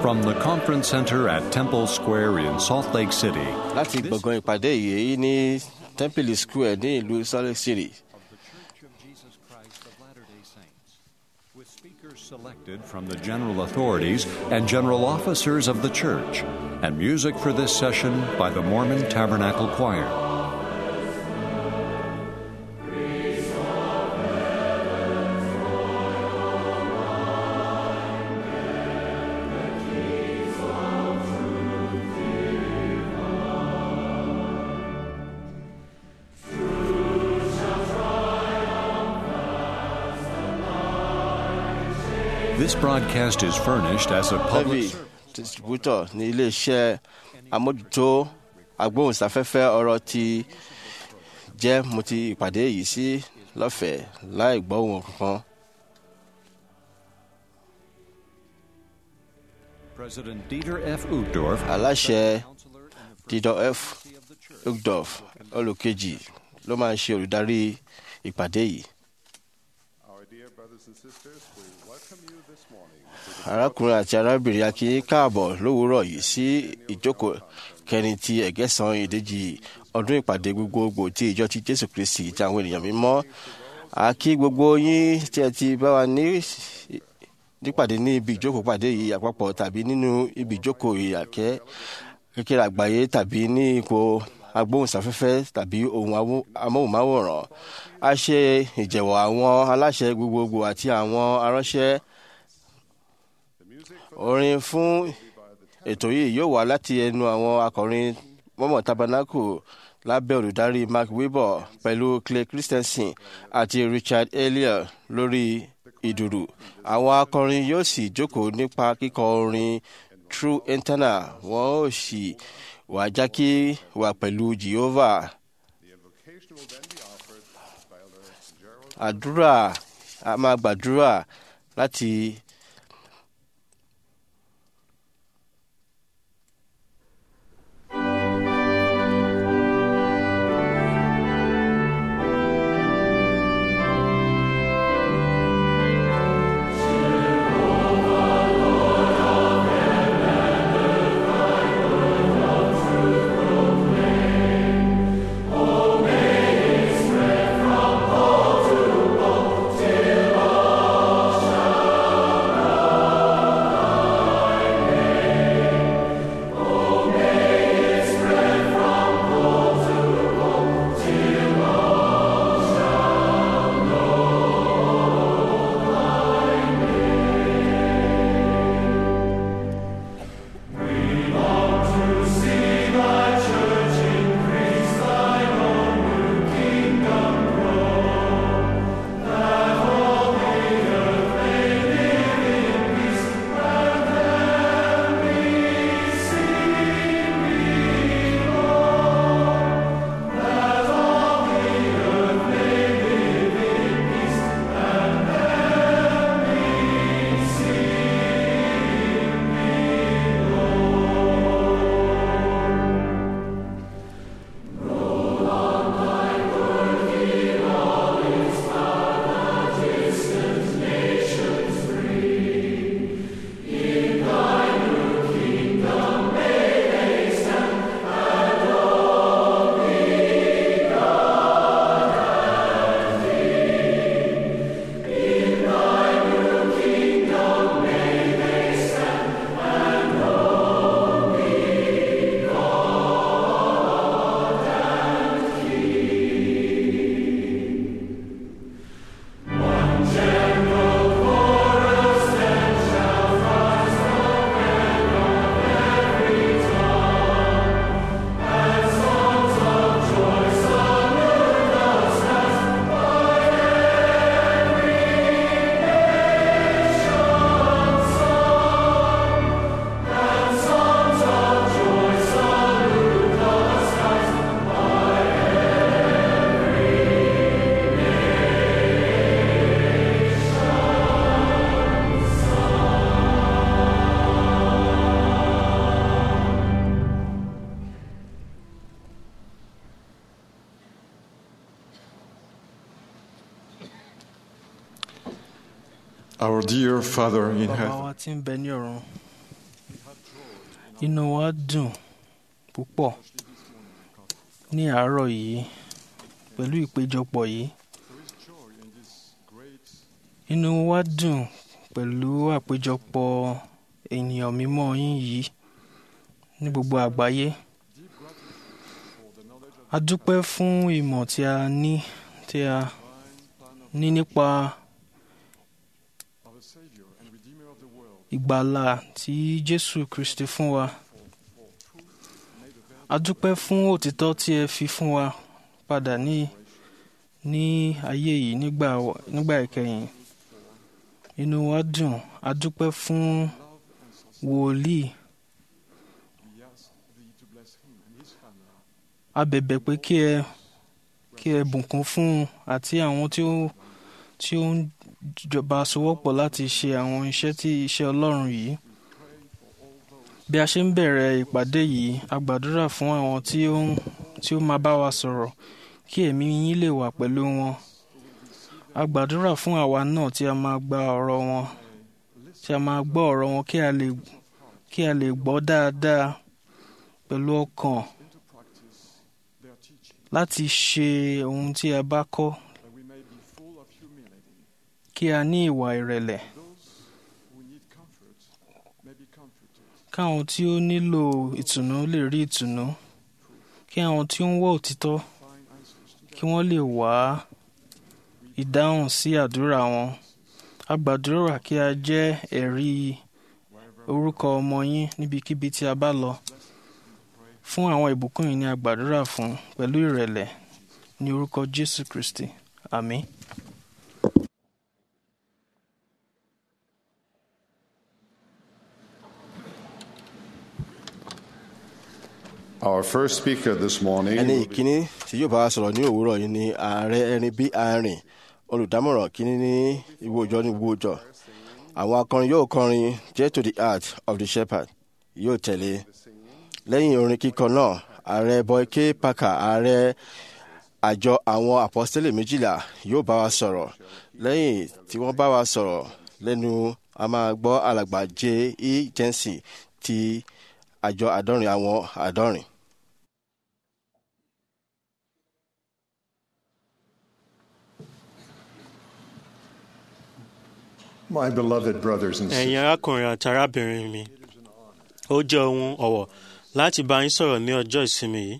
From the conference center at Temple Square in Salt Lake City, láti gbọ̀ngàn ìpàdé yìí ní temple square ní ìlú salt lake city of the Church of Jesus Christ of Latter-day Saints, with speakers selected from the general authorities and general officers of the church, and music for this session by the Mormon Tabernacle Choir. This broadcast is furnished as a public heavy distributor ní iléeṣẹ́ amójútó agbóhùnsáfẹ́fẹ́ ọ̀rọ̀ ti jẹ́ mo ti ìpàdé yìí sí lọ́fẹ̀ẹ́ láì gbọ́ ohun kankan. President Dieter F. Uchtdorf, aláṣẹ counselor in the dídọ̀ f presidency of the church, ugdorf olùkejì ló máa ń ṣe olùdarí ìpàdé yìí. Our dear brothers and sisters, we welcome you this morning to the arákùnrin àti arábìnrin akí káàbọ̀ lówùúrọ̀ yìí sí ìjókòó kẹrin ti ẹ̀gẹ́sàn ìdíjì ọdún ìpàdé gbogbogbò ti ìjọ ti jésù kristi ti àwọn ènìyàn mímọ́ àkí gbogbo yín tí ẹ ti bá wa ní nípàdé ní ibi ìjókòó pàdé yìí àpapọ̀ tàbí nínú ibi ìjókòó ìyàkẹ́ kékeré àgbáyé tàbí ní ipò agbóhùnsáfẹ́fẹ́ tàbí ohun amó- amóhùnmáwòrán a ṣe ìjẹ̀wọ̀ àwọn aláṣẹ gbogbogbò àti àwọn aránṣẹ́ orin fún ètò yìí yóò wá láti ẹnu àwọn akọrin mọ́mọ́ tabernacle lábẹ́ olùdarí mark webber pẹ̀lú clay christensen àti richard elliot lórí ìdùrù àwọn akọrin yóò sì jókòó nípa kíkọ orin true internal wọn ó sì wá jákè wá pẹ̀lú jehovah invocation will then be offered by Elder Gerald àdúrà a máa gbàdúrà láti Our dear Father in bàbá heaven, wa tí ń bẹ ní ọ̀run inú wa dùn púpọ̀ ní àárọ̀ yìí pẹ̀lú ìpéjọpọ̀ yìí inú wa dùn pẹ̀lú àpéjọpọ̀ ènìyàn mímọ́ yín yìí ní gbogbo àgbáyé a dúpẹ́ fún ìmọ̀ tí a ní tí a ní nípa ìgbàlà tí Jésù Kristi fún wa a dúpẹ́ fún òtítọ́ tí ẹ fi fún wa padà ní ní ayé yìí nígbà nígbà ìkẹyìn inú wa dùn a dúpẹ́ fún wòlíì a bẹ̀bẹ̀ pé kí ẹ kí ẹ bùkún fún un àti àwọn tí ó tí ó ń jọba sowọ́pọ̀ láti ṣe àwọn iṣẹ́ tí iṣẹ́ Ọlọ́run yìí bí a ṣe ń bẹ̀rẹ̀ ìpàdé yìí a gbàdúrà fún àwọn tí ó ń tí ó máa bá wa sọ̀rọ̀ kí ẹ̀mí yín lè wà pẹ̀lú wọn a gbàdúrà fún àwa náà tí a máa gba ọ̀rọ̀ wọn tí a máa gbọ́ ọ̀rọ̀ wọn kí a lè kí a lè gbọ́ dáadáa pẹ̀lú ọkàn láti ṣe ohun tí a bá kọ́ kí a ní ìwà ìrẹ̀lẹ̀ káwọn tí ó nílò ìtùnú lè rí ìtùnú kí àwọn tí ó ń wá òtítọ́ kí wọ́n lè wá ìdáhùn sí àdúrà wọn a gbàdúrà kí a jẹ́ ẹ̀rí orúkọ ọmọ yín níbikíbi tí a bá lọ fún àwọn ìbùkún yìí ni a gbàdúrà fún pẹ̀lú ìrẹ̀lẹ̀ ní orúkọ Jésù Kristi àmín. Our first speaker this morning ẹni will be ìkíní tí yóò bá wa sọ̀rọ̀ ní òwúrọ̀ yìí ni ààrẹ ẹni bí arìn olùdámọ̀ràn kíní ní ìwé òjọ ní ìwé òjọ àwọn akọrin yóò kọrin J to the heart of the shepherd yóò tẹ̀lé lẹ́yìn orin kíkọ náà ààrẹ Boyke Parker ààrẹ àjọ àwọn àpọ́stélì méjìlá yóò bá wa sọ̀rọ̀ lẹ́yìn tí wọ́n bá wa sọ̀rọ̀ lẹ́nu a máa gbọ́ alàgbà J E Jensen ti àjọ àádọ́rin àwọn àádọ́rin. my beloved brothers and ẹ̀yin sisters. arákùnrin àti arábìnrin mi ó jẹ́ ohun ọ̀wọ̀ láti bá yín sọ̀rọ̀ ní ọjọ́ ìsinmi yìí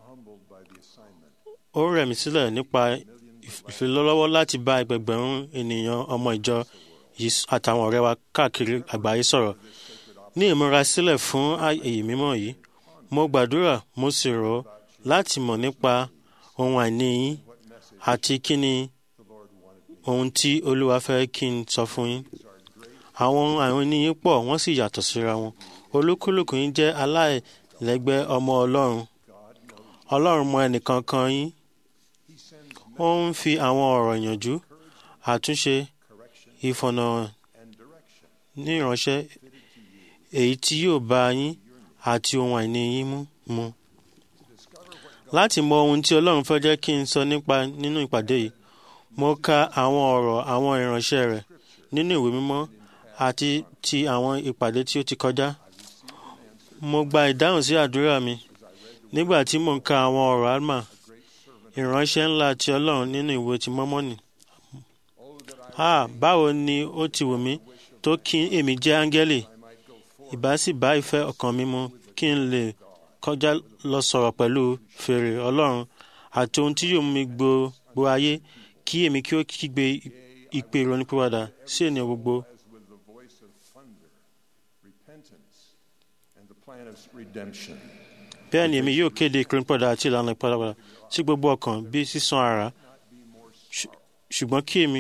ó rẹ̀ mí sílẹ̀ nípa ìf- ìfilọ́lọ́wọ́ láti bá ẹgbẹgbẹ̀rún ènìyàn ọmọ ìjọ yìí s- àtàwọn ọ̀rẹ́ wa káàkiri àgbáyé sọ̀rọ̀ ní ìmúrasílẹ̀ fún ààyè mímọ́ yìí mo gbàdúrà mo sì rọ̀ ọ́ láti mọ̀ nípa ohun àìní yín àti kí ni ohun tí olúwa fẹ́ kí n sọ fún yín àwọn ohun àìní yín pọ̀ wọ́n sì yàtọ̀ síra wọn olúkúlùkù yín jẹ́ aláìlẹ́gbẹ́ ọmọ ọlọ́run ọlọ́run mọ ẹnìkankan yín ó ń fi àwọn ọ̀rọ̀ ìyànjú àtúnṣe ìfọ̀nà ní ìránṣẹ́ èyí tí yóò bá yín àti ohun àìní yín mú mu láti mọ ohun tí ọlọ́run fẹ́ jẹ́ kí n sọ nípa nínú ìpàdé yìí mo ka àwọn ọ̀rọ̀ àwọn ìránṣẹ́ rẹ̀ nínú ìwé mímọ́ àti ti àwọn ìpàdé tí ó ti kọjá mo gba ìdáhùn sí àdúrà mi nígbà tí mo ń ka àwọn ọ̀rọ̀ alma ìránṣẹ́ ńlá ti ọlọ́run nínú ìwé ti mọ́mọ́nì ah báwo ni ó ti wù mí tó kí èmi jẹ́ áńgẹ́lì ìbá sì bá ìfẹ́ ọkàn mi mu kí n lè kọjá lọ sọ̀rọ̀ pẹ̀lú fèrè ọlọ́run àti ohun tí yóò mú mi gbogbo ayé kí èmi kí ó kígbe ìpè ìrònúpìwàdà sí ènìyàn gbogbo with the voice of thunder, repentance, and the plan of redemption. bẹ́ẹ̀ ni èmi yóò kéde ìkírípọ̀dà àti ìlànà ìpadàbọ̀dà sí gbogbo ọkàn bí sísan ara Ṣù- ṣùgbọ́n kí èmi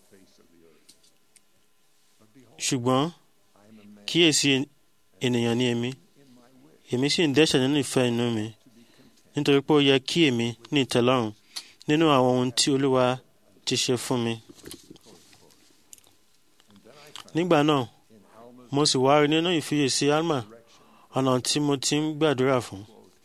ṣùgbọ́n kíyèsí ènìyàn ni èmi èmi sì ń dẹ́ṣẹ̀ nínú ìfẹ́ inú mi nítorí pé ó yẹ kí èmi ní ìtẹ́lọ́rùn nínú àwọn ohun tí olúwa ti ṣe fún mi. nígbà náà mo sì wá rí nínú ìfiyèsí alma ọ̀nà tí mo ti ń gbàdúrà fún.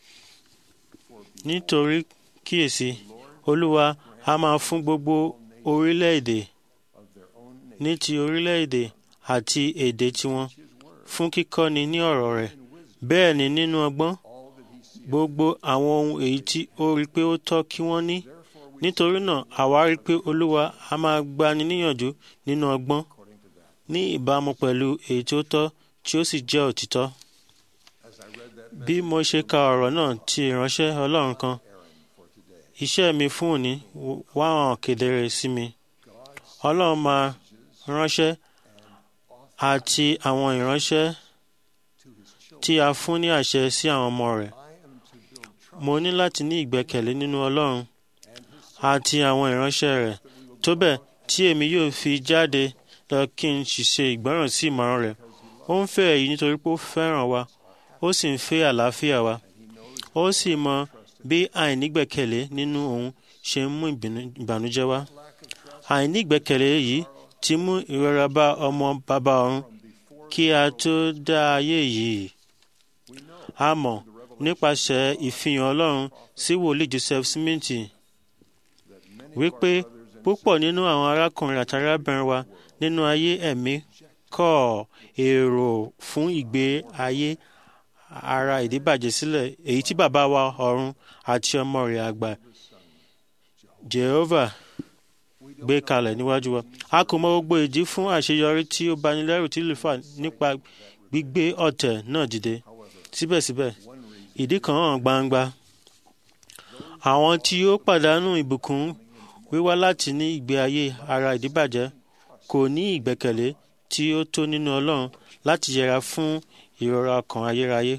nítorí kíyèsí olúwa a máa fún gbogbo orílẹ̀-èdè ní ti orílẹ̀-èdè àti èdè tiwọn fún kíkọ́ni ní ọ̀rọ̀ rẹ̀ bẹ́ẹ̀ ni nínú ọgbọ́n gbogbo àwọn ohun èyí tí ó rí pé ó tọ́ kí wọ́n ní nítorí náà àwa rí pé olúwa a máa gbani níyànjú nínú ọgbọ́n ní ìbámu pẹ̀lú èyí tí ó tọ́ tí ó sì jẹ́ òtítọ́ bí mo ṣe ka ọ̀rọ̀ náà ti ìránṣẹ́ ọlọ́run kan iṣẹ́ mi fún òní wá hàn kedere sí mi ọlọ́run máa ránṣẹ́ àti àwọn ìránṣẹ́ tí a fún ní àṣẹ sí àwọn ọmọ rẹ̀ mo ní láti ní ìgbẹ́kẹ̀lé nínú ọlọ́run àti àwọn ìránṣẹ́ rẹ̀ tó bẹ́ẹ̀ tí èmi yóò fi jáde lọ kí n sì ṣe ìgbọ́ràn sí ìmọ̀ràn rẹ̀ ó ń fẹ́ èyí nítorí pé ó fẹ́ràn wa ó sì ń fẹ́ àlàáfíà wa ó sì mọ bí àìnígbẹ́kẹ̀lé nínú òun ṣe ń mú ìbànújẹ́ wá àìnígbẹ́kẹ̀lé yìí ti mú ìrora bá ọmọ bàbá ọ̀run kí a tó dá ayé yìí a mọ̀ nípasẹ̀ ìfihàn ọlọ́run sí wòlíì Joseph Smith wípé púpọ̀ nínú àwọn arákùnrin àti arábìnrin wa nínú ayé ẹ̀mí kọ̀ èrò fún ìgbé ayé ara ìdíbàjẹ́ sílẹ̀ èyí tí bàbá wa ọ̀run àti ọmọ rẹ̀ àgbà Jehovah gbé kalẹ̀ níwájú wa a kò mọ gbogbo ìdí fún àṣeyọrí tí ó bani lẹ́rù tí lè fà nípa gbígbé ọ̀tẹ̀ náà dìde síbẹ̀síbẹ̀ ìdí kan hàn gbangba àwọn tí ó pàdánù ìbùkún wíwá láti ní ìgbé ayé ara ìdíbàjẹ́ kò ní ìgbẹ́kẹ̀lé tí ó tó nínú Ọlọ́run láti yẹra fún ìrora ọkàn ayérayé.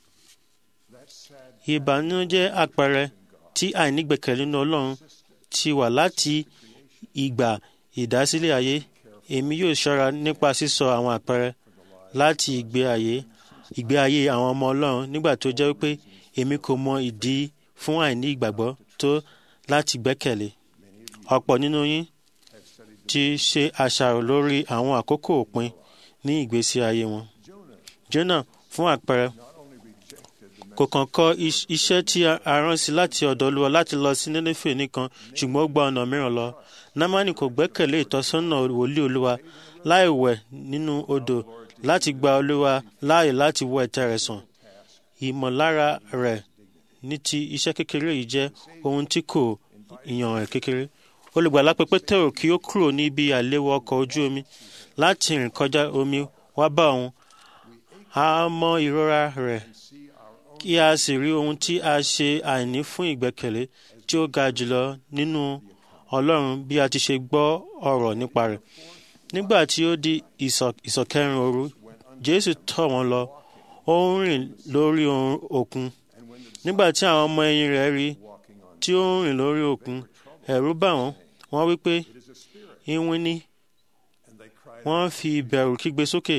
Ìbànújẹ́ àpẹẹrẹ tí àìnígbẹ́kẹ̀lé nínú Ọlọ́run ti wà láti ìgbà ìdásílẹ̀ ayé. Èmi yóò ṣọ́ra nípa sísọ àwọn àpẹẹrẹ láti ìgbé ayé ìgbé ayé àwọn ọmọ Ọlọ́run nígbà tó jẹ́ pé èmi kò mọ ìdí fún àìní ìgbàgbọ́ tó láti gbẹ́kẹ̀lé. Ọ̀pọ̀ nínú yín ti ṣe àṣàrò lórí àwọn àkókò òpin ní ìgbésí ayé wọn. Jónà fún àpẹẹrẹ kò kàn kọ iṣẹ́ tí a rán sí láti ọ̀dọ̀ Olúwa láti lọ sí Nínéfè nìkan ṣùgbọ́n ó gba ọ̀nà mìíràn lọ. Námánì kò gbẹ́kẹ̀lé ìtọ́sọ́nà wòlíì Olúwa láì wẹ̀ nínú odò láti gba Olúwa láàyè láti wọ ẹ̀tẹ̀ rẹ̀ sàn. Ìmọ̀lára rẹ̀ ní ti iṣẹ́ kékeré yìí jẹ́ ohun tí kò yàn ẹ̀ kékeré. Olùgbàlà pé Pétérù kí ó kúrò níbi àléwọ́ ọkọ̀ ojú omi láti rìn kọjá omi wá bá òun. A mọ ìrora rẹ̀ kí a sì rí ohun tí a ṣe àìní fún ìgbẹ́kẹ̀lé tí ó ga jùlọ nínú Ọlọ́run bí a ti ṣe gbọ́ ọ̀rọ̀ nípa rẹ̀. Nígbà tí ó di ìsọ̀kẹrin òru, Jésù tọ̀ wọ́n lọ, ó ń rìn lórí òkun. Nígbà tí àwọn ọmọ ẹ̀yìn rẹ̀ rí tí ó ń rìn lórí òkun, ẹ̀rù bà wọ́n, wọ́n wí pé iwin ni. Wọ́n fi ìbẹ̀rù kígbe sókè.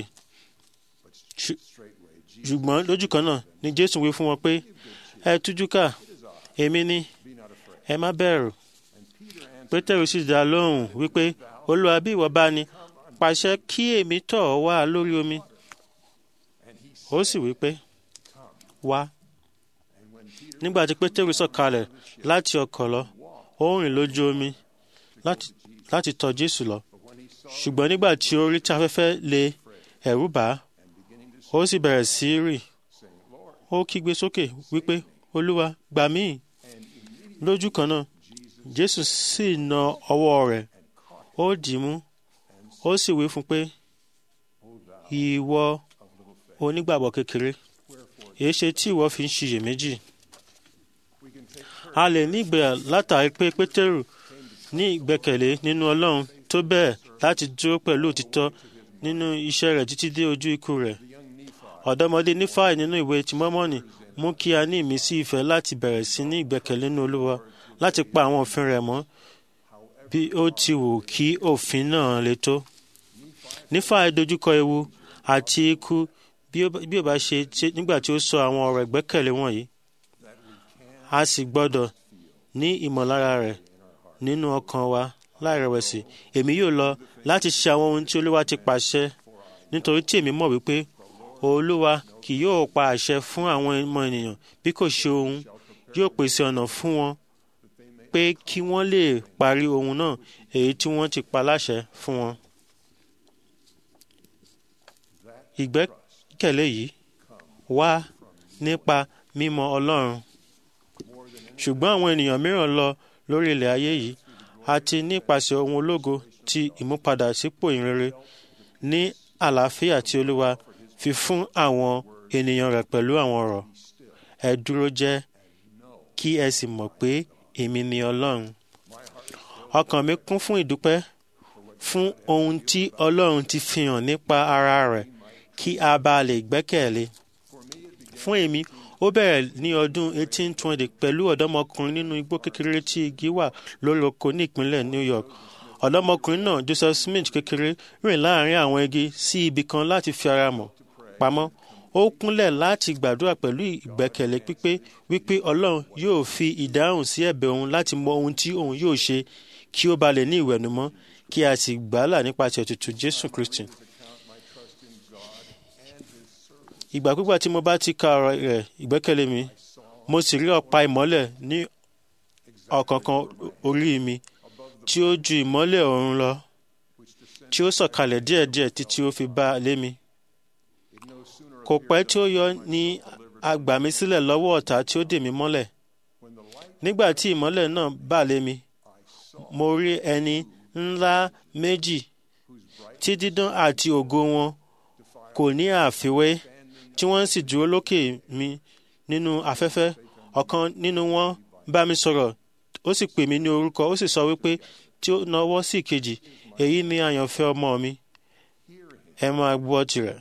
Ṣùgbọ́n lójú kan náà ni Jésù wí fún wọn pé ẹ tújú ká èmi ni ẹ má bẹ̀rù. Pétérù sì dá lóhùn wípé Olúwa bí ìwọ bá ní pàṣẹ kí èmi tọ̀ ọ́ wá lórí omi. Ó sì wí pé wá. Nígbà tí Pétérù sọ̀kalẹ̀ láti ọkọ̀ lọ, ó rìn lójú omi láti tọ̀ Jésù lọ. Ṣùgbọ́n nígbà tí ó rí tí afẹ́fẹ́ le ẹ̀rù bà á, ó sì bẹ̀rẹ̀ sí í rì. Ó kígbe sókè wípé Olúwa gbà mí. Lójú kan náà, Jésù sì na ọwọ́ rẹ̀, ó dì í mú, ó sì wí fún pé ìwọ onígbàgbọ́ kékeré èéṣe tí ìwọ fi ń ṣiyèméjì. A lè ní ìgboyà látàrí pé Pétérù ní ìgbẹ́kẹ̀lé nínú Ọlọ́run tó bẹ́ẹ̀ láti dúró pẹ̀lú òtítọ́ nínú iṣẹ́ rẹ̀ títí dé ojú ikú rẹ̀. Ọ̀dọ́mọdé Nífàì nínú ìwé ti Mọ́mọ́nì mú kí a ní ìmísí ìfẹ́ láti bẹ̀rẹ̀ sí ní ìgbẹ́kẹ̀lé nínú Olúwa láti pa àwọn òfin rẹ̀ mọ́ bí ó ti wù kí òfin náà le tó. Nífàì dojúkọ ewu àti ikú bí ó bá ṣe nígbà tí ó sọ àwọn ọ̀rọ̀ ìgbẹ́kẹ̀lé wọ̀nyí. A sì gbọ́dọ̀ ní ìmọ̀lára rẹ̀ nínú ọkàn wa láìrẹ̀wẹ̀sì. Èmi yóò lọ láti ṣe àwọn ohun tí Olúwa ti pàṣẹ nítorí tí èmi mọ̀ wípé Olúwa kì yóò pa àṣẹ fún àwọn ọmọ ènìyàn bí kò ṣe ohun yóò pèsè ọ̀nà fún wọn pé kí wọ́n lè parí ohun náà èyí tí wọ́n ti pa láṣẹ fún wọn. ìgbẹ́kẹ̀lé yìí wá nípa mímọ̀ Ọlọ́run ṣùgbọ́n àwọn ènìyàn mìíràn lọ lórí ilẹ̀ ayé yìí àti nípasẹ̀ ohun ológo ti ìmúpadà sípò ìrere ní àlàáfíà tí Olúwa fi fún àwọn ènìyàn rẹ̀ pẹ̀lú àwọn ọ̀rọ̀ ẹ dúró jẹ́ kí ẹ sì mọ̀ pé èmi ni Ọlọ́run ọkàn mi kún fún ìdúpẹ́ fún ohun tí Ọlọ́run ti fi hàn nípa ara rẹ̀ kí a bá lè gbẹ́kẹ̀lé fún èmi ó bẹ̀rẹ̀ ní ọdún 1820 pẹ̀lú ọ̀dọ́mọkùnrin nínú igbó kékeré tí igi wà lórí oko ní ìpínlẹ̀ New York ọ̀dọ́mọkùnrin náà Joseph Smith kékeré rìn láàrin àwọn igi sí ibì kan láti fi ara mọ̀ pamọ́ ó kúnlẹ̀ láti gbàdúrà pẹ̀lú ìgbẹ́kẹ̀lé pípé wípé Ọlọ́run yóò fi ìdáhùn sí ẹ̀bẹ̀ òun láti mọ ohun tí òun yóò ṣe kí ó ba lè ní ìwẹ̀nùmọ́ kí a sì gbàálà nípasẹ̀ ètùtù Jésù Kristi. ìgbàkúgbà tí mo bá ti ka ọ̀rọ̀ rẹ̀ ìgbẹ́kẹ̀lé mi mo sì rí ọ̀pá ìmọ́lẹ̀ ní ọ̀kánkán orí mi tí ó ju ìmọ́lẹ̀ ọ̀run lọ tí ó sọ̀kalẹ̀ díẹ̀díẹ̀ títí ó fi bá lé mi. kò pẹ́ tí ó yọ ní a gbà mí sílẹ̀ lọ́wọ́ ọ̀tá tí ó dè mí mọ́lẹ̀. nígbà tí ìmọ́lẹ̀ náà bà lé mi mo rí ẹni ńlá méjì tí dídán àti ògo wọn kò ní àfiwé tí wọ́n sì dúró lókè mi nínú afẹ́fẹ́ ọ̀kan nínú wọn bá mi sọ̀rọ̀ ó sì pè mí ní orúkọ ó sì sọ wípé tí ó nawọ́ sí ìkejì èyí ni àyànfẹ́ ọmọ mi ẹ máa gbọ́ tirẹ̀.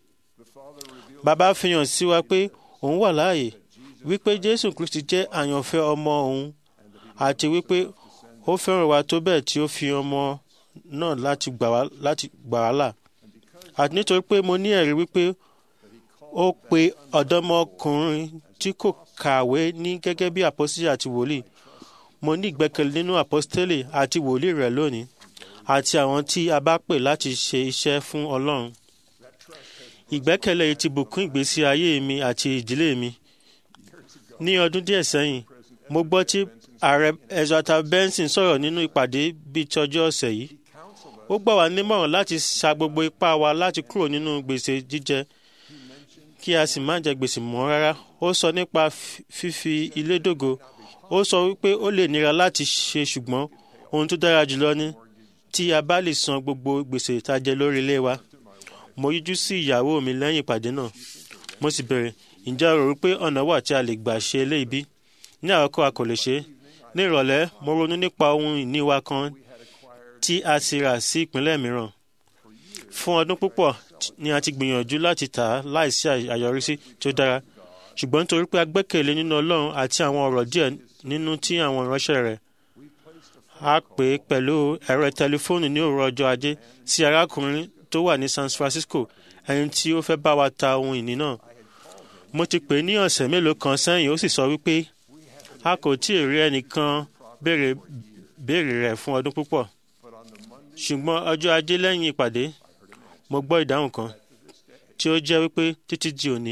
bàbá fihàn sí wa pé òun wà láàyè wípé jésù kristi jẹ́ àyànfẹ́ ọmọ òun àti wípé ó fẹ́ràn wa tó bẹ́ẹ̀ tí ó fi ọmọ náà láti gbà wá láti gbà wá là àti nítorí pé mo ní ẹ̀rí wípé ó pe ọ̀dọ́mọkùnrin tí kò kàwé ní gẹ́gẹ́ bí àpọ́sítélì àti wòlíì mo ní ìgbẹ́kẹ̀lé nínú àpọ́sítélì àti wòlíì rẹ̀ lónìí àti àwọn tí a bá pè láti ṣe iṣẹ́ fún Ọlọ́run ìgbẹ́kẹ̀lé yìí ti bùkún ìgbésí ayé mi àti ìdílé mi ní ọdún díẹ̀ sẹ́yìn mo gbọ́ tí ààrẹ Ezata Benson sọ̀rọ̀ nínú ìpàdé bíi tọjọ́ ọ̀sẹ̀ yìí ó gbà wá nímọ̀ràn láti sa gbogbo ipá wa láti kúrò nínú gbèsè jíjẹ kí a sì má jẹ gbèsè mọ́ rárá ó sọ nípa fífi ilé dògo ó sọ wípé ó lè nira láti ṣe ṣùgbọ́n ohun tó dára jùlọ ni tí a bá lè san gbogbo gbèsè tá a jẹ lórí ilé wa mo yíjú sí ìyàwó mi lẹ́yìn ìpàdé náà mo sì bẹ̀rẹ̀ ǹjẹ́ o rò wípé ọ̀nà wà tí a lè gbà ṣe eléyìí bí ní àkọ́kọ́ a kò lè ṣe é ní ìrọ̀lẹ́ mo ronú nípa ohun ìní wa kan tí a ti rà sí ìpínlẹ̀ mìíràn fún ọdún púpọ̀ ni a ti gbìyànjú láti tà á láìsí àyọrísí tí ó dára ṣùgbọ́n nítorí pé a gbẹ́kẹ̀lé nínú Ọlọ́run àti àwọn ọ̀rọ̀ díẹ̀ nínú tí àwọn ìránṣẹ́ rẹ̀ a pè é pẹ̀lú ẹ̀rọ tẹlifóònù ní òwúrọ̀ ọjọ́ ajé sí arákùnrin tó wà ní San Francisco ẹni tí ó fẹ́ bá wa ta ohun ìní náà mo ti pè é ní ọ̀sẹ̀ mélòó kan sẹ́yìn ó sì sọ wípé a kò tí ì rí ẹnìkan béèrè béèrè rẹ̀ fún ọdún púpọ̀ ṣùgbọ́n ọjọ́ ajé lẹ́yìn ìpàdé mo gbọ́ ìdáhùn kan tí ó jẹ́ wípé títí di òní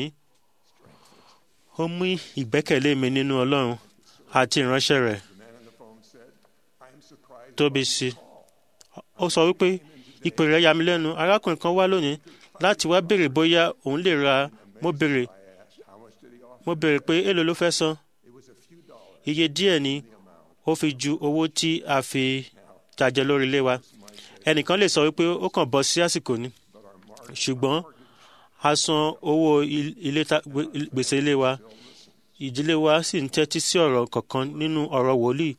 ó mú ìgbẹ́kẹ̀lé mi nínú Ọlọ́run àti ìránṣẹ́ rẹ̀ tóbi sí ó sọ wípé ìpè rẹ̀ yà mí lẹ́nu arákùnrin kan wá lónìí láti wá béèrè bóyá òun lè ra mo béèrè mo béèrè pé èló ló fẹ́ san iye díẹ̀ ni ó fi ju owó tí a fi jàjẹ lórí ilé wa ẹnìkan lè sọ wípé ó kàn bọ́ sí àsìkò ni ṣùgbọ́n a san owó ilé gbèsè ilé wa ìdílé wa sì ń tẹ́tí sí ọ̀rọ̀ kọ̀ọ̀kan nínú ọ̀rọ̀ wòlíì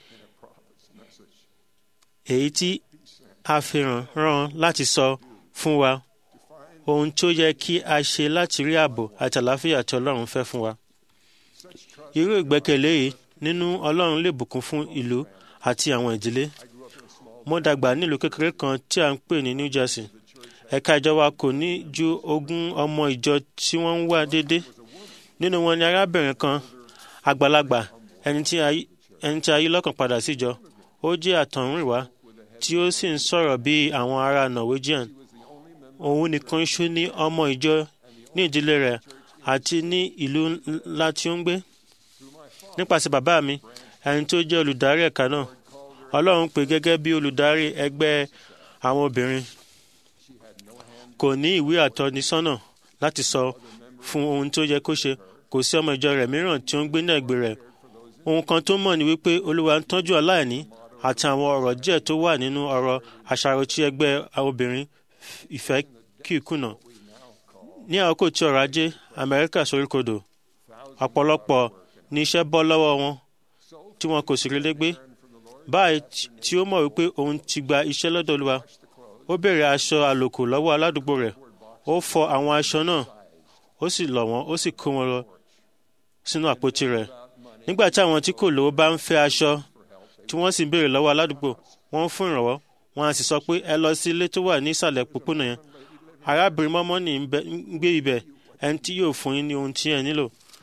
èyí tí a fi ràn rán láti sọ fún wa ohun tó yẹ kí a ṣe láti rí ààbò àti àlàáfíà tí Ọlọ́run fẹ́ fún wa. irú ìgbẹ́kẹ̀lé yìí nínú Ọlọ́run lè bùkún fún ìlú àti àwọn ìdílé. mo dàgbà nílùú kékeré kan tí a ń pè ní New Jersey. ẹ̀ka ìjọ wa kò ní ju ogún ọmọ ìjọ tí wọ́n ń wá déédéé. nínú wọn ni arábìnrin kan àgbàlagbà ẹni tí a yí lọ́kàn padà síjọ. ó jẹ́ àtọ̀húnrìnwá tí ó sì ń sọ̀rọ̀ bí àwọn ará Norwegian òun nìkan ṣó ní ọmọ ìjọ ní ìdílé rẹ̀ àti ní ìlú ńlá tí ó ń gbé nípasẹ̀ bàbá mi ẹni tó jẹ́ olùdarí ẹ̀ka náà Ọlọ́run pè gẹ́gẹ́ bí olùdarí ẹgbẹ́ àwọn obìnrin kò ní ìwé àtọ́nisọ́nà láti sọ fún ohun tó yẹ kó ṣe kò sí ọmọ ìjọ rẹ̀ mìíràn tí ó ń gbé ní ẹ̀gbẹ́ rẹ̀ ohun kan tó mọ̀ ni wípé olúwa ń tọ́jú aláìní àti àwọn ọ̀rọ̀ díẹ̀ tó wà nínú ọ̀rọ̀ àṣàrò tí ẹgbẹ́ obìnrin ìfẹ́ kì í kùnà ní àkókò tí ọrọ̀ ajé amẹ́ríkà soríkodò ọ̀pọ̀lọpọ̀ ní iṣẹ́ bọ́ lọ́wọ́ wọn tí wọn kò sì rí légbé báyìí tí ó mọ̀ wípé òun ti gba iṣẹ́ lọ́dọ̀ olúwa ó béèrè aṣọ àlòkù lọ́wọ́ aládùúgbò rẹ̀ ó fọ àwọn aṣọ náà ó sì lọ̀ wọ́n ó sì kó wọn lọ sínú àpótí rẹ̀ nígbà tí àwọn tí kò lówó bá ń fẹ́ aṣọ tí wọ́n sì ń béèrè lọ́wọ́ aládùúgbò wọ́n ń fún ìrànwọ́ wọn á sì sọ pé ẹ lọ sí ilé tó wà ní ìsàlẹ̀ pópónà yẹn arábìnrin mọ́mọ́nì ń gbé ibẹ̀ ẹni tí yóò fún yín ní ohun tí ẹ nílò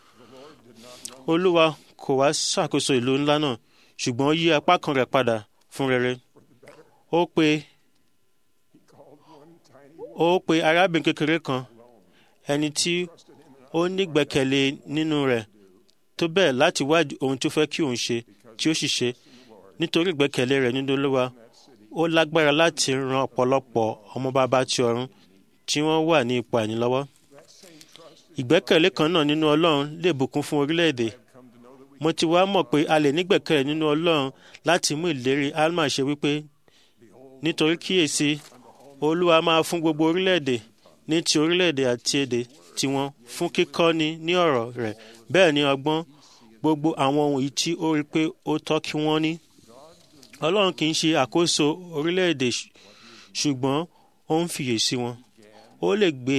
olúwa kò wá ṣàkóso ìlú ńlá náà ṣùgbọ́n ó yí apá kan rẹ̀ padà fún rere ó pe ó pe arábìnrin kékeré kan ẹni tí ó nígbẹ́kẹ̀lé nínú rẹ̀ tó bẹ́ẹ̀ láti wádìí ohun tó fẹ́ kí òun ṣe tí ó sì ṣe nítorí ìgbẹ́kẹ̀lé rẹ̀ nínú olúwa ó lágbára láti ran ọ̀pọ̀lọpọ̀ ọmọ bàbá ti ọ̀run tí wọ́n wà ní ipò àìnílọ́wọ́ ìgbẹ́kẹ̀lé kan náà nínú ọlọ́run lè bùkún fún orílẹ̀-èdè mo ti wá mọ̀ pé a lè nígbẹ̀kẹ̀lé nínú ọlọ́run láti mú ìlérí alma ṣe wípé nítorí kíyèsí olúwa máa fún gbogbo orílẹ̀-èdè ní ti orílẹ̀-èdè àti èdè tiwọn fún kíkọ́ni ní ọ̀rọ̀ rẹ̀ bẹ́ẹ̀ ni ọgbọ́n gbogbo àwọn ohun yìí tí ó rí pé ó tọ́ kí wọ́n ní. ọlọ́run kì í ṣe àkóso orílẹ̀-èdè ṣùgbọ́n ó ń fiyè sí wọn. ó lè gbé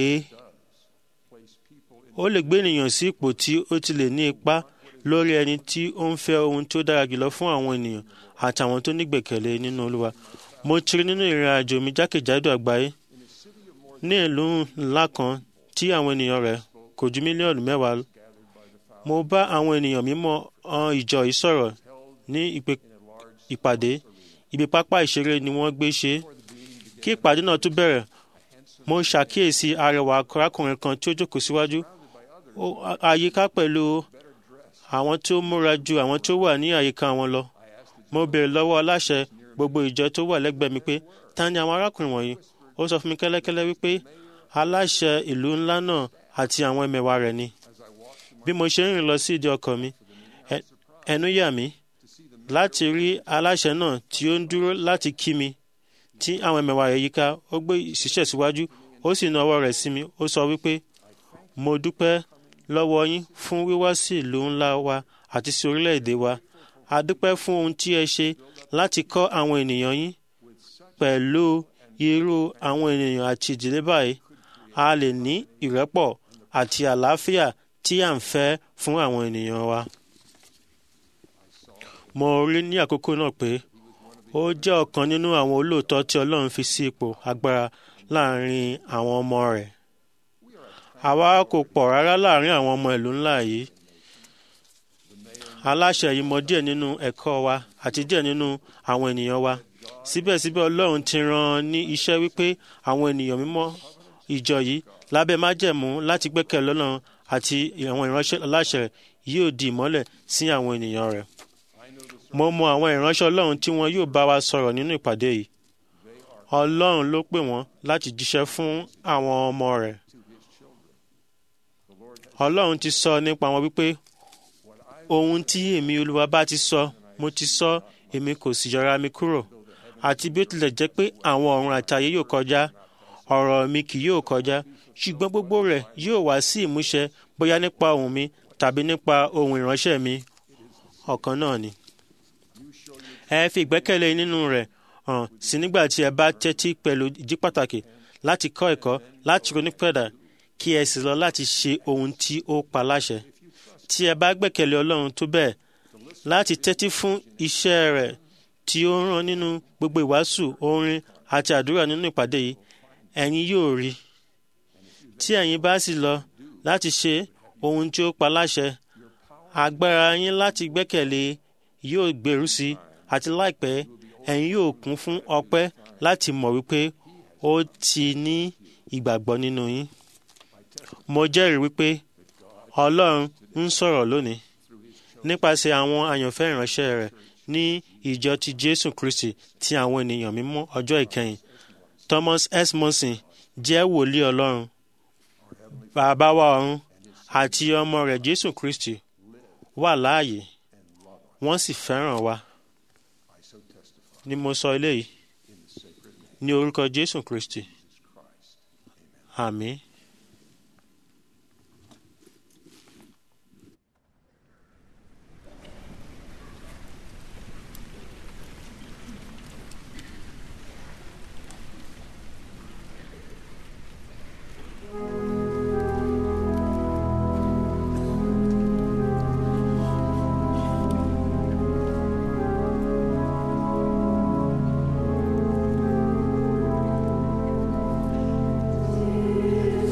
ó lè gbé ènìyàn sí ipò tí ó ti lè ní ipa lórí ẹni tí ó ń fẹ́ ohun tó dára jùlọ fún àwọn ènìyàn àtàwọn tó nígbẹ̀kẹ̀lé nínú olúwa. mo ti rí nínú ìrìn àjò mi jákèjádò àgbáyé ní ìlú ńlá kan tí àwọn ènìyàn rẹ̀ kò ju mílíọ̀nù mẹ́wàá mo bá àwọn ènìyàn mímọ́ ọ̀n ìjọ yìí sọ̀rọ̀ ní ìpàdé ibi pápá ìṣeré ni wọ́n gbé ṣe kí ìpàdé náà tó bẹ̀rẹ̀ mo ṣàkíyèsí arẹwà arákùnrin kan tí ó jókòó síwájú àyíká pẹ̀lú àwọn tó múra ju àwọn tó wà ní àyíká wọn lọ mo béèrè lọ́wọ́ aláṣẹ gbogbo ìjọ tó wà lẹ́gbẹ̀ẹ́ mi pé ta ni àwọn arákùnrin wọ̀nyí ó sọ fún mi kẹ́lẹ́kẹ́lẹ́ wípé aláṣẹ ìlú ńlá náà àti àwọn ẹmẹ̀wà rẹ̀ ni bí mo ṣe ń rìn lọ sí ìdí ọkọ̀ mi ẹnu yà mí láti rí aláṣẹ náà tí ó ń dúró láti kí mi tí àwọn ẹmẹ̀wà rẹ̀ yíká ó gbé ìṣiṣẹ́ síwájú ó sì na ọwọ́ rẹ̀ sí mi ó sọ wípé mo dúpẹ́ lọ́wọ́ yín fún wíwá sí ìlú ńlá wa àti sí orílẹ̀-èdè wa a dúpẹ́ fún ohun tí ẹ ṣe láti kọ́ àwọn ènìyàn yín pẹ̀lú irú àwọn ènìyàn àti ìdílé báyìí a lè ní ìrẹ́pọ̀ àti àlàáfíà tí à ń fẹ́ fún àwọn ènìyàn wa. mo rí ní àkókò náà pé ó jẹ́ ọ̀kan nínú àwọn olóòótọ́ tí Ọlọ́run fi sí ipò agbára láàrin àwọn ọmọ rẹ̀. àwa kò pọ̀ rárá láàrin àwọn ọmọ ìlú ńlá yìí. aláṣẹ yìí mọ díẹ̀ nínú ẹ̀kọ́ wa àti díẹ̀ nínú àwọn ènìyàn wa. síbẹ̀síbẹ̀ Ọlọ́run ti rán ní iṣẹ́ wípé àwọn ènìyàn mímọ́ ìjọ yìí lábẹ́ májẹ̀mú láti gbẹ́kẹ̀ lọ́nà àti àwọn ìránṣẹ́ aláṣẹ yóò di ìmọ́lẹ̀ sí àwọn ènìyàn rẹ̀. mo mọ àwọn ìránṣẹ́ Ọlọ́run tí wọn yóò bá wa sọ̀rọ̀ nínú ìpàdé yìí. Ọlọ́run ló pè wọ́n láti jíṣẹ́ fún àwọn ọmọ rẹ̀. Ọlọ́run ti sọ nípa wọn wípé ohun tí èmi Olúwa bá ti sọ mo ti sọ èmi kò sì yọra mi kúrò àti bí ó tilẹ̀ jẹ́ pé àwọn ọ̀run àti ayé yóò kọjá ọ̀rọ̀ mi kì yóò kọjá ṣùgbọ́n gbogbo rẹ̀ yóò wá sí ìmúṣẹ bóyá nípa ohùn mi tàbí nípa ohùn ìránṣẹ́ mi ọ̀kan náà ni. ẹ fi ìgbẹ́kẹ̀lé nínú rẹ̀ hàn sí nígbà tí ẹ bá tẹ́tí pẹ̀lú ìdí pàtàkì láti kọ́ ẹ̀kọ́ láti ronúpẹ̀dà kí ẹ sì lọ láti ṣe ohun tí ó pa láṣẹ. tí ẹ bá gbẹ́kẹ̀lé Ọlọ́run tó bẹ́ẹ̀ láti tẹ́tí fún iṣẹ́ rẹ̀ tí ó rán nínú gbogbo ìwàásù orin àti àdúrà nínú ìpàdé yìí ẹ̀yin yóò rí tí ẹ̀yin bá sì lọ láti ṣe ohun tí ó pa láṣẹ agbára yín láti gbẹ́kẹ̀lé yóò gbèrú sí àti láìpẹ́ ẹ̀yin yóò kún fún ọpẹ́ láti mọ̀ wípé ó ti ní ìgbàgbọ́ nínú yín. mo jẹ́rìí wípé Ọlọ́run ń sọ̀rọ̀ lónìí nípasẹ̀ àwọn àyànfẹ́ ìránṣẹ́ rẹ̀ ní ìjọ ti Jésù Kristi ti àwọn ènìyàn mímọ́ ọjọ́ ìkẹyìn Thomas S. Monson jẹ́ wòlíì Ọlọ́run bàbá wa ọ̀run àti ọmọ rẹ̀ jésù kristi wà láàyè wọ́n sì fẹ́ràn wa ni mo sọ eléyìí ní orúkọ jésù kristi àmín. Thank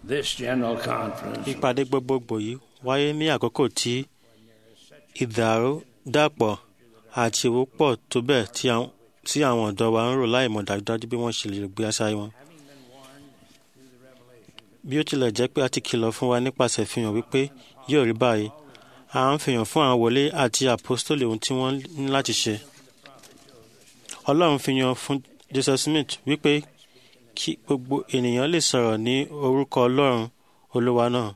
This general conference ìpàdé gbogbogbò yìí wáyé ní àkókò tí ìdàrúdàpọ̀ àti owó pọ̀ tó bẹ́ẹ̀ tí àwọn- tí àwọn ọ̀dọ́ wa ń rò láì mọ̀ dájúdájú bí wọ́n ṣe lè gbé àṣà wọn. bí ó tilẹ̀ jẹ́ pé a ti kìlọ̀ fún wa nípasẹ̀ ìfihàn wípé yóò rí báyìí a ń fihàn fún àwọn wòlé àti àpọ́stólì ohun tí wọ́n ní láti ṣe. ọlọ́run fi yan fún joseph smith wípé kí gbogbo ènìyàn lè sọ̀rọ̀ ní orúkọ ọlọ́run olúwa náà.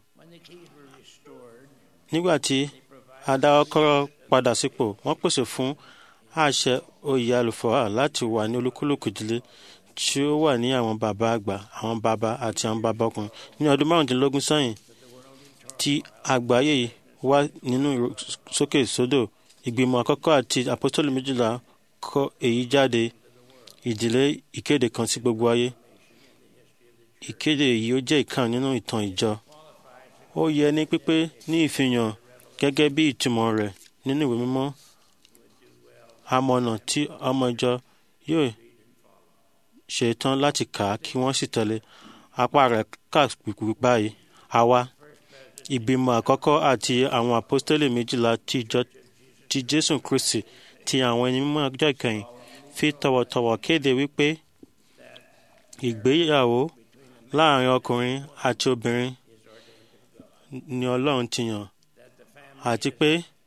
nígbà tí adáwọ́kọ́rọ́ padà sípò wọ́n pèsè fún àṣẹ oyè àlùfáà láti wà ní olúkúlùkù ìdílé tí ó wà ní àwọn bàbá àgbà àwọn bàbá àti àwọn bàbá ọkùnrin ní ọdún márùndínlógún sẹ́yìn tí àgbáyé wà nínú sókè sódò ìgbìmọ̀ àkọ́kọ́ àti àpọ́sítélì méjìlá kọ èyí jáde ìdílé ìkéde kan sí gbogbo ayé ìkéde yìí ó jẹ́ ìkan nínú ìtàn ìjọ ó yẹ ní pípé ní ìfihàn gẹ́gẹ́ bí ìtumọ̀ rẹ̀ nínú ìwé mímọ́ amọ̀nà tí ọmọ ìjọ yóò ṣe tán láti kà á kí wọ́n sì tẹ̀lé apá rẹ̀ kà pípé báyìí àwa ìgbìmọ̀ àkọ́kọ́ àti àwọn àpọ́stélì méjìlá ti ìjọ ti jésù kristi ti àwọn ẹni mímọ́ ọjọ́ ìkẹyìn fi tọ̀wọ̀tọ̀wọ̀ kéde wípé ìgbéyàwó láàrin ọkùnrin àti obìnrin ni ọlọ́run ti yàn àti pé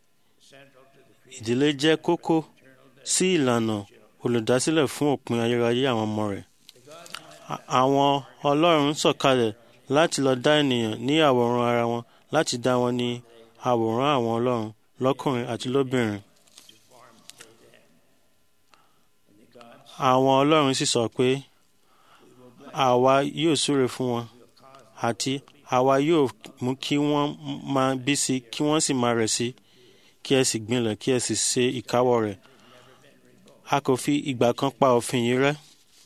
ìdílé jẹ́ kókó sí ìlànà olùdásílẹ̀ fún òpin ayérayé àwọn ọmọ rẹ̀. À- Àwọn ọlọ́run sọ̀kalẹ̀ láti lọ dá ènìyàn ní àwòrán ara wọn láti dá wọn ní àwòrán àwọn ọlọ́run lọ́kùnrin àti lóbìnrin. Àwọn ọlọ́run sì sọ pé àwa yóò súre fún wọn àti àwa yóò mú kí wọ́n máa bí sí kí wọ́n sì máa rẹ̀ sí kí ẹ sì gbinlẹ̀ kí ẹ sì ṣe ìkáwọ́ rẹ̀. A kò fi ìgbà kan pa òfin yìí rẹ́.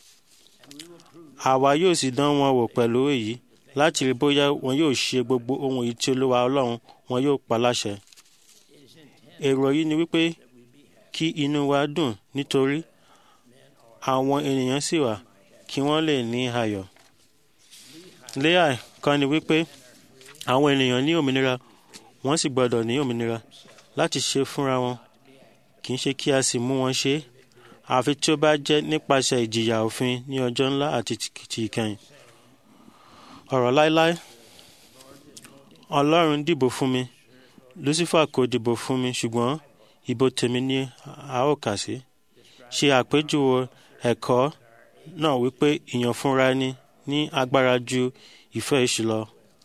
Àwa yóò sì dán wọn wò pẹ̀lú èyí láti rí bóyá wọn yóò ṣe gbogbo ohun èyí tí Olúwa Ọlọ́run wọn yóò pa láṣẹ. Èrò yìí ni wípé kí inú wa dùn nítorí àwọn ènìyàn sì wà kí wọ́n lè ní ayọ̀. Léà kan ni wípé àwọn ènìyàn ní òmìnira wọ́n sì gbọ́dọ̀ ní òmìnira láti ṣe fúnra wọn kì í ṣe kí a sì mú wọn ṣe é àfi tí ó bá jẹ́ nípasẹ̀ ìjìyà òfin ní ọjọ́ ńlá àti ti ti ìkẹyìn. ọ̀rọ̀ láéláé ọlọ́run dìbò fún mi lucifer kò dìbò fún mi ṣùgbọ́n ìbò tèmi ni a ó kà sí. ṣe àpèjúwe ẹ̀kọ́ náà wípé ìyànfúnra ẹni ní agbára ju ìfẹ́ èṣù lọ.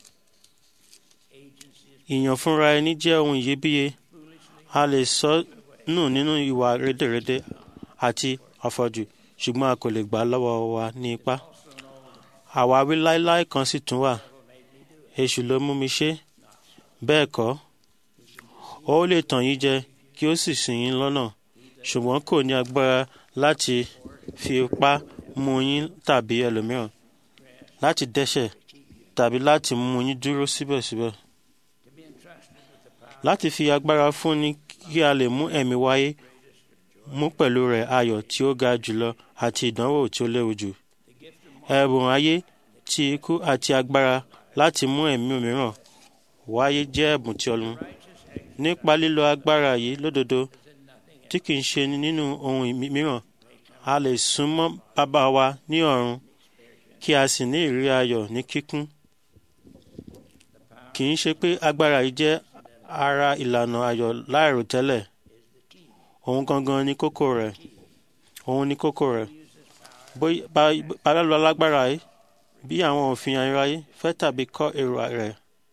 ìyànfúnra ẹni jẹ́ ohun iyebíye a lè sọ nù nínú ìwà rédèrèdè àti àfọ̀jù ṣùgbọ́n a kò lè gbà á lọ́wọ́ wa ní ipá. àwáwí láéláé kan sì tún wà èṣù ló mú mi ṣe bẹ́ẹ̀ kọ́ ó lè tàn yín jẹ kí ó sì ṣì yín lọ́nà ṣùgbọ́n kò ní agbára láti fi ipá mú yín tàbí ẹlòmíràn láti dẹ́ṣẹ̀ tàbí láti mú yín dúró síbẹ̀síbẹ̀ láti fi agbára fún ni kí a lè mú ẹ̀mí wáyé mú pẹ̀lú rẹ̀ ayọ̀ tí ó ga jùlọ àti ìdánwò tí ó léwu jù. ẹ̀bùn ayé ti ikú àti agbára láti mú ẹ̀mí mìíràn wáyé jẹ́ ẹ̀bùn tí ọlọ́run. nípa lílo agbára yìí lódodo tí kìí ṣe nínú ohun mìíràn a lè súnmọ́ bàbá wa ní ọ̀run kí a sì ní ìrírí ayọ̀ ní kíkún. kì í ṣe pé agbára yìí jẹ́ ara ìlànà ayọ̀ láìròtẹ́lẹ̀ òun gangan ni kókó rẹ̀ òun ni kókó rẹ̀ bóyá lọ lágbára yìí bí àwọn òfin ayérayé fẹ́ tàbí kọ̀ èrò rẹ̀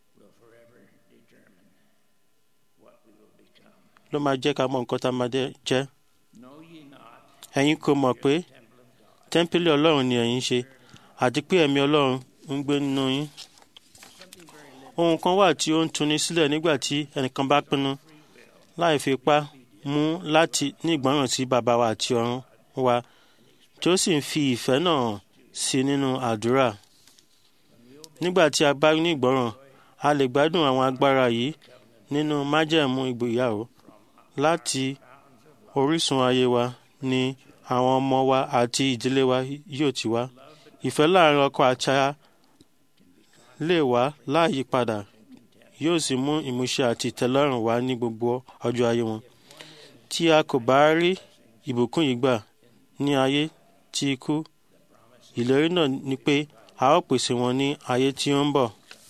ló máa jẹ́ ká mọ nǹkan tá a máa jẹ́ ẹ̀yin kò mọ̀ pé tẹ́ḿpìlì ọlọ́run ni ẹ̀yin ṣe àti pé ẹ̀mí ọlọ́run ń gbé nínú yín ohun kan wà tí ó ń tuni sílẹ̀ nígbà tí ẹnìkan bá pinnu láì fi ipá mú láti ní ìgbọràn sí bàbá wa àti ọ̀run wa tí ó sì ń fi ìfẹ́ náà hàn sí nínú àdúrà. nígbà tí a bá ní ìgbọràn a lè gbádùn àwọn agbára yìí nínú májẹ̀mú ìgbéyàwó láti orísun ayé wa ni àwọn ọmọ wa àti ìdílé wa yóò ti wá. ìfẹ́ láàrin ọkọ àti aya lè wá láàyípadà yóò sì mú ìmúṣẹ àti ìtẹ́lọ́rùn wá ní gbogbo ọjọ́ ayé wọn tí a kò bá rí ìbùkún yìí gbà ní ayé tí ikú ìlérí náà ni pé a ó pèsè wọn ní ayé tí ó ń bọ̀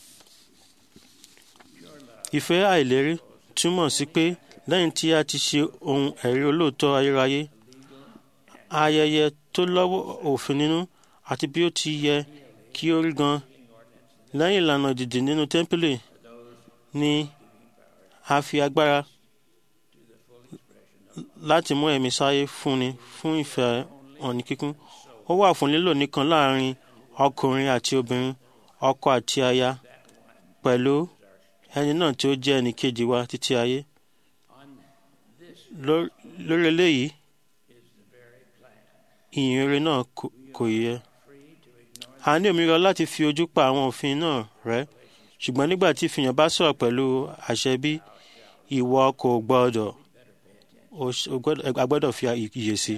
ìfẹ́ àìlérí túmọ̀ sí pé lẹ́yìn tí a ti ṣe ohun ẹ̀rí olóòótọ́ ayérayé ayẹyẹ tó lọ́wọ́ òfin nínú àti bí ó ti yẹ kí ó rí gan lẹ́yìn ìlànà ìdìdì nínú tẹ́ḿpìlì ni a fi agbára láti mú ẹ̀mí sáyé fúnni fún ìfẹ́ ọ̀nì kíkún ó wà fún lílò nìkan láàrin ọkùnrin àti obìnrin ọkọ àti aya pẹ̀lú ẹni náà tí ó jẹ́ ẹnì kejì wa títí ayé Ló- lórí eléyìí ìyìn rere náà kò- kò yẹ a ní òmìnira láti fi ojú pa àwọn òfin náà rẹ́ ṣùgbọ́n nígbà tí ìfihàn bá sọ̀rọ̀ pẹ̀lú àṣẹ bí ìwọ kò gbọ́dọ̀ o ṣ- o gbọ́dọ̀- a gbọ́dọ̀ fi iyè sí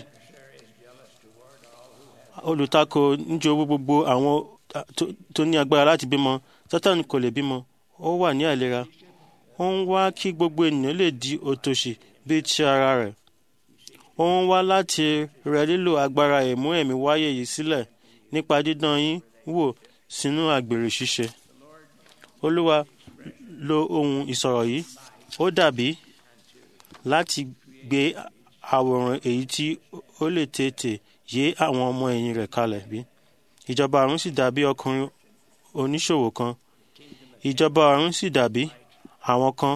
olùtakò ń jowó gbogbo àwọn tó- tó ní agbára láti bímọ sátán kò lè bímọ ó wà ní àìlera ó ń wá kí gbogbo ènìyàn lè di òtòṣì bíi ti ara rẹ̀ ó ń wá láti rẹ lílo agbára ìmú ẹ̀mí wáyé yìí sílẹ̀ nípa dídán yín wò sínú àgbèrè ṣíṣe olúwa lo ohun ìsọ̀rọ̀ yìí ó dàbí láti gbé àwòrán èyí tí ó lè tètè yé àwọn ọmọ ẹ̀yìn rẹ̀ kalẹ̀ bí ìjọba ọ̀run sì dàbí ọkùnrin oníṣòwò kan ìjọba ọ̀run sì dàbí àwọn kan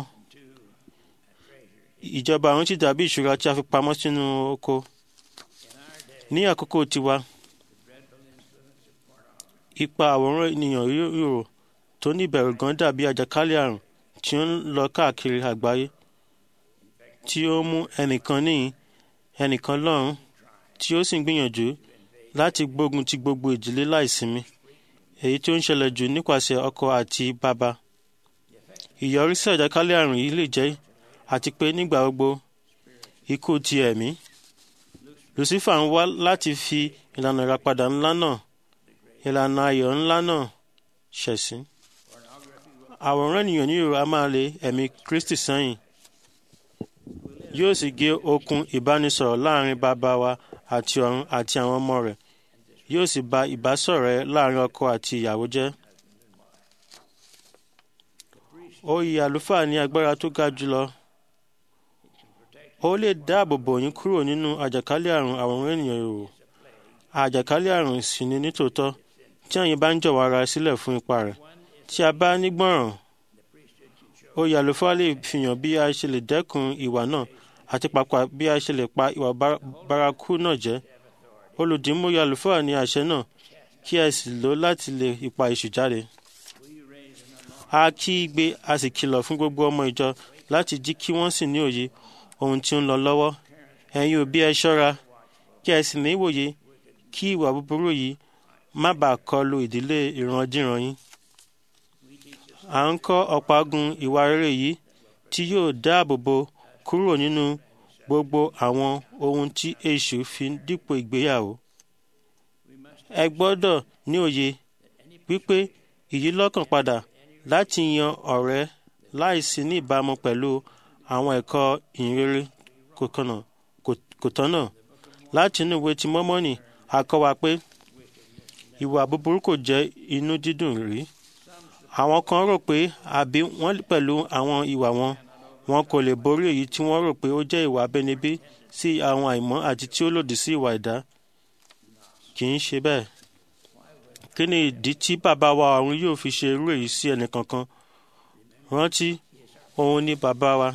ìjọba ọ̀run sì dàbí ìṣúra tí a fi pamọ́ sínú oko ní àkókò tiwa ipa àwòrán ènìyàn yòrò tó ní ìbẹ̀rù gan dàbí àjàkálẹ̀ àrùn tí ó ń lọ káàkiri àgbáyé tí ó mú ẹnìkan níhìn ẹnìkan lọ́run tí ó sì ń gbìyànjú láti gbógun ti gbogbo ìdílé láìsinmi èyí tí ó ń ṣẹlẹ̀ jù nípasẹ̀ ọkọ àti bàbá ìyọrísí àjàkálẹ̀ àrùn yìí lè jẹ́ àti pé nígbà gbogbo ikú ti ẹ̀mí lucifer ń wá láti fi ìlànà ìràpadà ńlá náà ìlànà ayọ̀ ńlá náà ṣẹ̀sín àwòrán ènìyàn ní ìrora máa lé ẹ̀mí kristi sẹ́yìn yóò sì gé okùn ìbánisọ̀rọ̀ láàrin bàbá wa àti ọ̀run àti àwọn ọmọ rẹ̀ yóò sì ba ìbásọ̀rẹ́ láàrin ọkọ àti ìyàwó jẹ́ oyè àlùfáà ní agbára tó ga jùlọ ó lè dáàbò bò yín kúrò nínú àjàkálẹ̀ àrùn àwòrán ènìyàn yòówù àjàkálẹ̀ àrùn sì ni nítòótọ́ tí ẹ̀yin bá ń jọ̀wọ́ ara sílẹ̀ fún ipa rẹ̀ tí a bá nígbọ̀ràn oyè àlùfáà lè fihàn bí a ṣe lè dẹ́kun ìwà náà àti pàápàá bí a ṣe lè pa ìwà bá- bárakú náà jẹ́ olùdìmúyè àlùfáà ní àṣẹ náà kí ẹ sì lò láti lè ipa èṣù jáde a kí igbe a sì kìlọ̀ fún gbogbo ọmọ ìjọ láti jí kí wọ́n sì ní òye ohun tí ó ń lọ lọ́wọ́ ẹ̀yin òbí ẹ ṣọ́ra kí ẹ sì ní ìwòye kí ìwà búburú yìí má bàa kọlu ìdílé ìrandíran yín à ń kọ́ ọ̀págun ìwà rere yìí tí yóò dáàbò bo kúrò nínú gbogbo àwọn ohun tí èṣù fi dípò ìgbéyàwó ẹ gbọ́dọ̀ ní òye wípé ìyílọ́kàn padà láti yan ọ̀rẹ́ láìsí ní ìbámu pẹ̀lú àwọn ẹ̀kọ́ ìhìnrere kò kànnà- kò- kò tọ́nà láti inú ìwé ti mọ́mọ́nì a kọ́ wa pé ìwà búburú kò jẹ́ inú dídùn rí àwọn kan rò pé àbí wọ́n pẹ̀lú àwọn ìwà wọn wọn kò lè borí èyí tí wọ́n rò pé ó jẹ́ ìwà abẹ́nibí sí àwọn àìmọ́ àti tí ó lòdì sí ìwà ẹ̀dá kì í ṣe bẹ́ẹ̀ kí ni ìdí tí bàbá wa ọ̀run yóò fi ṣe irú èyí sí ẹnìkankan rántí òun ni bàbá wa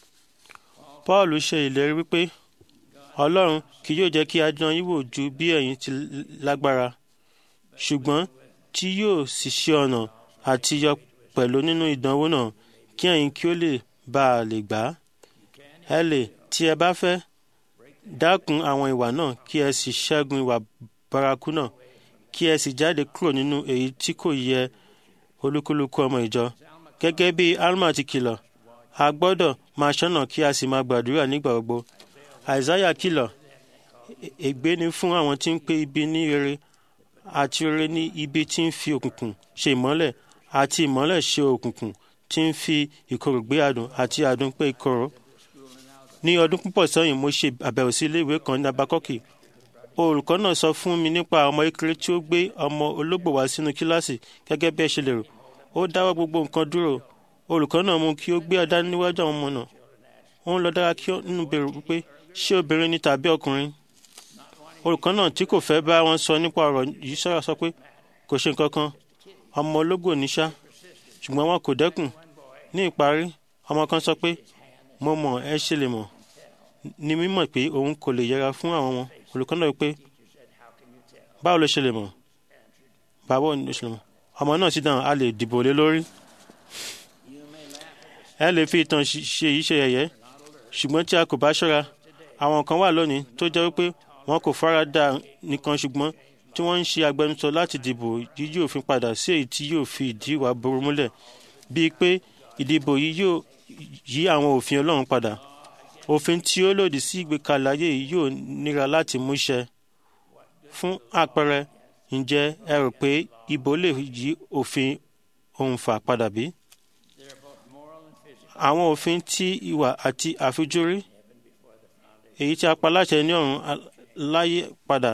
paul ṣe ìlérí wípé ọlọ́run kì yóò jẹ́ kí a dán yín wò ju bí ẹ̀yin ti lágbára ṣùgbọ́n tí yóò sì ṣe ọ̀nà àti yọ pẹ̀lú nínú ìdánwò náà kí ẹ̀yin kí ó lè bá a lè gbà á ẹ lè tí ẹ bá fẹ́ dákun àwọn ìwà náà kí ẹ sì ṣẹ́gun ìwà bárakú náà kí ẹ sì jáde kúrò nínú èyí tí kò yẹ olúkúlùkù ọmọ ìjọ gẹ́gẹ́ bí alma ti kìlọ̀ a gbọ́dọ̀ máa ṣọ́nà kí a sì máa gbàdúrà nígbà gbogbo àìsáyà kìlọ̀ "È- ègbé ni fún àwọn tí ń pe ibi ní rere àti rere ní ibi tí ń fi òkùnkùn ṣe ìmọ́lẹ̀ àti ìmọ́lẹ̀ ṣe òkùnkùn tí ń fi ìkorò gbé adùn àti adùn pé ìkorò. ní ọdún púpọ̀ sẹ́yìn mo ṣe àbẹ̀wò sí ilé ìwé kan ní abakọ́kì olùkọ́ náà sọ fún mi nípa ọmọ kékeré tí ó gbé ọmọ ológbò wá sínú kíláàsì gẹ́gẹ́ bí ẹ ṣe lè rò ó dáwọ́ gbogbo nǹkan dúró olùkọ́ náà mú kí ó gbé ọ̀dá níwájú àwọn ọmọ náà ó ń lọ dára kí ó nínú bèrè wípé ṣé obìnrin ni tàbí ọkùnrin olùkọ́ náà tí kò fẹ́ bá wọn sọ nípa ọ̀rọ̀ yìí sọ̀rọ̀ sọ pé kò ṣe nǹkan kan ọmọ ológbò ní ṣá ṣùgbọ́n wọn kò dẹ́kun ní ìparí ọmọ kan sọ pé mo mọ̀ ẹ ṣe lè mọ̀ ní mímọ̀ pé òun kò lè yẹra fún àwọn ọmọ olùkọ́ náà wípé báwo ló ṣe lè mọ̀ báwo ló ṣe lè mọ̀ ọmọ náà sì dáhùn a lè dìbò lé lórí ẹ lè fi ìtàn ṣe yìí ṣe yẹ̀yẹ́ ṣùgbọ́n tí a kò bá ṣọ́ra àwọn kan wà lónìí tó jẹ́ wípé wọn kò fara dà nìkan ṣùgbọ́n tí wọ́n ń ṣe agbẹnusọ láti dìbò yíyí òfin padà sí èyí tí yóò fi ìdí ìwà burú múlẹ̀ bíi pé ìdìbò yìí yóò yí àwọn òfin Ọlọ́run padà òfin tí ó lòdì sí ìgbékalẹ̀ ayé yìí yóò nira láti mú ṣẹ fún àpẹẹrẹ ǹjẹ́ ẹ rò pé ìbò lè yí òfin òǹfà padà bí? àwọn òfin tí ìwà àti àfijúrí èyí tí a pa láṣẹ ní ọ̀run láyé padà.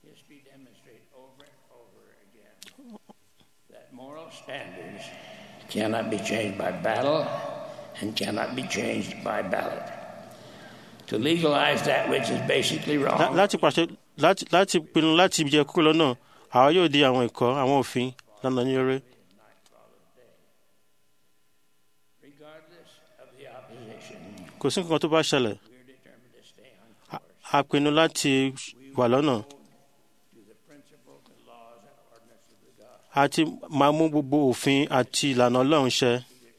Moral standards cannot be changed by battle and cannot be changed by ballot. To legalize that which is basically Lá- wrong láti pàṣẹ láti láti pinnu láti jẹ kúrò lọ́nà àwa yóò di àwọn ẹ̀kọ́ àwọn òfin lọ́nà ní orí. regardless of the opposition. kò sí nǹkan tó bá ṣẹlẹ̀ A- a pinnu láti wà lọ́nà àti máa mú gbogbo òfin àti ìlànà Ọlọ́run ṣẹ.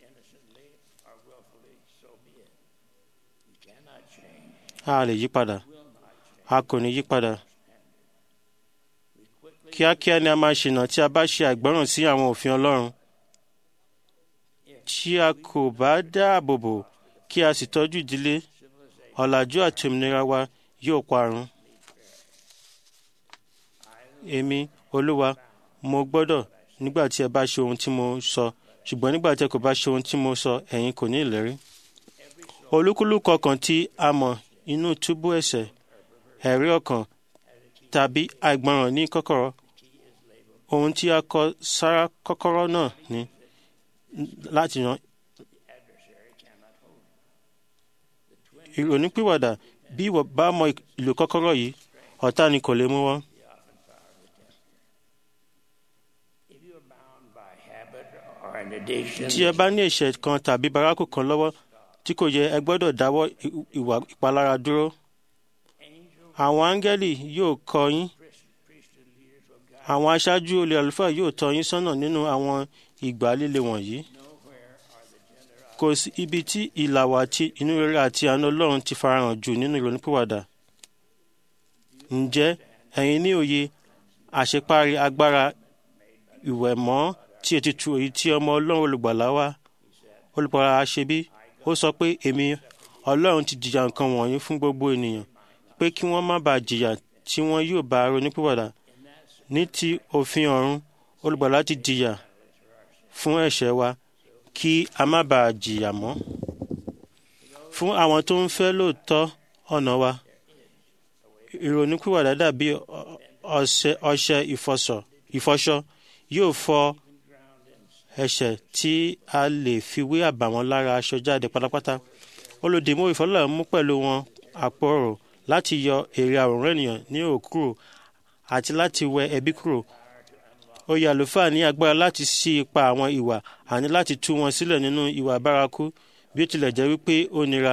a lè yí padà a kò ní yí padà. kíákíá ni a máa ṣìnà tí a bá ṣe àìgbọ́ràn sí àwọn òfin Ọlọ́run. tí a kò bá dáàbò bò kí a sì tọ́jú ìdílé ọ̀làjú àti òmìnira wa yóò parun. èmi olúwa mo gbọ́dọ̀ nígbà tí ẹ bá ṣe ohun tí mo sọ ṣùgbọ́n nígbà tí ẹ kò bá ṣe ohun tí mo sọ ẹ̀yin kò ní ìlérí. olúkúlùkù ọkàn tí a mọ̀ inú túbú ẹ̀ṣẹ̀ ẹ̀rí ọkàn tàbí àìgbọràn ní kọ́kọ́rọ́ ohun tí a kọ sára kọ́kọ́rọ́ náà ni láti yan ìrònúpìwàdà bí ìwọ bá mọ ìlò kọ́kọ́rọ́ yìí ọ̀tá ni kò lè mú wọn. If you are bound by habit or an addiction, tí ẹ bá ní ẹ̀ṣẹ̀ kan tàbí bárakù kan lọ́wọ́ tí kò yẹ ẹ gbọ́dọ̀ dáwọ́ i- ìwà ìpalára dúró. àwọn áńgẹ́lì yóò kọ́ yín àwọn aṣáájú olè àlùfáà yóò tọ́ yín sọ́nà nínú àwọn ìgbà líle wọ̀nyí. kò sí ibi tí ìlàwọ̀ àti inú rere àti àánú Ọlọ́run ti farahàn jù nínú ìrònúpìwàdà. ǹjẹ́ ẹ̀yin ní òye àṣeparí agbára ìwẹ̀mọ́ tí ètùtù èyí tí ọmọ Ọlọ́run olùgbàlà wa olùgbàlà ṣe bí ó sọ pé èmi Ọlọ́run ti jìyà nǹkan wọ̀nyí fún gbogbo ènìyàn pé kí wọ́n má bàa jìyà tí wọ́n yóò bá ronúpìwàdà ní ti òfin ọ̀run olùgbàlà ti jìyà fún ẹ̀ṣẹ̀ wa kí a má bàa jìyà mọ́ fún àwọn tó ń fẹ́ lóòótọ́ ọ̀nà wa ìrònúpìwàdà dàbí ọ- ọṣẹ ọṣẹ ìfọṣọ ìfọṣọ yóò fọ ẹ̀ṣẹ̀ tí a lè fi wé àbàwọ́n lára aṣọ jáde pátápátá olùdìmú ìfọlọ́ mú pẹ̀lú wọn àpòrò láti yọ èrè àwòrán ènìyàn ní òkúrò àti láti wẹ ẹbí kúrò oyè àlùfáà ní agbára láti ṣí ipa àwọn ìwà àní láti tú wọn sílẹ̀ nínú ìwà bárakú bí ó tilẹ̀ jẹ́ wípé ó nira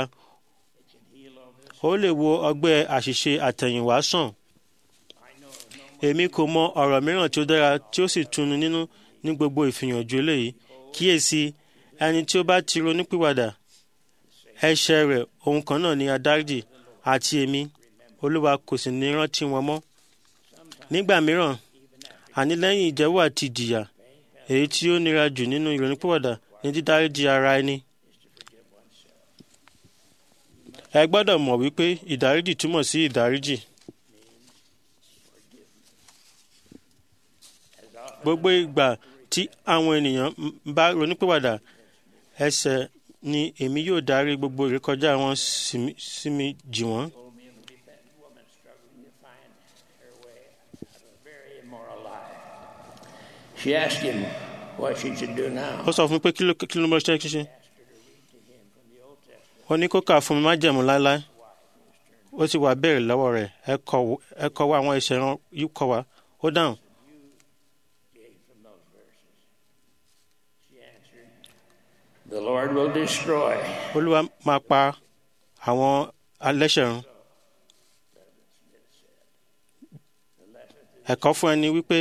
ó lè wo ọgbẹ́ àṣìṣe àtẹ̀yìnwá sàn èmi kò mọ ọ̀rọ̀ mìíràn tí ó dára tí ó sì tuni nínú ní gbogbo ìfìyànjú eléyìí kíyèsí ẹni tí ó bá ti ronúpìwàdà ẹ̀ṣẹ̀ rẹ̀ ohun kan náà ni adáríjì àti èmi olúwa kò sì ní rántí wọn mọ́ nígbà mìíràn àní lẹ́yìn ìjẹ́wọ́ àti ìjìyà èyí tí ó nira jù nínú ìrònúpìwàdà ní dídáríjì ara ẹni ẹ gbọ́dọ̀ mọ̀ wípé ìdáríjì túmọ̀ sí ìdáríjì gbogbo ìgbà tí àwọn ènìyàn ń bá ronúpìwàdà ẹsẹ̀ ni èmi yóò darí gbogbo ìrékọjá wọn sí mi- sí mi jì wọ́n. told me of a repentant woman struggling to find her way out of a very immoral life. She asked him what she should do now. ó sọ fún mi pé kí ló kí ló mọ ṣe ṣíṣe ó ní kó kà fún mi má jẹ̀mú láéláé ó sì wá béèrè lọ́wọ́ rẹ̀ ẹ kọ- ẹ kọ wá àwọn ẹsẹ̀ rán yìí kọ wá ó dáhùn Gave from those verses. She answered, The Lord will destroy olúwa máa pa àwọn alẹ́ṣẹ̀ run ẹ̀kọ́ fún ẹni wípé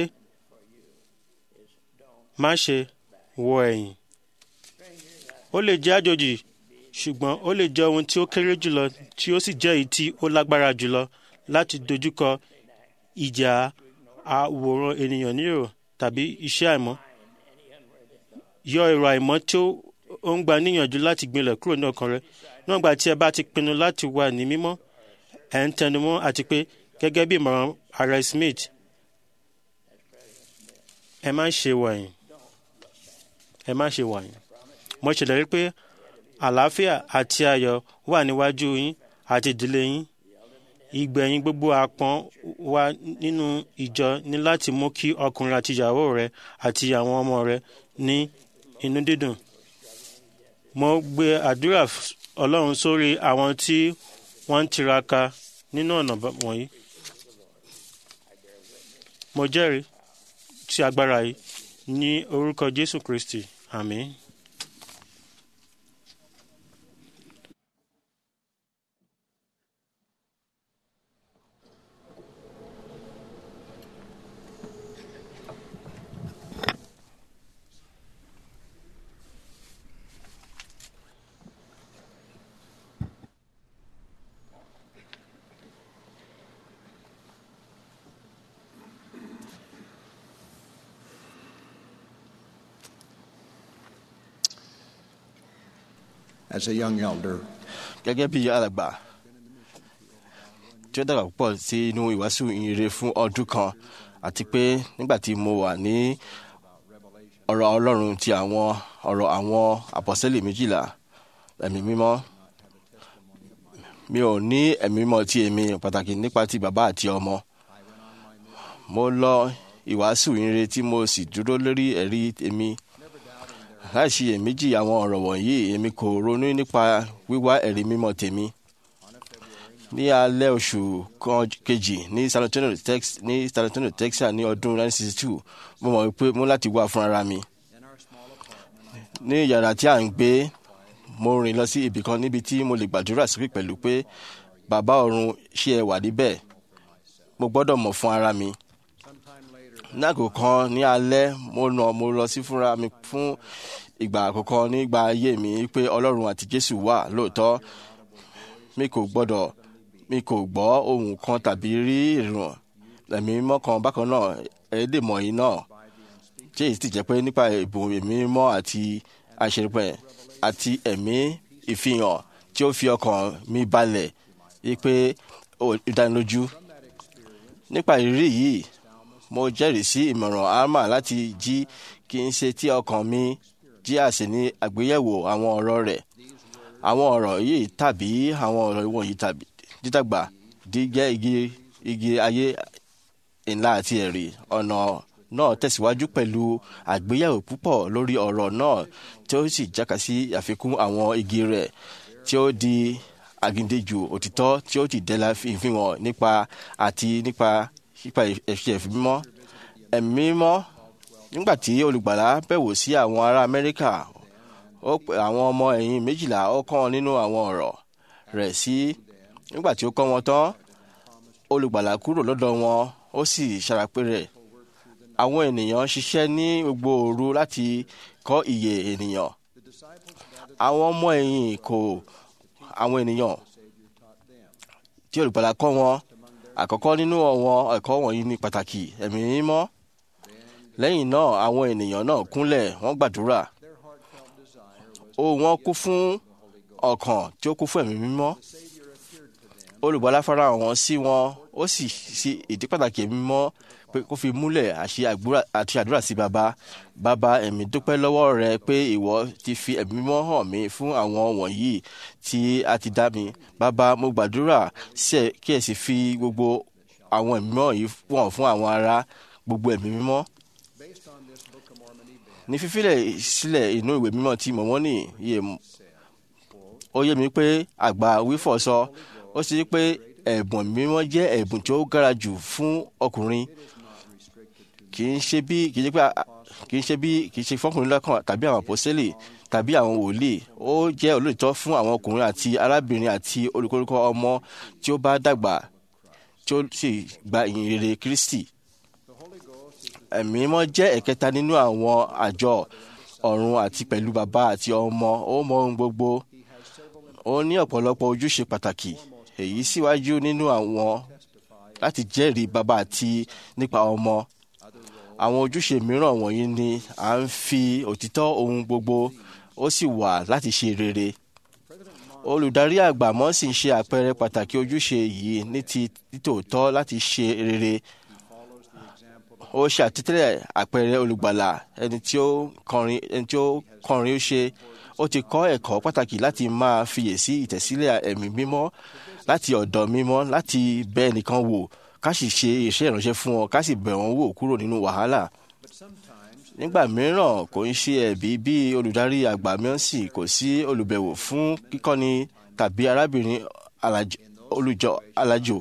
má ṣe wo ẹ̀yìn ó lè jẹ́ àjòjì ṣùgbọ́n ó lè jẹ́ ohun tí ó kéré jùlọ tí ó sì jẹ́ èyí tí ó lágbára jùlọ láti dojúkọ ìjà àwòrán ènìyàn nírò tàbí iṣẹ́ àìmọ́ yọ èrò àìmọ́ tí ó ó ń gba níyànjú láti gbinlẹ̀ kúrò ní ọkàn rẹ níwọ̀n gbà tí ẹ bá ti pinnu láti wà ní mímọ́ ẹ̀ ń tẹnumọ́ àti pé gẹ́gẹ́ bí ìmọ̀ràn ààrẹ Smith ẹ má ṣe wàyìn ẹ má ṣe wàyìn mo ṣèlérí pé àlàáfíà àti ayọ̀ wà níwájú yín àti ìdílé yín ìgbẹ̀yìn gbogbo àpọ́n wa nínú ìjọ ní láti mú kí ọkùnrin àti ìyàwó rẹ àti àwọn ọmọ rẹ ní inú dídùn mo gbé àdúrà f- ọlọ́run sórí àwọn tí wọ́n ń tiraka nínú ọ̀nà bá- wọ̀nyí mo jẹ́rìí sí agbára yìí ní orúkọ jésù kristi àmín. As a young elder, gẹ́gẹ́ bí alàgbà tí ó dàgbà púpọ̀ sí inú ìwàásù ìyìnrere fún ọdún kan àti pé nígbà tí mo wà ní ọ̀rọ̀ ọlọ́run ti àwọn ọ̀rọ̀ àwọn àpọ̀sẹ́lẹ̀ méjìlá ẹ̀mí mímọ́ mi ò ní ẹ̀mí mímọ́ ti èmi pàtàkì nípa ti bàbá àti ọmọ mo lọ ìwàásù ìyìnrere tí mo sì dúró lórí ẹ̀rí èmi láìsí èméjì àwọn ọ̀rọ̀ wọ̀nyí èmi kò ronú nípa wíwá ẹ̀rí mímọ́ tèmi. ní alẹ́ oṣù kan kejì ní San Antonio, Tex- ní San Antonio, Texas ní ọdún 1962 mo mọ̀ pé mo láti wá fúnra mi. ní yàrá tí à ń gbé mo rìn lọ sí ibì kan níbi tí mo lè gbàdúrà sókè pẹ̀lú pé bàbá ọ̀run ṣé ẹ wà níbẹ̀ mo gbọ́dọ̀ mọ̀ fún ara mi náàgò kan ní alẹ́ mo nà mo lọ sí fúnra mi fún ìgbà àkọ́kọ́ nígbà ayé mi pé ọlọ́run àti jésù wà lóòótọ́ mi kò gbọ́dọ̀ mi kò gbọ́ ohun kan tàbí rí ìrùn ẹ̀mí mímọ́ kan bákan náà ẹ̀ẹ́dẹ̀ mọ̀ọ́yì náà tí èyí sì jẹ́ pé nípa ìbùn ẹ̀mí mímọ́ àti àṣepẹ̀ àti ẹ̀mí ìfihàn tí ó fi ọkàn mi balẹ̀ wípé ó dánilójú nípa ìrírí yìí mo jẹ́rìí sí ìmọ̀ràn alma láti jí kí n ṣe tí ọkàn mi jí àṣẹ ní àgbéyẹ̀wò àwọn ọ̀rọ̀ rẹ̀ àwọn ọ̀rọ̀ yìí tàbí àwọn ọ̀rọ̀ wọ̀nyí tàbí dídàgbà dígẹ́ igi igi ayé ńlá àti ẹ̀rí ọ̀nà náà tẹ̀síwájú pẹ̀lú àgbéyẹ̀wò púpọ̀ lórí ọ̀rọ̀ náà tí ó sì jáka sí àfikún àwọn igi rẹ̀ tí ó di àgídéjù òtítọ́ tí ó ti dẹ́la ìfihàn nípa àti nípa nípa ẹ̀ṣẹ̀ mímọ́ ẹ̀mí mímọ́ nígbà tí olùgbàlà bẹ̀wò sí àwọn ará Amẹ́ríkà ó pe àwọn ọmọ ẹ̀yìn méjìlá ó kọ́ wọn nínú àwọn ọ̀rọ̀ rẹ̀ sí nígbà tí ó kọ́ wọn tán olùgbàlà kúrò lọ́dọ̀ wọn ó sì ṣàràpé rẹ̀ àwọn ènìyàn ṣiṣẹ́ ní gbogbo òru láti kọ́ ìyè ènìyàn àwọn ọmọ ẹ̀yìn kò àwọn ènìyàn tí olùgbàlà kọ́ wọn àkọ́kọ́ nínú àwọn ẹ̀kọ́ wọ̀nyí ní pàtàkì ẹ̀mí mímọ́ lẹ́yìn náà àwọn ènìyàn náà kúnlẹ̀ wọ́n gbàdúrà ó wọ́n kú fún ọkàn tí ó kú fún ẹ̀mí mímọ́ olùgbàlà farahàn wọn sí wọn ó sì ṣe ìdí pàtàkì ẹ̀mí mímọ́ pé kó fi múlẹ̀ àṣẹ àgbúrà- àti àdúrà sí baba baba ẹ̀mí dúpẹ́ lọ́wọ́ rẹ pé ìwọ ti fi ẹ̀mí mímọ́ hàn mí fún àwọn wọ̀nyí tí a ti dá mi baba mo gbàdúrà sí ẹ kí ẹ sì fi gbogbo àwọn ẹ̀mí mímọ́ yìí wọ̀n fún àwọn ará gbogbo ẹ̀mí mímọ́ ní fífílẹ̀ sílẹ̀ inú ìwé mímọ́ tí mọ̀mọ́nì yẹ ó yé mi pé àgbà wífọ̀ sọ ó sì rí pé ẹ̀bùn ẹ̀mí mímọ́ jẹ́ ẹ̀bùn tí ó gara jù fún ọkùnrin kì í ṣe bí kì í ṣe pé a- kì í ṣe bí kì í ṣe fọkùnrin lọ́kàn tàbí àwọn àpọ́sẹ́lì tàbí àwọn wòlíì ó jẹ́ olóòtọ́ fún àwọn ọkùnrin àti arábìnrin àti olùkórúkọ ọmọ tí ó bá dàgbà tí ó sì gba ìyìn rere Kristi ẹ̀mí mímọ́ jẹ́ ẹ̀kẹta nínú àwọn àjọ ọ̀run àti pẹ̀lú bàbá àti ọmọ ó mọ ohun gbogbo ó ní ọ̀pọ̀lọpọ̀ ojúṣe pàtàkì èyí síwájú nínú àwọn láti jẹ́rìí bàbá àti nípa ọmọ àwọn ojúṣe mìíràn wọ̀nyí ni à ń fi òtítọ́ ohun gbogbo ó sì wà láti ṣe rere olùdarí àgbà mọ́ sì ń ṣe àpẹẹrẹ pàtàkì ojúṣe yìí ní ti títòótọ́ láti ṣe rere ó ṣe àtẹ́tẹ́lẹ̀ àpẹẹrẹ olùgbàlà ẹni tí ó kọrin ẹni tí ó kọrin ó ṣe ó ti kọ́ ẹ̀kọ́ pàtàkì láti máa fiyèsí ìtẹ̀sílẹ̀ ẹ̀mí mímọ́ láti ọ̀dọ̀ mímọ́ láti bẹ́ ẹnìkan wò ká sì ṣe iṣẹ́ ìránṣẹ́ fún wọn ká sì bẹ̀ wọ́n wò kúrò nínú wàhálà nígbà mìíràn kò ń ṣe ẹ̀bí bí olùdarí àgbà mìíràn sì kò sí olùbẹ̀wò fún kíkọ́ni tàbí arábìnrin alaj- olùjọ alájò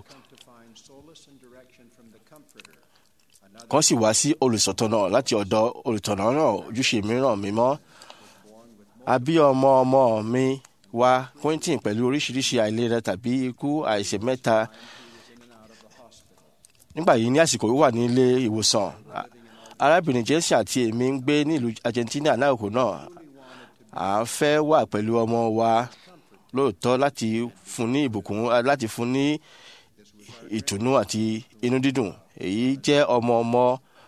kan sì wá sí olùsọ̀tọ̀nà láti ọ̀dọ̀ olùtọ̀nà náà ojúṣe mìíràn mímọ́. a bí ọmọ ọmọ mi wá Quentin pẹ̀lú oríṣiríṣi àìlera tàbí ikú àìsè mẹ́ta. nígbà yìí ní àsìkò wíwà ní ilé ìwòsàn a- arábìnrin Jesse àti èmi ń gbé ní ìlú Argentina láàkó náà à ń fẹ́ wà pẹ̀lú ọmọ wa lóòótọ́ láti fún ní ìbùkún láti fún ní ìtùnú àti inú dídùn èyí jẹ́ ọmọ ọmọ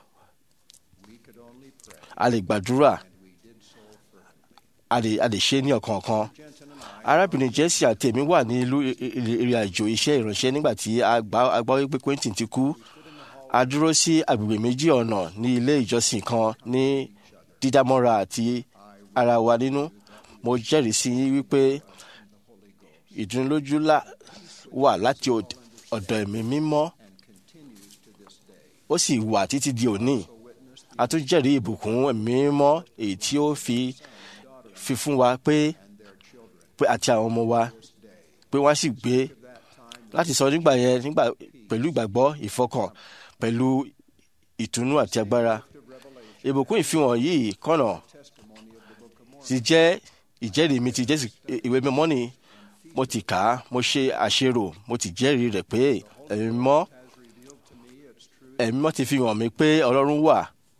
a lè gbàdúrà a lè a lè ṣe ní ọ̀kọ̀ọ̀kan arábìnrin Jesse àti èmi wà ní ìlú ìrìn àjò iṣẹ́ ìránṣẹ́ nígbà tí a gbà- a gbọ́ wípé Quentin ti kú a dúró sí agbègbè méjì ọ̀nà ní ilé ìjọsìn kan ní dídámọ́ra àti ara wa nínú mo jẹ́rìí sí yín wípé ìdúnilójú lá- wà láti ọ̀d- ọ̀dọ̀ ẹ̀mí mímọ́ ó sì wà títí di òní a tún jẹ́rìí ìbùkún ẹ̀mí mímọ́ èyí tí ó fi fi fún wa pé pé àti àwọn ọmọ wa pé wọ́n á sì gbé láti sọ nígbà yẹn nígbà pẹ̀lú ìgbàgbọ́ ìfọkàn pẹ̀lú ìtùnú àti agbára ìbùkún ìfihàn yìí kọ̀nà ti jẹ́ ìjẹ́rìí mi ti Jésù ìwé mímọ́ ni mo ti kà á mo ṣe àṣerò mo ti jẹ́rìí rẹ̀ pé ẹ̀mí mímọ́ ẹ̀mí mímọ́ ti fi hàn mí pé Ọlọ́run wà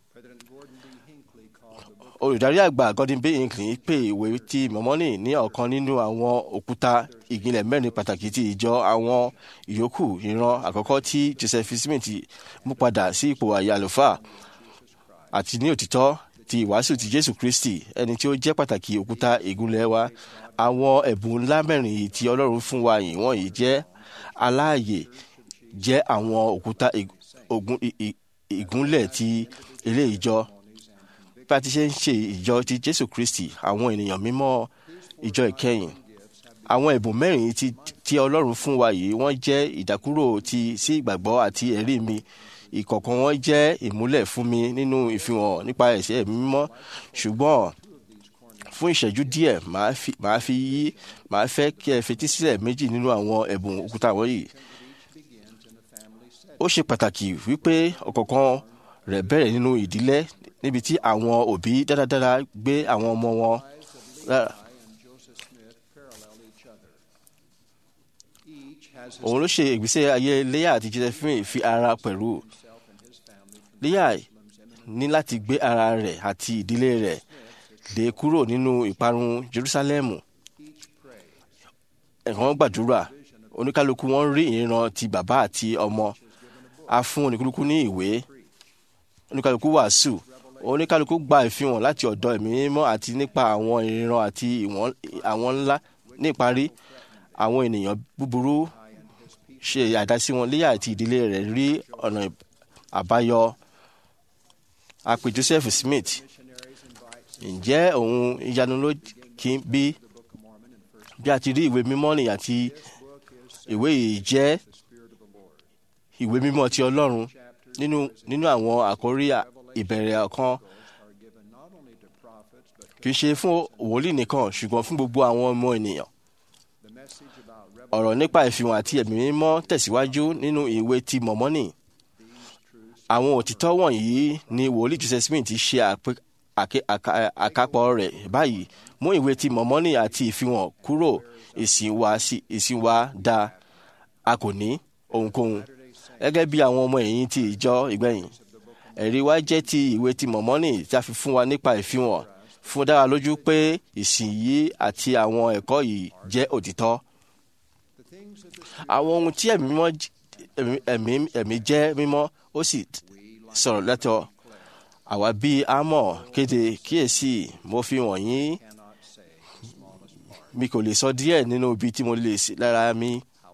olùdarí àgbà Gordon B. Hinckley pè ìwé tí mọ̀mọ́nì ní ọ̀kan nínú àwọn òkúta ìgbìnlẹ̀ mẹ́rin pàtàkì ti ìjọ àwọn ìyókù ìran àkọ́kọ́ tí Joseph Smith mú padà sí ipò àyè àlùfáà àti ní òtítọ́ ti ìwàásù ti Jésù Kristi ẹni tí ó jẹ́ pàtàkì òkúta ìgúnlẹ̀ wa àwọn ẹ̀bùn ńlá mẹ́rin yìí tí Ọlọ́run fún wa yìí wọ̀nyí jẹ́ aláàyè jẹ́ àwọn òkúta ig- ogun- i- i- ìgúnlẹ̀ ti ilé ìjọ bí a ti ṣe ń ṣe ìjọ ti Jésù Kristi àwọn ènìyàn mímọ́ ìjọ ìkẹyìn àwọn ẹ̀bùn mẹ́rin tí tí Ọlọ́run fún wa yìí wọ́n jẹ́ ìdákúrò ti sí ìgbàgbọ́ àti ẹ̀rí mi ìkọ̀ọ̀kan wọn jẹ́ ìmúlẹ̀ fún mi nínú ìfihàn nípa ẹ̀ṣẹ̀ mi mímọ́ ṣùgbọ́n fún ìṣẹ́jú díẹ̀ màá fi màá fi yí màá fẹ́ kí ẹ fetí sílẹ̀ méjì nínú àwọn ẹ̀bùn òkúta wọ̀nyí ó ṣe pàtàkì wípé ọ̀kọ̀ọ̀kan rẹ̀ bẹ̀rẹ̀ nínú ìdílé níbi tí àwọn òbí dáradára gbé àwọn ọmọ wọn lára. òun ló ṣe ìgbésẹ̀ ayé Léyà àti Josephine fi ara pẹ̀lú Léyà ní láti gbé ara rẹ̀ àti ìdílé rẹ̀ lé kúrò nínú ìparun Jerúsálẹ́mù ẹ̀kan gbàdúrà oníkálukú wọn rí ìran ti bàbá àti ọmọ a fún oníkálukú ní ìwé oníkálukú wàásù oníkálukú gba ìfihàn láti ọ̀dọ̀ ẹ̀mí mímọ́ àti nípa àwọn ìran àti ìwọ̀n àwọn ńlá ní ìparí àwọn ènìyàn búburú ṣe àdásí wọn léyà àti ìdílé rẹ̀ rí ọ̀nà àbáyọ àpè Joseph Smith ǹjẹ́ òun ìyanu ló kí n bí bí a ti rí ìwé mímọ́ nìyí àti ìwé yìí jẹ́ ìwé mímọ́ ti Ọlọ́run nínú nínú àwọn àkórí ìbẹ̀rẹ̀ ọ̀kan kì í ṣe fún wòlíì nìkan ṣùgbọ́n fún gbogbo àwọn ọmọ ènìyàn ọ̀rọ̀ nípa ìfihàn àti ẹ̀mí mímọ́ tẹ̀síwájú nínú ìwé ti mọ̀mọ́nì àwọn òtítọ́ wọ̀nyí ni wòlíì Joseph Smith ti ṣe àpè- àké- àká- àkápọ̀ rẹ̀ báyìí mú ìwé ti mọ̀mọ́nì àti ìfihàn kúrò ìsìn wa sí ìsìn wa dá a kò ní ohunkóhun gẹ́gẹ́ bí àwọn ọmọ ẹ̀yìn ti ìjọ ìgbẹ̀yìn ẹ̀rí wa jẹ́ ti ìwé ti mọ̀mọ́nì tí a fi fún wa nípa ìfihàn fún dára lójú pé ìsìn yìí àti àwọn ẹ̀kọ́ yìí jẹ́ òtítọ́ àwọn ohun tí ẹ̀mí mímọ́ j- ẹ̀mí- ẹ̀mí ẹ̀mí jẹ́ mímọ́ ó sì sọ̀rọ̀ lẹ́tọ̀ àwa bíi àmọ̀ kéde kíyèsí mo fi wọ̀nyí mi kò lè sọ díẹ̀ nínú ibi tí mo lè sí lára mi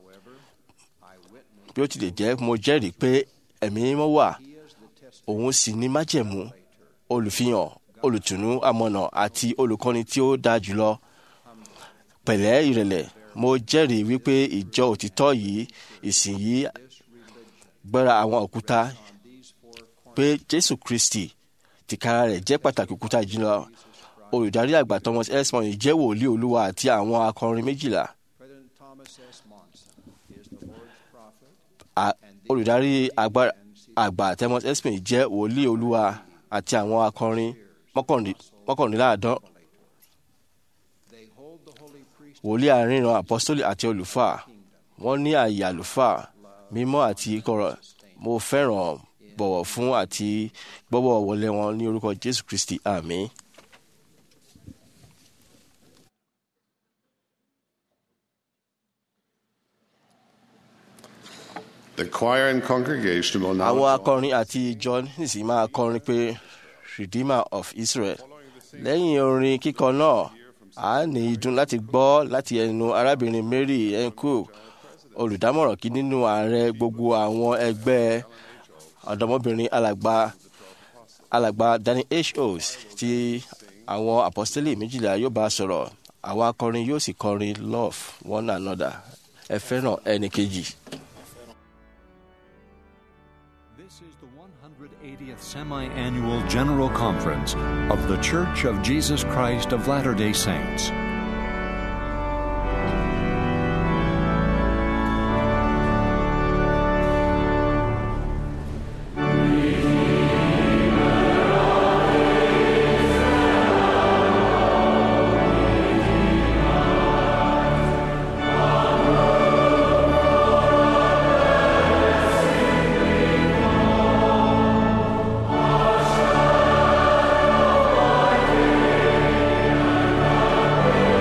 bí ó tilẹ̀ jẹ́ mo jẹ́rìí pé ẹ̀mí mímọ́ wà òun sì ní májẹ̀mú olùfihàn olùtùnú amọ̀nà àti olùkọ́ni tí ó dáa jùlọ pẹ̀lẹ́ ìrẹ̀lẹ̀ mo jẹ́rìí wípé ìjọ òtítọ́ yìí ìsìn yìí gbẹ́ra àwọn òkúta pé Jésù Kristi tìkára rẹ̀ jẹ́ pàtàkì òkúta jùlọ olùdarí àgbà Thomas esmond jẹ́ wòlíì olúwa àti àwọn akọrin méjìlá A- olùdarí àgbà- àgbà Thomas esmond jẹ́ wòlíì olúwa àti àwọn akọrin mọ́kànlé- mọ́kànléláàádọ́ wòlíì àríran apọ́sítólì àti olùfà wọ́n ní àyè àlùfáà mímọ́ àti kọ̀rọ̀ mo fẹ́ràn bọ̀wọ̀ fún àti gbọ́wọ́ wọlé wọn ní orúkọ Jésù Kristi àmín. The choir and congregation will now àwọn join akọrin àti ìjọ nísìnyí máa kọrin pé Redeemer of Israel lẹ́yìn orin kíkọ náà a ní ìdùn láti gbọ́ láti ẹnu arábìnrin Mary enku olùdámọ̀ràn kí nínú ààrẹ gbogbo àwọn ẹgbẹ́ ọ̀dọ́mọbìnrin alàgbà alàgbà Danny H. O's tí àwọn apostoli méjìlá yóò bá sọ̀rọ̀ àwọn akọrin yóò sì kọrin love one another ẹ fẹ́ràn ẹnì kejì. This is the 180th semi annual General Conference of The Church of Jesus Christ of Latter day Saints. Amen.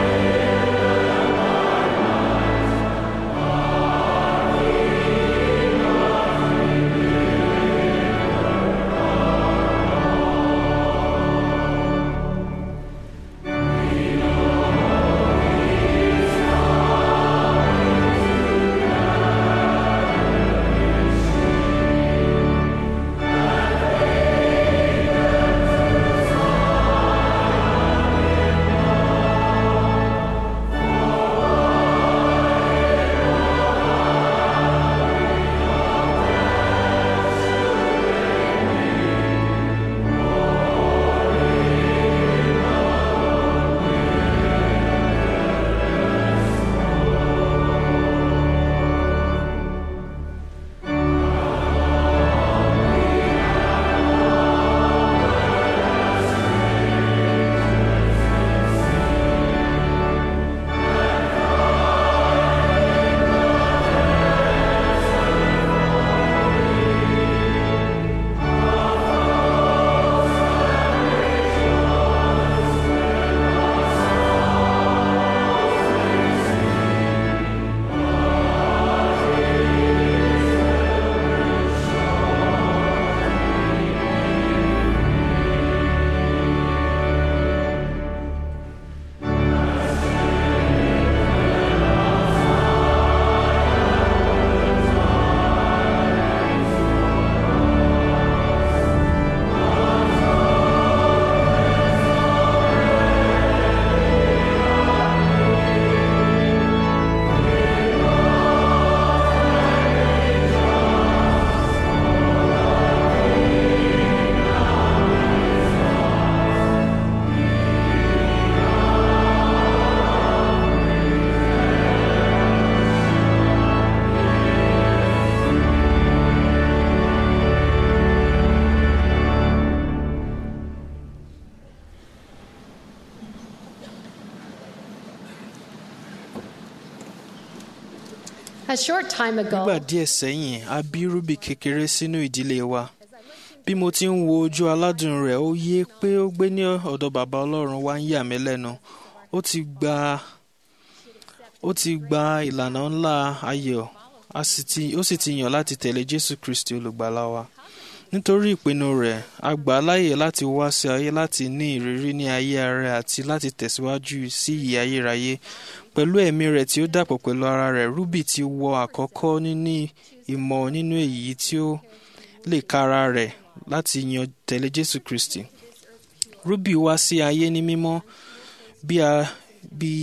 A short time nígbà ago, díẹ̀ sẹ́yìn a bí rúbì kékeré sínú ìdílé wa bí mo ti ń wo ojú aládùn rẹ̀ ó yé pé ó gbé ní ọ̀dọ̀ bàbá ọlọ́run wá ń yà mí lẹ́nu ó ti gba ó ti gba ìlànà ńlá ayọ̀ a sì ti- ó sì ti yàn láti tẹ̀lé jésù kristi olùgbàlà wa nítorí ìpinnu rẹ̀ a gbà á láàyè láti wá sí ayé láti ní ìrírí ní ayé ara àti láti tẹ̀síwájú sí ìyè ayérayé pẹ̀lú ẹ̀mí rẹ̀ tí ó dàpọ̀ pẹ̀lú ara rẹ̀ rúbì ti wọ àkọ́kọ́ níní ìmọ̀ nínú èyí tí ó lè kára rẹ̀ láti yan tẹ̀lé jésù kristi rúbì wá sí ayé ní mímọ́ bí a bí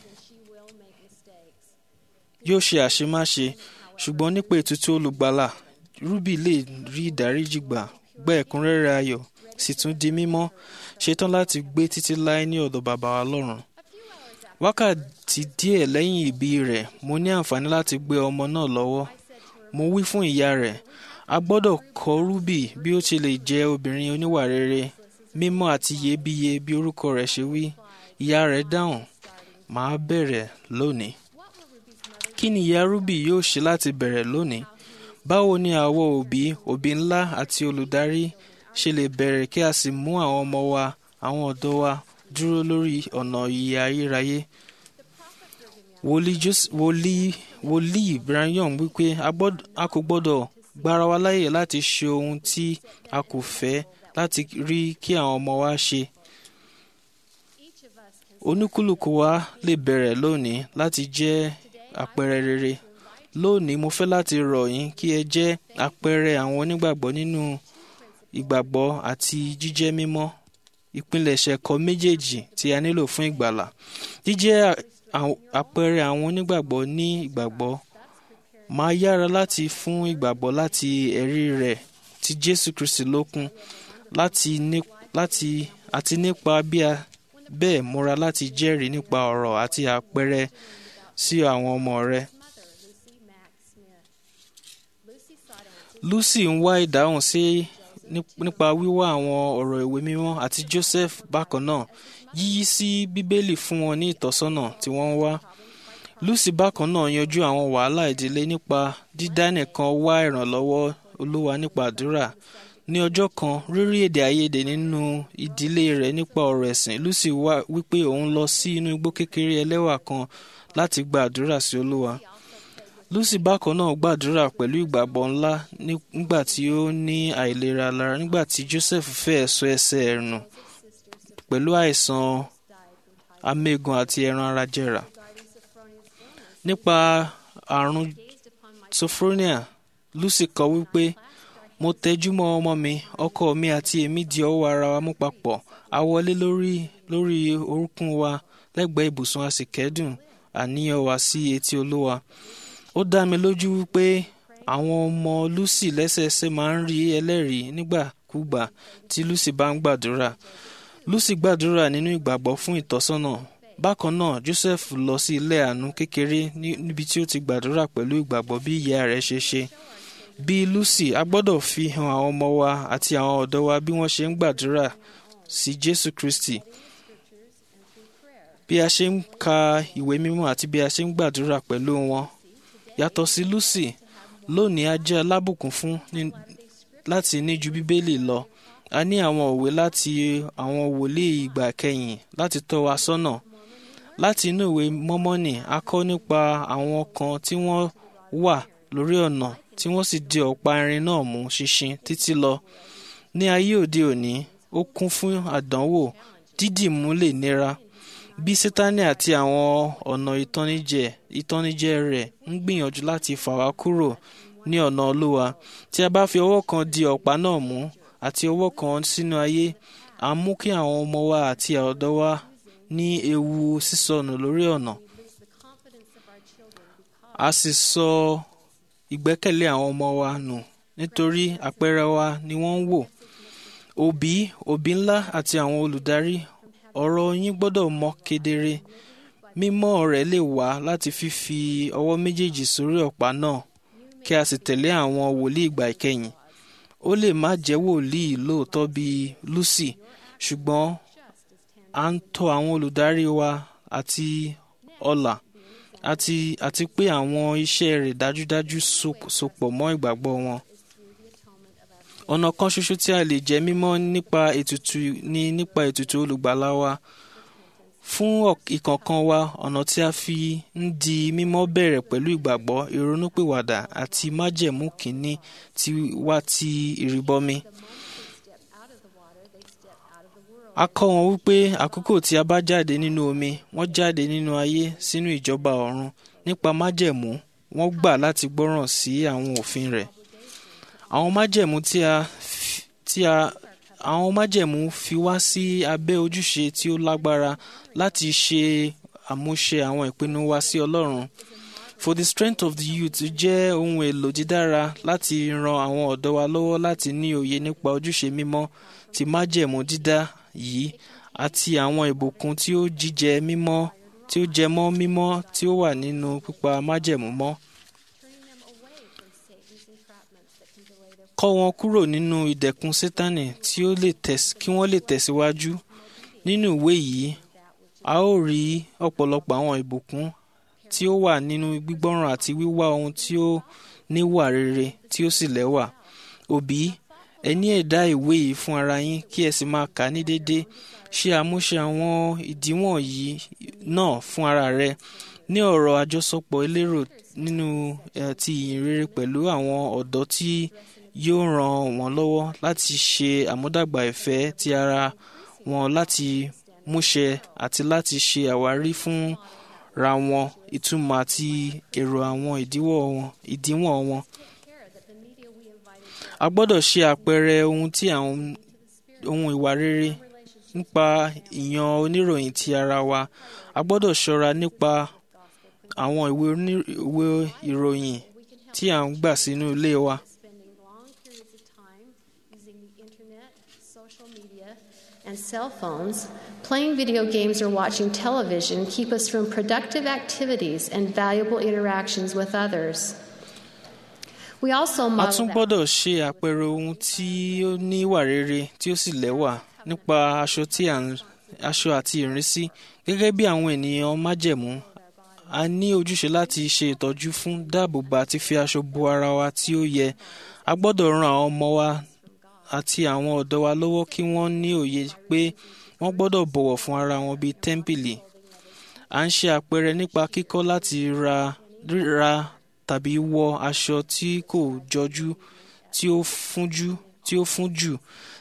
yóò ṣe àṣemáṣe ṣùgbọ́n nípa ètùtù olùgbàlà rúbì lè rí ìdáríjì gbà gbẹ́ ẹ̀kúnrẹ́rẹ́ ayọ̀ sì tún di mímọ́ ṣetán láti gbé títí láé ní ọ̀dọ̀ bàbá wa lọ́run wákàtí díẹ̀ lẹ́yìn ìbí rẹ̀ mo ní àǹfààní láti gbé ọmọ náà lọ́wọ́ mo wí fún ìyá rẹ̀ a gbọ́dọ̀ kọ́ rúbì bí ó ti lè jẹ́ obìnrin oníwà rere mímọ́ àti iyebíye bí orúkọ rẹ̀ ṣe wí ìyá rẹ̀ dáhùn màá bẹ̀rẹ̀ lónìí kí ni ìyá rúbì yóò ṣe láti bẹ̀rẹ̀ lónìí báwo ni àwọn òbí òbí ńlá àti olùdarí ṣe lè bẹ̀rẹ̀ kí a sì mú àwọn ọmọ wa àwọn ọ̀dọ́ wa dúró lórí ọ̀nà ìyè ayérayé wòlíì Jos- wòlíì wòlíì Branham wípé a gbọ́d- a kò gbọ́dọ̀ gbára wa láyè láti ṣe ohun tí a kò fẹ́ láti rí kí àwọn ọmọ wa ṣe oníkúlùkù wa lè bẹ̀rẹ̀ lónìí láti jẹ́ àpẹẹrẹ rere lónìí mo fẹ́ láti rọ̀ yín kí ẹ jẹ́ àpẹẹrẹ àwọn onígbàgbọ́ nínú ìgbàgbọ́ àti jíjẹ́ mímọ́ ìpilẹ̀ṣẹ̀ ẹ̀kọ́ méjèèjì tí a nílò fún ìgbàlà jíjẹ́ à- àpẹẹrẹ àwọn onígbàgbọ́ ní ìgbàgbọ́ máa yára láti fún ìgbàgbọ́ láti ẹ̀rí rẹ̀ tí Jésù Kristi lókun láti ní láti àti nípa bí a bẹ́ẹ̀ múra láti jẹ́rìí nípa ọ̀rọ̀ àti àpẹẹrẹ sí àwọn ọmọ rẹ̀. Lucy ń wá ìdáhùn sí ní- nípa wíwá àwọn ọ̀rọ̀ ìwé mímọ́ àti Joseph bákan náà yíyí sí Bíbélì fún wọn ní ìtọ́sọ́nà tí wọ́n ń wá. Lucy bákan náà yanjú àwọn wàhálà ìdílé nípa dídá nìkan wá ìrànlọ́wọ́ Olúwa nípa àdúrà. Ní ọjọ́ kan, rírí èdè àìyedè nínú ìdílé rẹ̀ nípa ọ̀rọ̀ ẹ̀sìn, Lucy wá wípé òun lọ sí inú igbó kékeré ẹlẹ́wà kan láti gba àdúrà sí Olúwa. Lucy bákan náà gbàdúrà pẹ̀lú ìgbàgbọ́ ńlá ní- nígbà tí ó ní àìlera lára nígbà tí Joseph fẹ́ sọ ẹsẹ̀ ẹ̀ nù pẹ̀lú àìsàn amégun àti ẹran ara jẹrà. Nípa àrùn sophronia, Lucy kọ wípé mo tẹjúmọ́ ọmọ mi ọkọ mi àti èmi di ọwọ́ ara wa mú papọ̀ a wọlé lórí lórí orúnkún wa lẹ́gbẹ̀ẹ́ ibùsùn a sì kẹ́dùn àníyàn wa sí etí Olúwa ó dá mi lójú wípé àwọn ọmọ Lucy lẹ́sẹẹsẹ máa ń rí ẹlẹ́rìí nígbàkúgbà tí Lucy bá ń gbàdúrà Lucy gbàdúrà nínú ìgbàgbọ́ fún ìtọ́sọ́nà bákan náà Joseph lọ sí ilé àánú kékeré ní- níbi tí ó ti gbàdúrà pẹ̀lú ìgbàgbọ́ bí ìyá rẹ̀ ṣe ṣe bí Lucy a gbọ́dọ̀ fi hàn àwọn ọmọ wa àti àwọn ọ̀dọ́ wa bí wọ́n ṣe ń gbàdúrà sí Jésù Kristi bí a ṣe ń ka ìwé mímọ́ àti bí a ṣe ń gbàdúrà pẹ̀lú wọn yàtọ̀ sí Lucy lónìí a jẹ́ alábùkún fún ní- láti ní ju Bíbélì lọ a ní àwọn òwe láti àwọn wòlíì ìgbà kẹyìn láti tọ́ wa sọ́nà láti inú ìwé mọ́mọ́nì a kọ́ nípa àwọn kan tí wọ́n wà lórí ọ̀nà tí wọ́n sì di ọ̀pá irin náà mú ṣinṣin títí lọ ní ayé òde òní ó kún fún àdánwò dídìmú lè nira bí sátánì àti àwọn ọ̀nà ìtọ́nijẹ ìtọ́nijẹ rẹ̀ ń gbìyànjú láti fà wá kúrò ní ọ̀nà olúwa tí a bá fi ọwọ́ kan di ọ̀pá náà mú àti ọwọ́ kan sínú ayé à ń mú kí àwọn ọmọ wa àti ọ̀dọ́ wa ní ewu sísọnù lórí ọ̀nà a sì sọ ìgbẹ́kẹ̀lé àwọn ọmọ wa nù nítorí àpẹẹrẹ wa ni wọ́n ń wò òbí òbí ńlá àti àwọn olùdarí ọ̀rọ̀ yín gbọ́dọ̀ mọ́ kedere mímọ́ rẹ̀ lè wá láti fífi ọwọ́ méjèèjì sórí ọ̀pá náà kí a sì tẹ̀lé àwọn wòlíì ìgbà ìkẹyìn ó lè má jẹ́ wòlíì lóòótọ́ bíi Lucy ṣùgbọ́n à ń tọ́ àwọn olùdarí wa àti ọlà àti àti pé àwọn iṣẹ́ rẹ̀ dájúdájú so- sopọ̀ mọ́ ìgbàgbọ́ wọn. ọ̀nà kan ṣoṣo tí a lè jẹ́ mímọ́ nípa ètùtù ni nípa ètùtù olùgbàlà wa. fún ọ̀k- ìkọ̀ọ̀kan wa ọ̀nà tí a fi ń di mímọ́ bẹ̀rẹ̀ pẹ̀lú ìgbàgbọ́ ìrònúpìwàdà àti májẹ̀mú kìíní ti wá ti ìrìbọmi. a kọ́ wọn wípé àkókò tí a bá jáde nínú omi wọ́n jáde nínú ayé sínú ìjọba ọ̀run nípa májẹ̀mú wọ́n gbà láti gbọ́ràn sí àwọn òfin rẹ̀. àwọn májẹ̀mú tí a fi- tí a àwọn májẹ̀mú fi wá sí abẹ́ ojúṣe tí ó lágbára láti ṣe àmúṣe àwọn ìpinnu wa sí Ọlọ́run. For the strength of the youth jẹ́ ohun èlò dídára láti ran àwọn ọ̀dọ́ wa lọ́wọ́ láti ní òye nípa ojúṣe mímọ́ ti májẹ̀mú dídá yìí àti àwọn ìbùkún tí ó jíjẹ mímọ́ tí ó jẹ mọ́ mímọ́ tí ó wà nínú pípa májẹ̀mú mọ́. Kọ́ wọn kúrò nínú ìdẹ̀kùn Sátánì tí ó lè tẹ̀s- kí wọ́n lè tẹ̀síwájú. Nínú ìwé yìí, a ó rí ọ̀pọ̀lọpọ̀ àwọn ìbùkún tí ó wà nínú gbígbọ́ràn àti wíwá ohun tí ó níwà rere tí ó sì lẹ́wà. Òbí, ẹ ní ẹ̀dá ìwé yìí fún ara yín kí ẹ sì máa kà á ní déédé. Ṣe àmúṣe àwọn ìdíwọ̀n yìí náà fún ara rẹ. Ní ọ̀rọ̀ àjọsọpọ̀ elérò nínú eh, ti ìyìn rere pẹ̀lú àwọn ọ̀dọ́ tí yóò ràn wọ́n lọ́wọ́ láti ṣe àmúdàgbà ìfẹ́ ti ara wọn láti múṣẹ àti láti ṣe àwárí fún ra wọn ìtumọ̀ àti èrò àwọn ìdíwọ́ wọn ìdíwọ̀n wọn. A gbọ́dọ̀ ṣe àpẹẹrẹ ohun tí àwọn ohun ìwà rere nípa ìyan oníròyìn ti ara wa. A gbọ́dọ̀ ṣọ́ra nípa àwọn ìwé oní- ìwé ìròyìn tí à ń gbà sínú ilé wa. spending long periods of time using the internet, social media, and cell phones, playing video games or watching television keep us from productive activities and valuable interactions with others. We also a model tún that gbọ́dọ̀ ṣe àpẹẹrẹ ohun tí ó ní ìwà rere tí ó sì lẹ́wà nípa aṣọ tí à ń aṣọ àti ìrísí gẹ́gẹ́ bí àwọn ènìyàn májẹ̀mú a ní ojúṣe láti ṣe ìtọ́jú fún dáàbòbò àti fi aṣọ bo ara wa tí ó yẹ a gbọ́dọ̀ ran àwọn ọmọ wa àti àwọn ọ̀dọ́ wa lọ́wọ́ kí wọ́n ní òye pé wọ́n gbọ́dọ̀ bọ̀wọ̀ fún ara wọn bíi tẹ́ḿpìlì à ń ṣe àpẹẹrẹ nípa kíkọ́ láti ra ríra tàbí wọ aṣọ tí kò jọjú tí ó fúnjú tí ó fún jù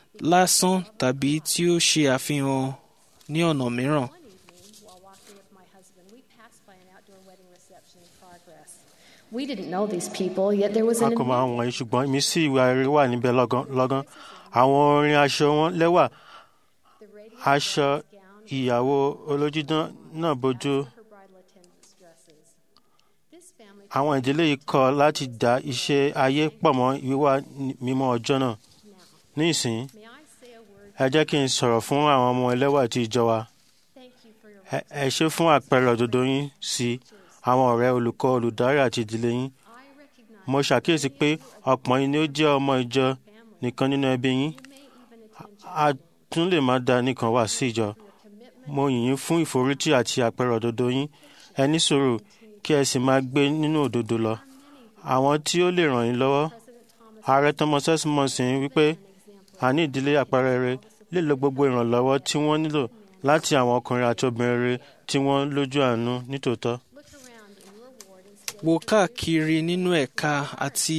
lásán tàbí tí ó ṣe àfihàn ní ọ̀nà mìíràn. one evening while walking with my husband, we passed by an outdoor wedding reception in progress. We didn't know these people, yet there was a an kò mọ àwọn wọ̀nyí ṣùgbọ́n ìmísí ìwà rere wà níbẹ̀ lọ́gán lọ́gán àwọn orin aṣọ wọn lẹ́wà the radio aṣọ gown ìyàwó olójúdán náà bójú her bridal attendants' dresses. This family àwọn ìdílé yìí kọ̀ láti dá iṣẹ́ ayé pọ̀ mọ́ wíwá mímọ́ ọjọ́ náà ní ìsìn may I say a word? ẹ jẹ́ kí n sọ̀rọ̀ fún àwọn ọmọ ẹlẹ́wà tí ìjọ wa Thank you for your Ẹ- ẹ ṣe fún àpẹẹrẹ òdodo yín sí àwọn ọ̀rẹ́ olùkọ́ olùdarí àti ìdílé yín I recognize mo ṣàkíyèsí pé ọ̀pọ̀ yín ni ó jẹ́ ọmọ ìjọ nìkan nínú ẹbí yín you may even attend a tún lè má da nìkan wá sí ìjọ your commitment mo yìn yín fún ìforítì àti àpẹẹrẹ òdodo yín ẹ ní sùúrù kí ẹ sì máa gbé nínú òdodo lọ àwọn tí ó lè ràn yín lọ́wọ́ ààrẹ thomas esmonson wípé àní ìdílé àpẹẹrẹ rere lè lo gbogbo ìrànlọ́wọ́ tí wọ́n nílò láti àwọn ọkùnrin àti obìnrin rere tí wọ́n lójú àánú nítòótọ́ look around in your ward and stay wo káàkiri nínú ẹ̀ka àti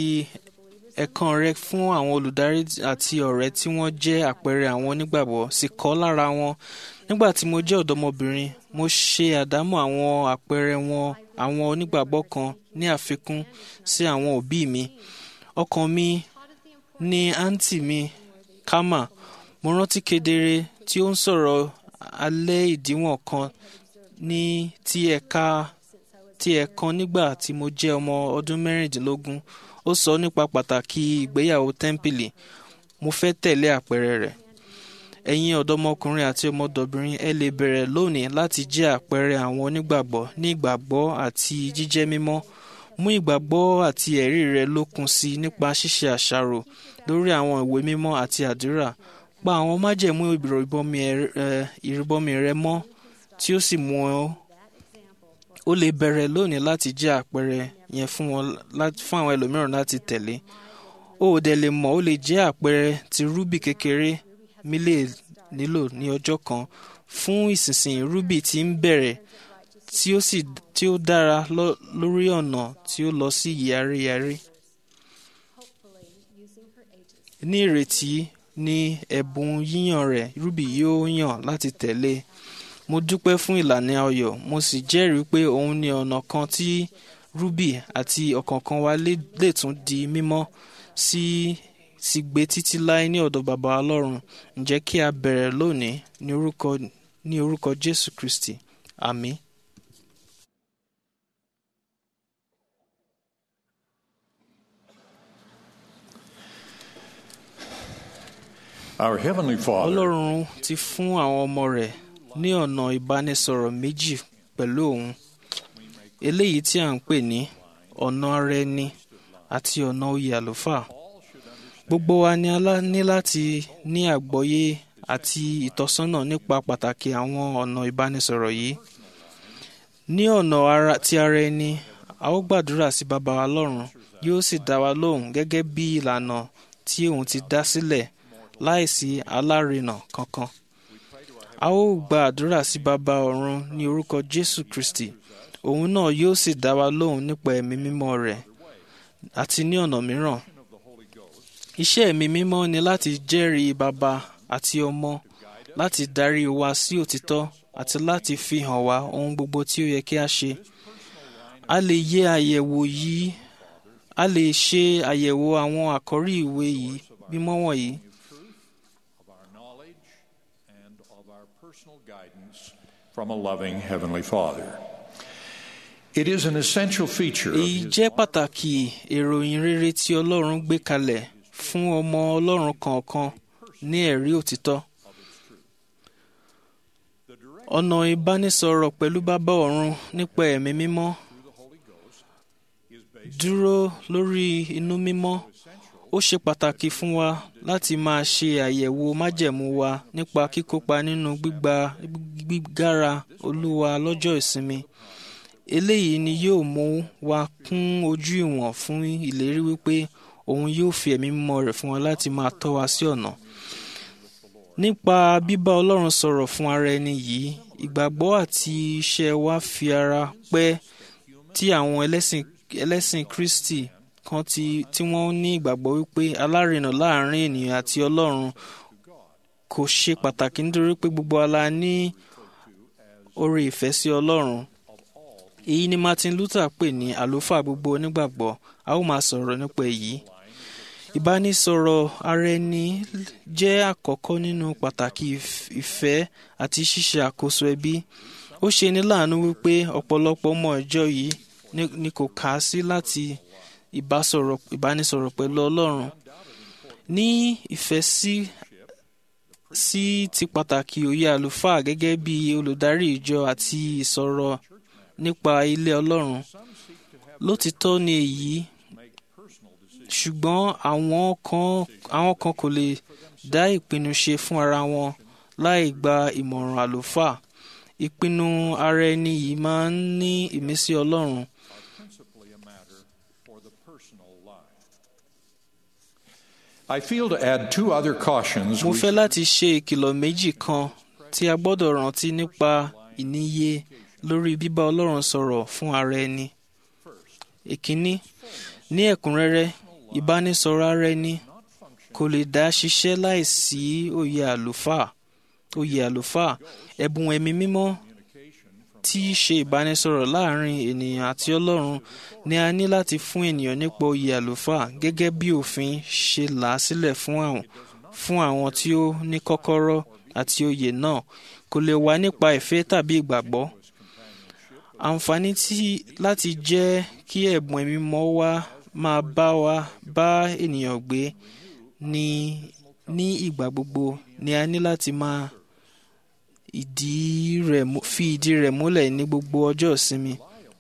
ẹ̀kan rẹ fún àwọn olùdarí àti ọ̀rẹ́ tí wọ́n jẹ́ àpẹẹrẹ àwọn onígbàgbọ́ sì kọ́ lára wọn. nígbà tí mo jẹ́ ọ̀dọ́mọbìnrin mo ṣe àdámọ̀ àwọn àpẹẹrẹ wọn àwọn onígbàgbọ́ kan ní àfikún sí àwọn òbí mi. ọkàn mi ní àǹtí mi kama mo rántí kedere tí ó ń sọ̀rọ̀ alẹ́ ìdíwọ̀n kan ní ti ẹ̀ka tí ẹ kan nígbà tí mo jẹ́ ọmọ ọdún mẹ́rìndínlógún ó sọ nípa pàtàkì ìgbéyàwó tẹ́ḿpìlì mo fẹ́ tẹ̀lé àpẹẹrẹ rẹ̀ ẹ̀yin ọ̀dọ́mọkùnrin àti ọmọdọ̀bìnrin ẹ lè bẹ̀rẹ̀ lónìí láti jẹ́ àpẹẹrẹ àwọn onígbàgbọ́ ní ìgbàgbọ́ àti jíjẹ́ mímọ́ mú ìgbàgbọ́ àti ẹ̀rí rẹ lókun sí i nípa ṣíṣe àṣàrò lórí àwọn ìwé mímọ́ àti àdúrà pa àwọn májẹ̀mú ìrìbọmi ẹ- ẹ- ìrìbọmi rẹ mọ́ tí ó sì mú ọ ó lè bẹ̀rẹ̀ lónìí láti jẹ́ àpẹẹrẹ yẹn fún wọn lá- fún àwọn ẹlòmíràn láti tẹ̀lé ó ò dẹ̀ lè mọ̀ ó lè jẹ́ àpẹẹrẹ tí rúbì kékeré mi lè nílò ní ọjọ́ kan fún ìsinsìnyí rúbì tí ń bẹ̀rẹ̀ tí ó sì tí ó dára lọ- lórí ọ̀nà tí ó lọ sí yàrá-yàrá hopefully using her agency. ní ìrètí ní ẹ̀bùn yíyàn rẹ̀ rúbì yóò yàn láti tẹ̀lé mo dúpẹ́ fún ìlànà ayọ̀ mo sì jẹ́rìí pé òun ni ọ̀nà kan tí rúbì àti ọ̀kọ̀ọ̀kan wa lè lè tún di mímọ́ sí sì gbé títí láé ní ọ̀dọ̀ bàbá ọlọ́run ǹjẹ́ kí a bẹ̀rẹ̀ lónìí ní orúkọ ní orúkọ jésù kristi àmín. Our Heavenly Father ọlọ́run ti fún àwọn ọmọ rẹ̀ ní ọ̀nà ìbánisọ̀rọ̀ méjì pẹ̀lú òun eléyìí tí à ń pè ní ọ̀nà ara ẹni àti ọ̀nà oyè àlùfáà gbogbo wa ni a lá- ní láti ní àgbọ́yé àti ìtọ́sọ́nà nípa pàtàkì àwọn ọ̀nà ìbánisọ̀rọ̀ yìí ní ọ̀nà ara ti ara ẹni a ó gbàdúrà sí baba wa lọ́run yóò sì dá wa lóhùn gẹ́gẹ́ bí ìlànà tí òun ti dá sílẹ̀ láìsí alárinà kankan. A ó gba àdúrà sí baba ọ̀run ní orúkọ Jésù Kristi. Òun náà yóò sì dá wa lóhùn nípa ẹ̀mí mímọ́ rẹ̀ àti ní ọ̀nà mìíràn. Iṣẹ́ ẹ̀mí mímọ́ ni láti jẹ́rìí baba àti ọmọ, láti darí wa sí òtítọ́ àti láti fi hàn wá ohun gbogbo tí ó yẹ kí a ṣe. A lè yẹ àyẹ̀wò yìí a lè ṣe àyẹ̀wò àwọn àkọ́rí ìwé yìí mímọ́ wọ̀nyí. of our knowledge and of our personal guidance from a loving Heavenly Father. It is an essential feature of èyí His jẹ́ pàtàkì ìròyìn rere tí ọlọ́run gbé kalẹ̀ fún ọmọ ọlọ́run kọ̀ọ̀kan ní ẹ̀rí òtítọ́. ọ̀nà ìbánisọ̀rọ̀ pẹ̀lú bàbá ọ̀run nípa ẹ̀mí mímọ́ dúró lórí inú mímọ́ ó ṣe pàtàkì fún wa láti máa ṣe àyẹ̀wò májẹ̀mú wa nípa kíkópa nínú gbígba gbígbára olúwa lọ́jọ́ ìsinmi eléyìí ni yóò mú wa kún ojú ìwọ̀n fún ìlérí wípé òun yóò fi ẹ̀mí mímọ́ rẹ̀ fún wa láti máa tọ́ wa sí ọ̀nà. nípa bíbá ọlọ́run sọ̀rọ̀ fún ara ẹni yìí ìgbàgbọ́ àti iṣẹ́ wa fi ara pẹ́ tí àwọn ẹlẹ́sìn ẹlẹ́sìn kristi kan ti tí wọ́n ní ìgbàgbọ́ wípé alárinà láàrin ènìyàn àti ọlọ́run kò ṣe pàtàkì nítorí pé gbogbo ala ní oore ìfẹ́ sí ọlọ́run èyí ni martin luther pè ní àlùfáà gbogbo onígbàgbọ́ a ó máa sọ̀rọ̀ nípa èyí ìbánisọ̀rọ̀ ara ẹni jẹ́ àkọ́kọ́ nínú pàtàkì ìf- ìfẹ́ àti ṣíṣe àkóso ẹbí ó ṣe ní láàánú wípé ọ̀pọ̀lọpọ̀ ọmọ ìjọ yìí ni- ni kò kà á sí láti ìbásọ̀rọ̀- ìbánisọ̀rọ̀ pẹ̀lú ọlọ́run ní ìfẹ́ sí sí ti pàtàkì òye àlùfáà gẹ́gẹ́ bí olùdarí ìjọ àti ìsọ̀rọ̀ nípa ilé ọlọ́run lótìtọ́ ni èyí ṣùgbọ́n àwọn kan àwọn kan kò lè dá ìpinnu ṣe fún ara wọn láì gba ìmọ̀ràn àlùfáà ìpinnu ara ẹni yìí máa ń ní ìmísí ọlọ́run principally a matter for the personal life. I feel to add two other cautions. mo we fẹ́ láti ṣe ìkìlọ̀ méjì kan tí a gbọ́dọ̀ rántí nípa ìníye lórí bíbá ọlọ́run sọ̀rọ̀ fún ara ẹni. ìkíní ní ẹ̀kúnrẹ́rẹ́ ìbánisọ̀rọ̀ ara ẹni kò lè dá ṣiṣẹ́ láìsí òye àlùfáà òye àlùfáà ẹ̀bùn ẹ̀mí mímọ́ tí í ṣe ìbánisọ̀rọ̀ láàrin ènìyàn àti ọlọ́run ni a ní láti fún ènìyàn nípa oyè àlùfáà gẹ́gẹ́ bí òfin ṣe là á sílẹ̀ fún àwọn fún àwọn tí ó ní kọ́kọ́rọ́ àti oyè náà kò lè wá nípa ìfẹ́ tàbí ìgbàgbọ́ àǹfààní tí láti jẹ́ kí ẹ̀bùn ẹ̀mí mọ́ wá máa bá wa bá ènìyàn gbé ní ní ìgbà gbogbo ni a ní láti máa ìdí rẹ̀ mú- fi ìdí rẹ̀ múlẹ̀ ní gbogbo ọjọ́ ìsinmi.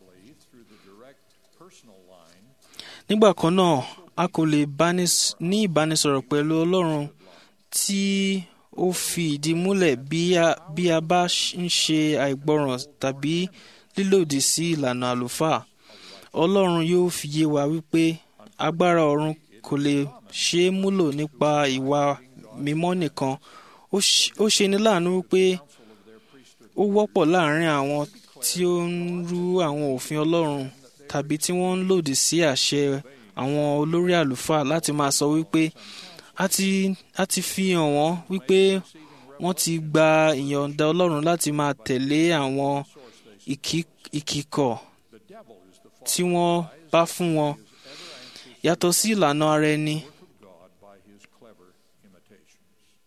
nígbà kan náà a kò lè bánis- ní ìbánisọ̀rọ̀ pẹ̀lú ọlọ́run tí ó fi ìdí múlẹ̀ bí a bí a bá ṣ- ń ṣe àìgbọràn tàbí lílòdì sí ìlànà àlùfáà ọlọ́run yóò fi yé wa wípé agbára ọ̀run kò lè ṣeé múlò nípa ìwà mímọ́ nìkan ó ṣ- ó ṣeni láàánú wípé ó wọ́pọ̀ láàrin àwọn tí ó ń rú àwọn òfin ọlọ́run tàbí tí wọ́n ń lòdì sí àṣẹ àwọn olórí àlùfáà láti máa sọ wípé a ti a ti fi hàn wọ́n wípé wọ́n ti gba ìyọ̀ǹda ọlọ́run láti máa tẹ̀lé àwọn ìkí- ìkìkọ̀ tí wọ́n bá fún wọn yàtọ̀ sí ìlànà ara ẹni God by his clever imitations.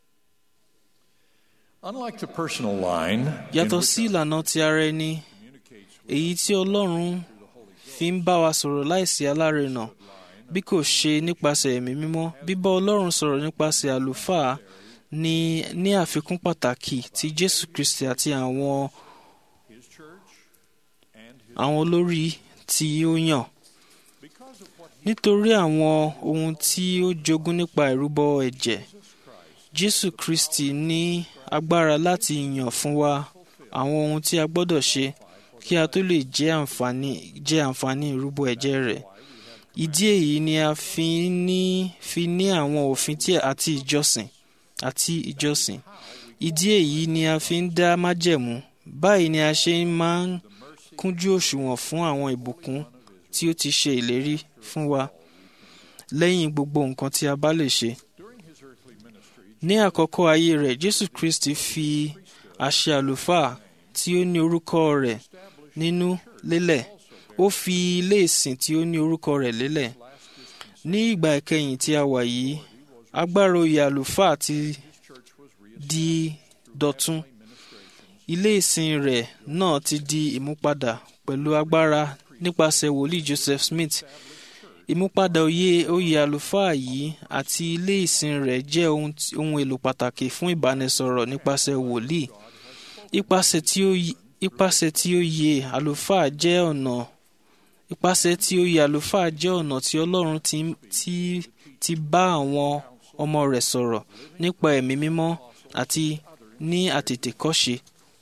Unlike the personal line, in yàtọ̀ which sí ìlànà ti ara ẹni èyí tí ọlọ́run fi ń bá wa sọ̀rọ̀ láìsí alárinà bí kò ṣe nípasẹ̀ ẹ̀mí mímọ́ bíbá ọlọ́run sọ̀rọ̀ nípasẹ̀ àlùfáà ní ní àfikún pàtàkì tí jésù kristi àti àwọn àwọn olórí tí ó yàn nítorí àwọn ohun tí ó jogún nípa ìrúbọ ẹ̀jẹ̀ jésù kristi ní agbára láti yàn fún wa àwọn ohun tí a gbọ́dọ̀ ṣe kí a tó lè jẹ́ àǹfààní jẹ́ àǹfààní ìrúbọ ẹ̀jẹ̀ rẹ̀ ìdí èyí ni a fi ní fi ní àwọn òfin tí àti ìjọsìn àti ìjọsìn ìdí èyí ni a fi ń dá májẹ̀mú báyìí ni a ṣe máa ń kúnjú òṣùwọ̀n fún àwọn ìbùkún tí ó ti ṣe ìlérí fún wa lẹ́yìn gbogbo nǹkan tí a bá lè ṣe. ní àkọ́kọ́ ayé rẹ̀ jésù kristi fi àṣẹ àlùfáà tí ó ní orúkọ rẹ̀ nínú lélẹ̀ ó fi ilé ìsìn tí ó ní orúkọ rẹ̀ lélẹ̀ ní ìgbà ìkẹyìn tí a wà yìí agbára oyè àlùfáà ti di dọ̀tun ilé ìsìn rẹ̀ náà ti di ìmúpadà pẹ̀lú agbára nípasẹ̀ wòlíì joseph smith ìmúpadà oyè oyè àlùfáà yìí àti ilé ìsìn rẹ̀ jẹ́ ohun tí- ohun èlò pàtàkì fún ìbánisọ̀rọ̀ nípasẹ̀ wòlíì ipasẹ̀ tí ó yí- ipasẹ̀ tí ó yẹ àlùfáà jẹ́ ọ̀nà ipasẹ̀ tí ó yẹ àlùfáà jẹ́ ọ̀nà tí ọlọ́run ti ti ti bá àwọn ọmọ rẹ̀ sọ̀rọ̀ nípa ẹ̀mí mímọ́ àti ní àtètèkọ́ṣe.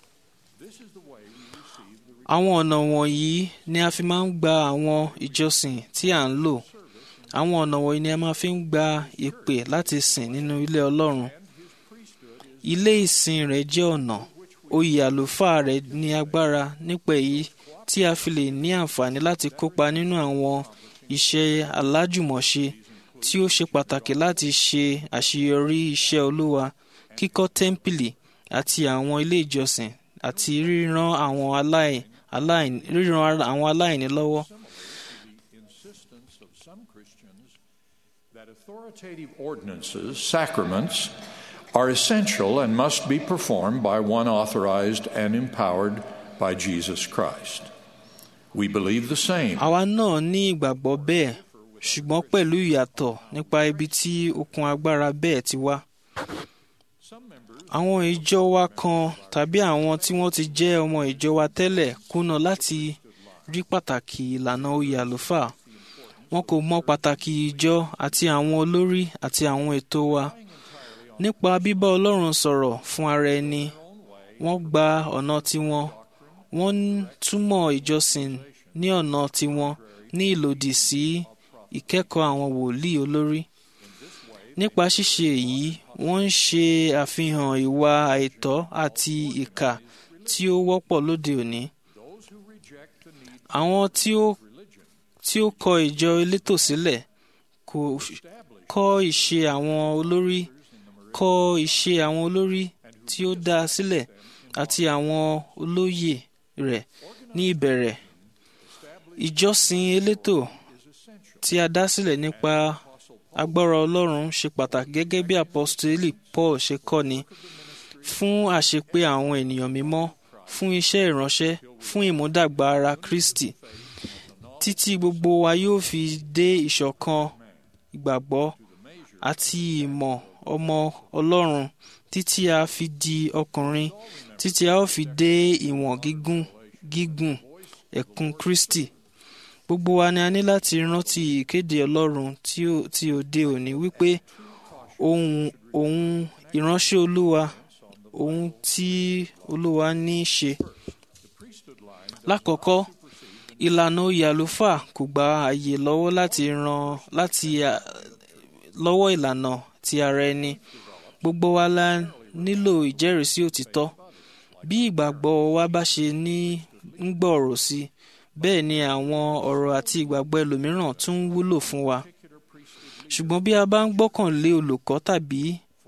àwọn ọ̀nà wọ̀nyí ni a fi máa ń gba àwọn ìjọsìn tí à ń lò àwọn ọ̀nà wọ̀nyí ni a máa fi ń gba ìpè láti sìn nínú ilé ọlọ́run ilé ìsìn rẹ̀ jẹ́ ọ̀nà oyè àlùfáà rẹ̀ ní agbára nípa èyí tí a fi lè ní àǹfààní láti kópa nínú àwọn iṣẹ́ alájùmọ̀ṣe tí ó ṣe pàtàkì láti ṣe àṣeyọrí iṣẹ́ olúwa kíkọ́ tẹ́ḿpìlì àti àwọn ilé ìjọsìn àti ríran àwọn aláì aláìní ríran àwọn aláìní lọ́wọ́. insistence of some Christians that authoritative ordinances, sacraments, are essential and must be performed by one authorized and empowered by Jesus Christ. We believe the same. àwa náà ní ìgbàgbọ́ bẹ́ẹ̀ ṣùgbọ́n pẹ̀lú ìyàtọ̀ nípa ibi tí okun agbára bẹ́ẹ̀ ti wá. àwọn ìjọ wa kan tàbí àwọn tí wọ́n ti jẹ́ ọmọ ìjọ wa tẹ́lẹ̀ kùnà láti rí pàtàkì ìlànà oyè àlùfáà. wọn kò mọ pàtàkì ìjọ àti àwọn olórí àti àwọn ètò wa. nípa bíbá ọlọ́run sọ̀rọ̀ fún ara ẹni wọ́n gba ọ̀nà tiwọn wọ́n ń túmọ̀ ìjọsìn ní ọ̀nà tiwọn ní ìlòdì sí ìkẹ́kọ̀ọ́ àwọn wòlíì olórí. nípa ṣíṣe èyí wọ́n ń ṣe àfihàn ìwà àìtọ́ àti ìkà tí ó wọ́pọ̀ lóde òní. àwọn tí ó tí ó kọ ìjọ elétò sílẹ̀ kò kọ́ ìṣe àwọn olórí kọ́ ìṣe àwọn olórí tí ó dá a sílẹ̀ àti àwọn olóyè rẹ̀ ní ìbẹ̀rẹ̀. ìjọsìn elétò tí a dá sílẹ̀ nípa agbára ọlọ́run ṣe pàtàkì gẹ́gẹ́ bí apọ́sítélì paul ṣe kọ́ni fún àṣepé àwọn ènìyàn mímọ́ fún iṣẹ́ ìránṣẹ́ fún ìmúdàgbà ara kristi títí gbogbo wa yóò fi dé ìṣọ̀kan ìgbàgbọ́ àti ìmọ̀ ọmọ ọlọ́run títí a fi di ọkùnrin títí a ó fi dé ìwọ̀n gígùn gígùn ẹ̀kún kristi gbogbo wa ni a ní láti rántí ìkéde ọlọ́run tí ó- tí òde òní wípé ohun ohun ìránṣẹ́ olúwa ohun tí olúwa ní í ṣe lákọ̀ọ́kọ́ ìlànà oyè àlùfáà kò gba àyè lọ́wọ́ láti ran láti à- lọ́wọ́ ìlànà ti ara ẹni gbogbo wa la nílò ìjẹ́rìísí òtítọ́ bí ìgbàgbọ́ wa bá ṣe ní ń gbòòrò sí i bẹ́ẹ̀ ni àwọn ọ̀rọ̀ àti ìgbàgbọ́ ẹlòmíràn tún wúlò fún wa ṣùgbọ́n bí a bá ń gbọ́kànlé olùkọ́ tàbí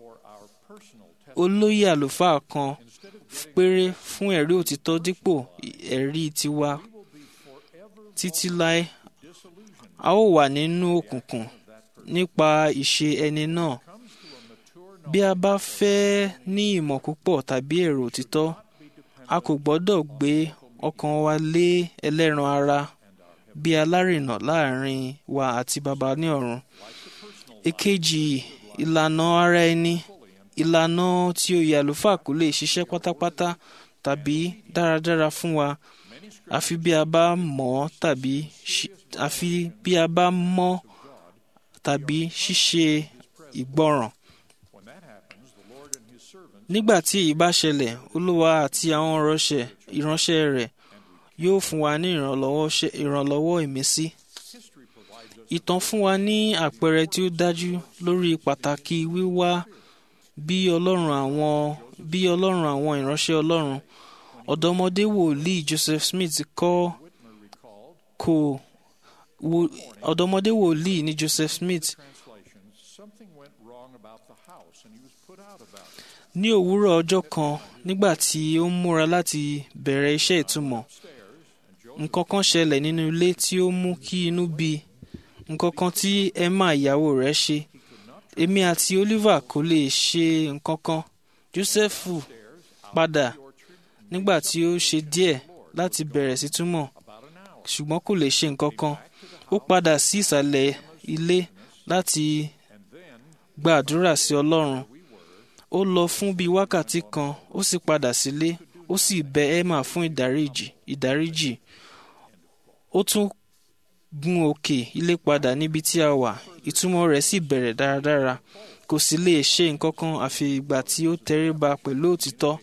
olóyè àlùfáà kan péré fún ẹ̀rí òtítọ́ dípò ẹ̀rí tiwa títí láé a ó wà nínú òkùnkùn nípa ìṣe ẹni náà bí a bá fẹ́ ní ìmọ̀ púpọ̀ tàbí èrò òtítọ́ a kò gbọ́dọ̀ gbé ọkàn wa lé ẹlẹ́ran ara bí alárìnà láàrin wa àti baba ní ọ̀run èkejì ìlànà ara ẹni ìlànà tí oyè àlùfáà kò lè ṣiṣẹ́ pátápátá tàbí dáradára fún wa àfi bí a bá mọ̀ ọ́ tàbí ṣi- àfi bí a bá mọ̀ tàbí ṣíṣe ìgbọràn. nígbà tí èyí bá ṣẹlẹ̀ olúwa àti àwọn ìránṣẹ́ ìránṣẹ́ rẹ̀ yóò fún wa ní ìrànlọ́wọ́ ṣe- ìrànlọ́wọ́ ìmísí. ìtàn fún wa ní àpẹẹrẹ tí ó dájú lórí pàtàkì wíwá bí ọlọ́run àwọn bí ọlọ́run àwọn ìránṣẹ́ ọlọ́run ọ̀dọ́mọdé wòlíì Joseph Smith kọ́ kò wo- ọ̀dọ́mọdé wòlíì ní Joseph Smith Something went wrong about the house, and he was put out about it. ní òwúrọ̀ ọjọ́ kan nígbà tí ó ń múra láti bẹ̀rẹ̀ iṣẹ́ ìtumọ̀ nǹkan kan ṣẹlẹ̀ nínú ilé tí ó mú kí inú bí i. nǹkan kan tí Emma ìyàwó rẹ̀ ṣe èmi àti Oliver kò lè ṣe nǹkan kan Jósẹ́fù padà nígbà tí ó ṣe díẹ̀ láti bẹ̀rẹ̀ sí túmọ̀ ṣùgbọ́n kò lè ṣe nǹkan kan ó padà sí ìsàlẹ̀ ilé láti gbàdúrà sí Ọlọ́run ó lọ fún bíi wákàtí kan ó sì padà sílé ó sì bẹ Emma fún ìdáríjì ìdáríjì ó tún gun òkè ilé padà níbi tí a wà ìtumọ̀ rẹ̀ sì bẹ̀rẹ̀ dáradára kò sì lè ṣe nǹkan kan àfi ìgbà tí ó tẹríba pẹ̀lú òtítọ́.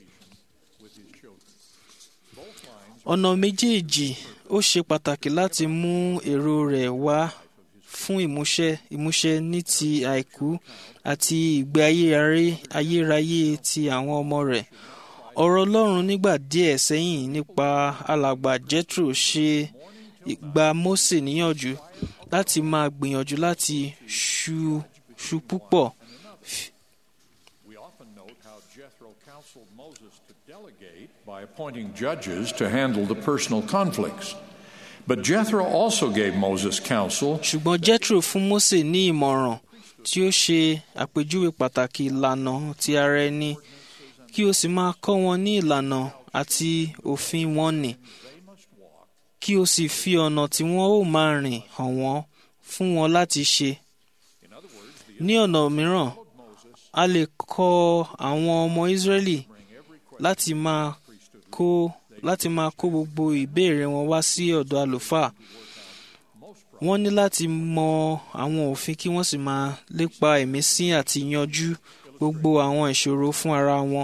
ọ̀nà méjèèjì ó ṣe pàtàkì láti mú èrò rẹ̀ wá fún ìmúṣẹ ìmúṣẹ ní ti àìkú àti ìgbé ayé aré- ayérayé ti àwọn ọmọ rẹ̀ ọ̀rọ̀ Ọlọ́run nígbà díẹ̀ sẹ́yìn nípa alàgbà Jethro ṣe gba Mósè níyànjú láti máa gbìyànjú láti ṣu ṣu púpọ̀ We often note how Jethro counseled Moses to delegate by appointing judges to handle the personal conflicts. But Jethro also gave Moses counsel ṣùgbọ́n Jethro fún Mósè ní ìmọ̀ràn tí ó ṣe àpèjúwe pàtàkì ìlànà ti ara ẹni kí o sì máa kọ́ wọn ní ìlànà àti òfin wọn nì kí o sì fi ọ̀nà tí wọ́n ó máa rìn hàn wọ́n fún wọn láti ṣe. ní ọ̀nà mìíràn a lè kọ́ àwọn ọmọ Ísírẹ́lì láti máa kó láti máa kó gbogbo ìbéèrè wọn wá sí ọ̀dọ̀ àlùfáà wọ́n ní láti mọ àwọn òfin kí wọ́n sì máa lépa ìmísí àti yanjú gbogbo àwọn ìṣòro fún ara wọn.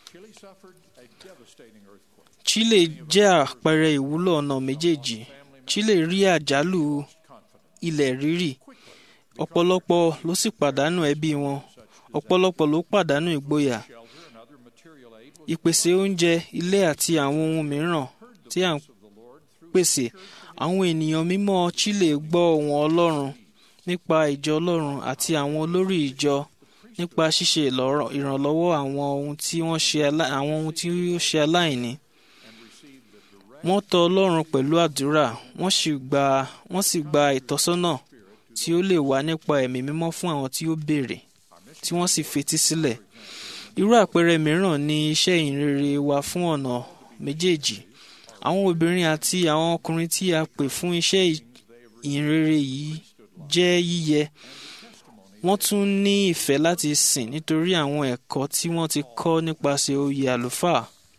Chile jẹ́ àpẹẹrẹ ìwúlò ọ̀nà méjèèjì. Chile rí àjálù ilẹ̀ rírì ọ̀pọ̀lọpọ̀ ló sì pàdánù ẹbí wọn ọ̀pọ̀lọpọ̀ ló pàdánù ìgboyà ìpèsè oúnjẹ ilé àti àwọn ohun mìíràn tí à ń pèsè àwọn ènìyàn mímọ́ Chile gbọ́ ohùn Ọlọ́run nípa ìjọ Ọlọ́run àti àwọn olórí ìjọ nípa ṣíṣe ìlọ́rọ̀- ìrànlọ́wọ́ àwọn ohun tí wọ́n ṣe alá- àwọn ohun tí ó ṣe aláìní wọ́n tọ̀ Ọlọ́run pẹ̀lú àdúrà wọ́n sì gba wọ́n sì gba ìtọ́sọ́nà tí ó lè wá nípa ẹ̀mí mímọ́ fún àwọn tí ó béèrè tí wọ́n sì fetí sílẹ̀ irú àpẹẹrẹ mìíràn ni iṣẹ́ ìhìnrere wa fún ọ̀nà méjèèjì àwọn obìnrin àti àwọn ọkùnrin tí a pè fún iṣẹ́ ìhìnrere yìí jẹ́ yíyẹ wọ́n tún ní ìfẹ́ láti sìn nítorí àwọn ẹ̀kọ́ tí wọ́n ti kọ́ nípasẹ̀ oyè àlùfáà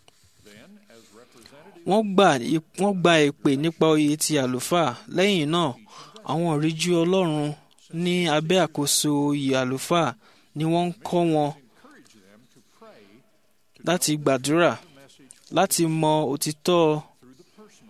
wọ́n gbà wọ́n gba ìpè nípa oyè ti àlùfáà lẹ́yìn náà àwọn ìríjú Ọlọ́run ní abẹ́ àkóso oyè àlùfáà ni wọ́n ń kọ́ wọn láti gbàdúrà láti mọ òtítọ́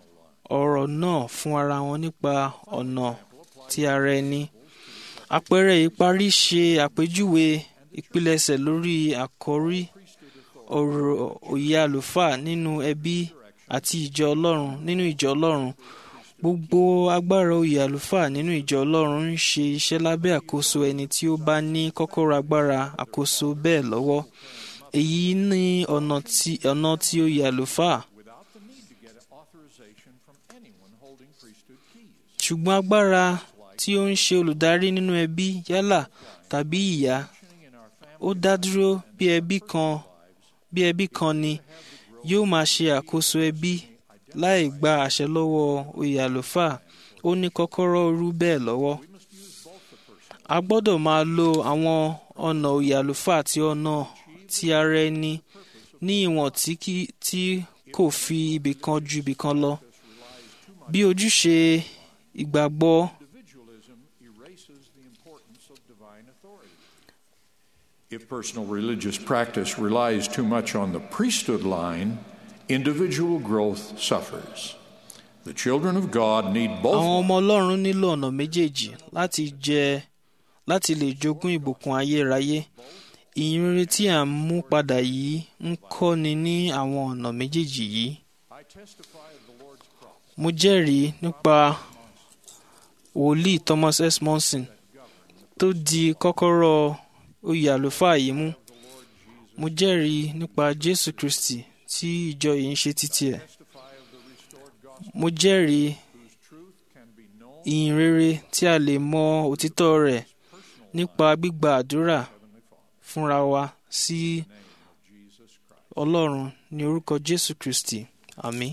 ọ̀rọ̀ náà fún ara wọn nípa ọ̀nà ti ara ẹni. àpẹẹrẹ ìparí ṣe àpèjúwe ìpilẹ̀ṣẹ̀ lórí àkọ́rí ọ̀rọ̀ òye àlùfáà nínú ẹbí àti ìjọ ọlọ́run nínú ìjọ ọlọ́run gbogbo agbára oyè àlùfáà nínú ìjọ ọlọ́run ń ṣe iṣẹ́ lábẹ́ àkóso ẹni tí ó bá ní kọ́kọ́rọ́ agbára àkóso bẹ́ẹ̀ lọ́wọ́ èyí ní ọ̀nà tí ọ̀nà tí oyè àlùfáà without the need to get authorization from anyone holding priesthood keys. ṣùgbọ́n agbára tí ó ń ṣe olùdarí nínú ẹbí yálà tàbí ìyá ó dá dúró bí ẹbí kan bí ẹbí kan ni yóò máa ṣe àkóso ẹbí láì gba àṣẹ lọ́wọ́ oyè àlùfáà ó ní kọ́kọ́rọ́ irú bẹ́ẹ̀ lọ́wọ́. a gbọ́dọ̀ máa lo àwọn ọ̀nà oyè àlùfáà àti ọ̀nà ti ara ẹni ní ìwọ̀n tí kì- tí kò fi ibì kan ju ibì kan lọ. bí ojúṣe ìgbàgbọ́ Individualism erases the importance of divine authority. If personal religious practice relies too much on the priesthood line, individual growth suffers. The children of God need àwọn both ọmọ ọlọ́run nílò ọ̀nà méjèèjì láti jẹ láti lè jogún ìbùkún ayérayé ìyìnrere tí à ń mú padà yìí ń kọ́ni ní àwọn ọ̀nà méjèèjì yìí I testify of the Lord's cross. mo jẹ́rìí nípa wòlíì thomas s monson tó di kọ́kọ́rọ́ oyè àlùfáà yìí mú mo jẹ́rìí nípa jésù kristi tí ìjọ yìí ń ṣe títí ẹ̀ mo jẹ́rìí ìyìn rere tí a lè mọ òtítọ́ rẹ̀ nípa gbígba àdúrà fúnra wa sí ọlọ́run ní orúkọ jésù kristi àmín.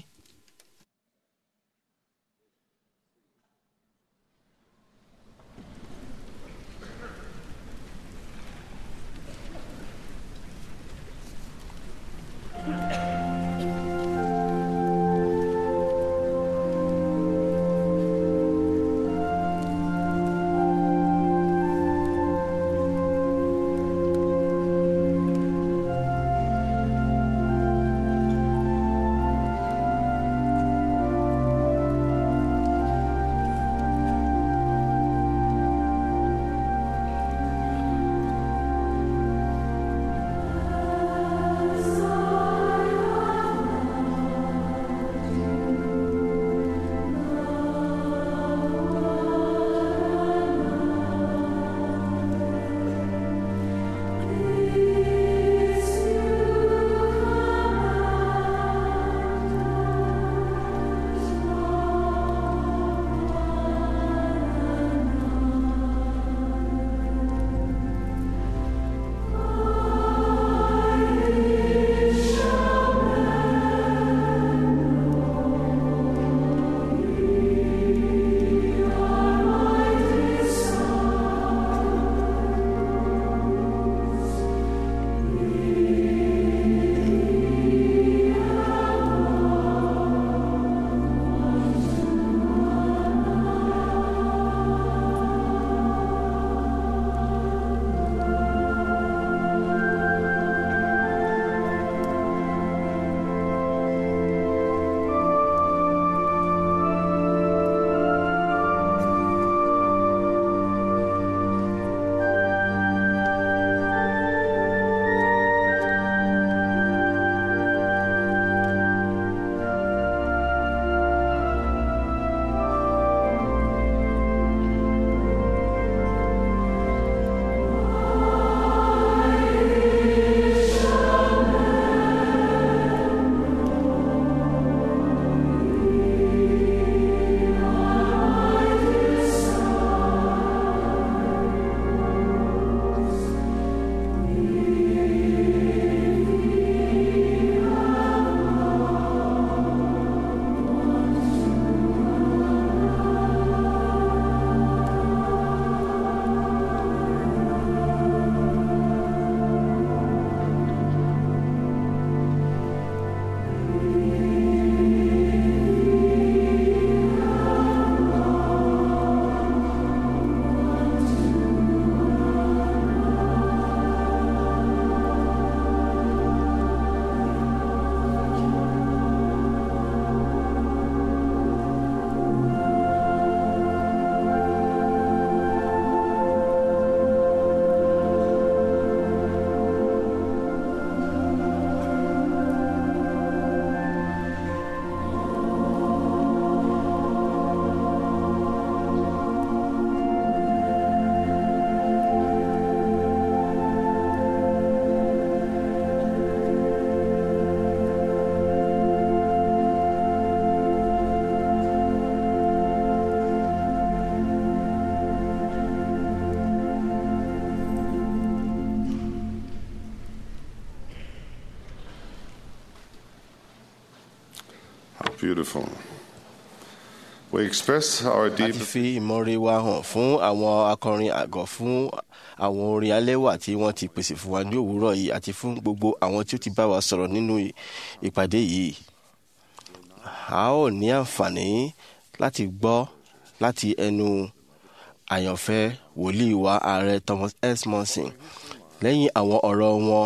Beautiful. We express our a deep ti fi ìmọ̀re wa hàn fún àwọn akọrin àgọ́ fún àwọn orin alẹ́wà tí wọ́n ti pèsè fún wa ní òwúrọ̀ yìí àti fún gbogbo àwọn tí ó ti bá wa sọ̀rọ̀ nínú ìpàdé yìí. a ó ní àǹfààní láti gbọ́ láti ẹnu àyànfẹ́ wòlíì wa ààrẹ Thomas S. Monson lẹ́yìn àwọn ọ̀rọ̀ wọn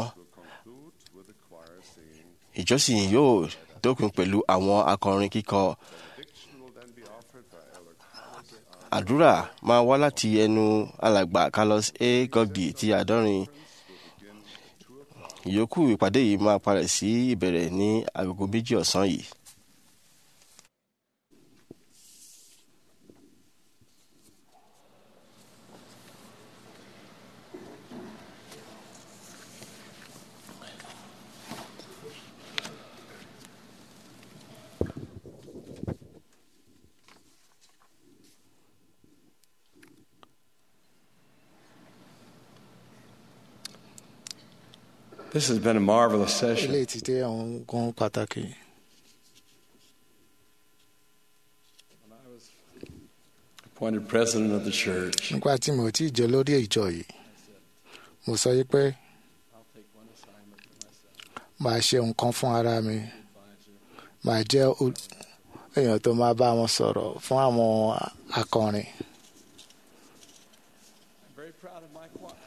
ìjọsìn yóò dópin pẹ̀lú àwọn akọrin kíkọ àdúrà máa wá láti ẹnu alàgbà Carlos A. Gogdi ti àádọ́rin ìyókù ìpàdé yìí máa parẹ́ sí ìbẹ̀rẹ̀ ní agogo méjì ọ̀sán yìí. This has been a marvelous session. eléyìí ti dé àwọn gan pàtàkì Appointed president of the church. nígbà tí mo ti jẹ lórí ìjọ yìí mo sọ yìí pé màá ṣe nǹkan fún ara mi màá jẹ́ ol- èèyàn tó máa bá wọn sọ̀rọ̀ fún àwọn akọrin Very proud of my choir.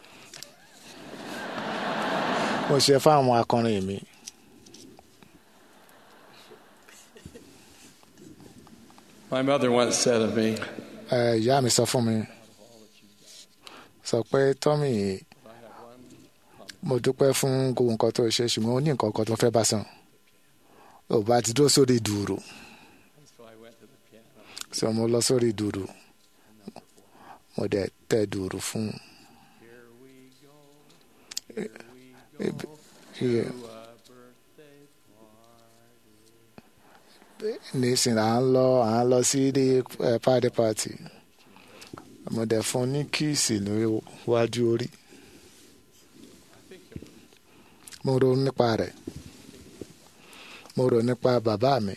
mo ṣe fún àwọn akọrin mi My mother once said of me, Ẹ, ìyá mi sọ fún mi sọ pé tọ́mì mo dúpẹ́ fún gbogbo nǹkan tó ṣe ṣùgbọ́n ó ní nǹkan kan tó fẹ́ bá sàn ò bá ti dúró sórí dùrù so I went to the piano. sọ mo lọ sórí dùrù mo dẹ̀ tẹ dùrù fún un. Here we go. Here we Ibi- go. iye- To a birthday party. nísìnyí à ń lọ à ń lọ sí ilé ẹ party party mo dẹ̀ fún un ní kíìsì níwájú orí mo ronú nípa rẹ̀ mo rò nípa bàbá mi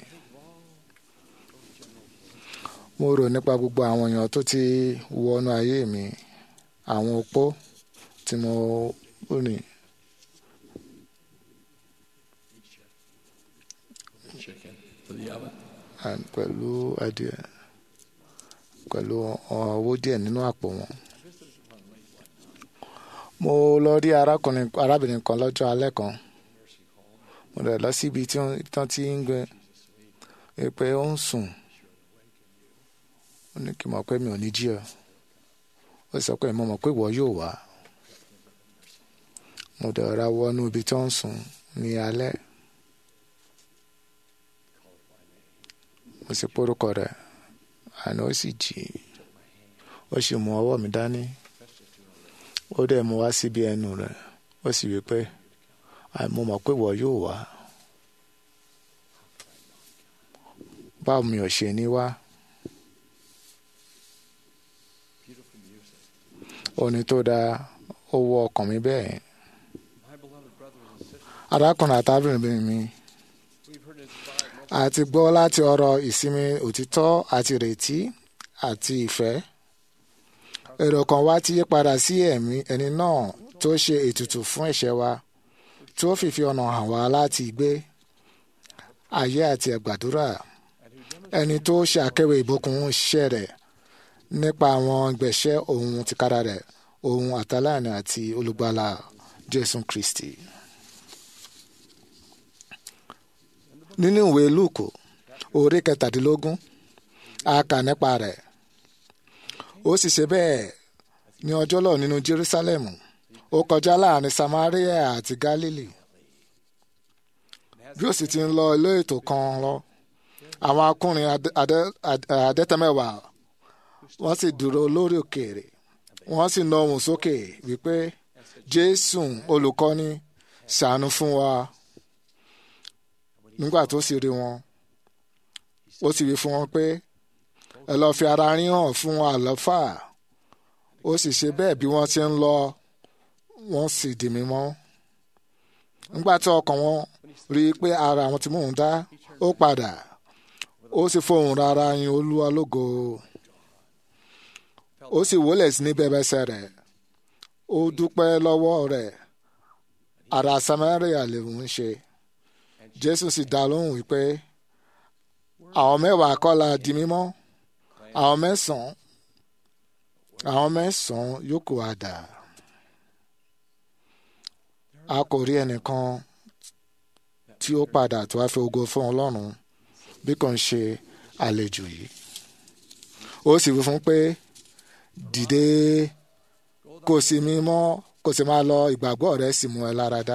mo rò nípa gbogbo àwọn èèyàn tó ti wọnú ayé mi àwọn opó tí mo rìn Chicken for the oven. and pẹ̀lú adìẹ pẹ̀lú owó díẹ̀ nínú àpò wọn. mo lọ rí arákùnrin arábìnrin kan lọ́jọ́ alẹ́ kan mo rẹ̀ lọ síbi tí wọ́n tán ti ń gbé e pé ó ń sùn ó ní kí n mọ̀ pé mi ò ní jí ọ ó sọ pé mo mọ̀ pé ìwọ yóò wá mo dẹ̀ ra wọnú ibi tó ń sùn ní alẹ́ mo sì porúkọ rẹ̀ àná ó sì jí ó sì mú ọwọ́ mi dání ó dẹ̀ mú wá síbi ẹnu rẹ̀ ó sì wí pé "Àì, mo mọ̀ pé ìwọ yóò wá báwo mi ò ṣe ní wá orin tó dáa ó wọ ọkàn mi bẹ́ẹ̀ My beloved brothers and sisters, arákùnrin àtàbìnrin mi we've heard inspired a ti gbọ́ láti ọ̀rọ̀ ìsinmi òtítọ́ àti ìrètí àti ìfẹ́. èrò kan wá ti yí padà sí ẹ̀mí ẹni náà tó ṣe ètùtù fún ẹ̀ṣẹ̀ wa tó fìfi ọ̀nà hàn wá láti gbé ayé àti ẹ̀gbàdúrà ẹni tó ṣe àkẹwé ìbùkún iṣẹ́ rẹ̀ nípa àwọn gbẹ̀ṣẹ́ ohun tìkára rẹ̀ ohun àtàlàní àti olùgbàlà Jésù Kristi. nínú ìwé lúùkù orí kẹtàdínlógún a kà nípa rẹ̀ ó sì ṣe bẹ́ẹ̀ ní ọjọ́ lọ nínú Jerúsálẹ́mù ó kọjá láàrin Samaria àti Gálílì bí ó sì ti ń lọ ilé ètò kan lọ àwọn akùnrin adẹ- adẹ- adẹ- adẹ́tẹ̀mẹ́wàá wọ́n sì dúró lórí òkèèrè wọ́n sì na ohùn sókè wípé Jésù olùkọ́ni ṣàánú fún wa nígbà tó sì rí wọn ó sì wí fún wọn pé ẹ lọ́ọ́ fi ara yín hàn fún àlùfáà ó sì ṣe bẹ́ẹ̀ bí wọ́n ti ń lọ wọ́n sì di mímọ́ nígbà tí ọkàn wọn rí i pé ara àwọn tí mò ń dá ó padà ó sì fohùn rárá yin olúwa lógo ó sì wólẹ̀ sí ní bẹ́bẹ́sẹ̀ rẹ̀ ó dúpẹ́ lọ́wọ́ rẹ̀ ará samaria lè ń ṣe jésù sì dá lóhùn wípé àwọn mẹ́wàá kọ́ la di mímọ́ àwọn mẹ́sàn-án àwọn mẹ́sàn-án yòókù àdá a kò rí ẹnìkan tí ó padà tó wá fi ògo fún ọlọ́run bí kò ń ṣe àlejò yìí ó sì wí fún pé dìde kò sí mímọ́ kò sì máa lọ ìgbàgbọ́ rẹ̀ sì mú ẹ lára dá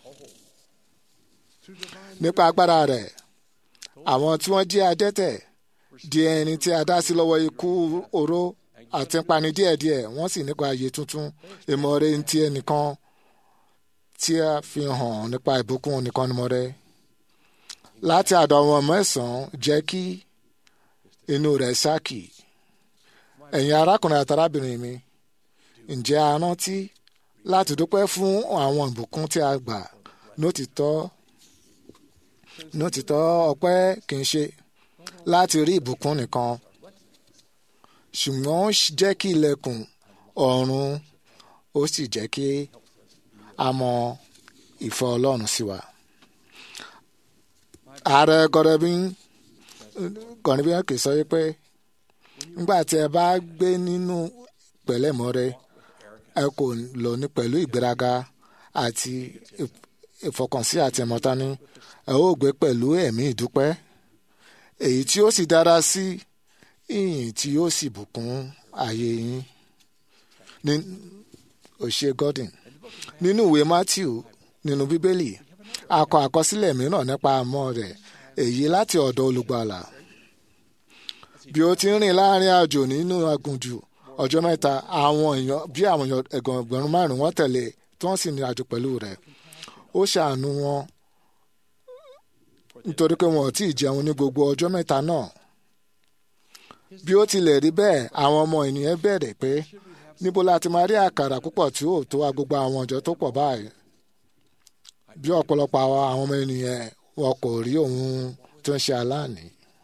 nípa agbára rẹ̀ àwọn tí wọ́n jẹ́ adẹ́tẹ̀ di ẹni tí a dá sí lọ́wọ́ ikú oró àti pani díẹ̀díẹ̀ wọ́n sì nípa ayé tuntun ìmọ̀ọ́rẹ́ ti ẹnìkan tí a fi hàn nípa ìbùkún nìkan ni mo rẹ́ láti àdọ̀ àwọn mẹ́sàn-án jẹ́ kí inú rẹ̀ ṣáàkì ẹ̀yin arákùnrin àti arábìnrin mi ǹjẹ́ a rántí láti dúpẹ́ fún àwọn ìbùkún tí a gbà nótìtọ́ nótìtọ́ ọpẹ́ kì í ṣe láti rí ìbùkún nìkan ṣùgbọ́n ó jẹ́ kí ilẹ̀kùn ọ̀run ó sì jẹ́ kí a mọ ìfẹ́ ọlọ́run sí wa. ààrẹ gọdẹbín gọdẹbín kì í sọ pé nígbà tí ẹ bá gbé nínú pẹ̀lẹ́mọ́rẹ ẹ kò lò ní pẹ̀lú ìgbéraga àti ìfọkànsí àti ìmọ̀tání ẹ ó gbé pẹ̀lú ẹ̀mí ìdúpẹ́ èyí tí ó sì dára sí ìyìn tí yóò sì bùkún ayé yín ní òṣè Gordon nínú ìwé Matthew nínú bíbélì a kọ àkọsílẹ̀ mìíràn nípa àmọ́ rẹ̀ èyí láti ọ̀dọ̀ olùgbàlà bí ó ti ń rìn láàrin àjò nínú aginjù ọjọ́ mẹ́ta àwọn èèyàn bí àwọn ẹgbẹ̀rún márùn-ún wọ́n tẹ̀lé tí wọ́n sì ní àjò pẹ̀lú rẹ̀ ó ṣàánú wọn nítorí pé wọn ò tí ì jẹun ní gbogbo ọjọ́ mẹ́ta náà bí ó tilẹ̀ rí bẹ́ẹ̀ àwọn ọmọ ènìyàn bẹ̀rẹ̀ pé níbo la ti máa rí àkàrà púpọ̀ tí ó tó wa gbogbo àwọn ọjọ́ tó pọ̀ báyìí bí ọ̀pọ̀lọpọ̀ àwọn ọmọ ènìyàn wọn kò rí ohun tó ń ṣe aláàní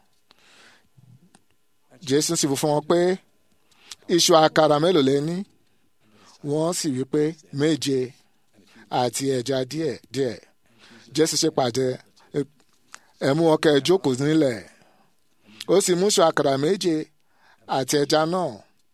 Jésù sì wí fún wọn pé iṣu àkàrà mélòó lẹ ní wọ́n sì wí pé méje àti ẹja díẹ̀ díẹ̀ Jésù ṣe pàdé ẹ mú ọkẹ jókòó nílẹ̀ ó sì mú iṣu àkàrà méje àti ẹja náà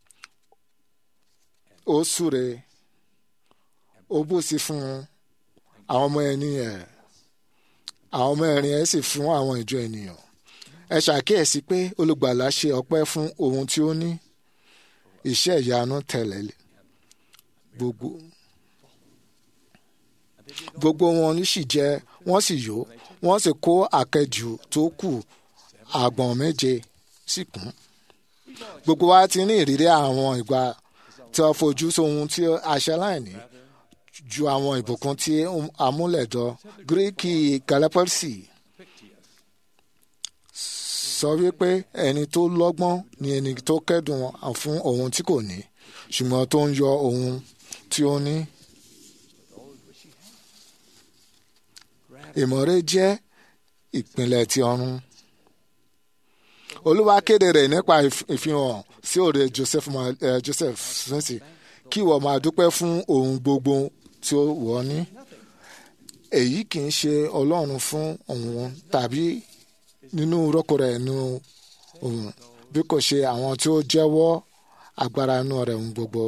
ó súre ó bù sí fún àwọn ọmọ ẹni ẹ̀ àwọn ọmọ ẹ̀rin ẹ̀ sì fún àwọn ìjọ ènìyàn ẹ ṣàkíyèsí pé olùgbàlà ṣe ọpẹ́ fún ohun tí ó ní iṣẹ́ ìyanu tẹ̀lé gbogbo gbogbo wọn sì jẹ wọ́n sì yó wọ́n sì kó àkẹ́jù tó kù àgbọ̀n méje sì kún gbogbo wa ti ní ìrírí àwọn ìgbà tí wọ́n fojú sóhun tí aṣáláìní ju àwọn ìbùkún tí amúlẹ̀dọ́ gíríkì galapagos sọ wípé ẹni tó lọ́gbọ́n ni ẹni tó kẹ́dùn fún ohun tí kò ní ṣùgbọ́n tó ń yọ ohun tí ó ní. ìmọ̀re jẹ́ ìpìlẹ̀ ti ọ̀run. olúwa kéde rẹ̀ nípa ìfihàn sí òde joseph joseph sẹ́nsì kí ìwọ máa dúpẹ́ fún ohun gbogbo tí ó wọ̀ ní. èyí kì í ṣe ọlọ́run fún òun tàbí nínú rọ́kò rẹ̀ nínú òun bí kò ṣe àwọn tí ó jẹ́wọ́ agbára inú rẹ̀ ń gbogbo.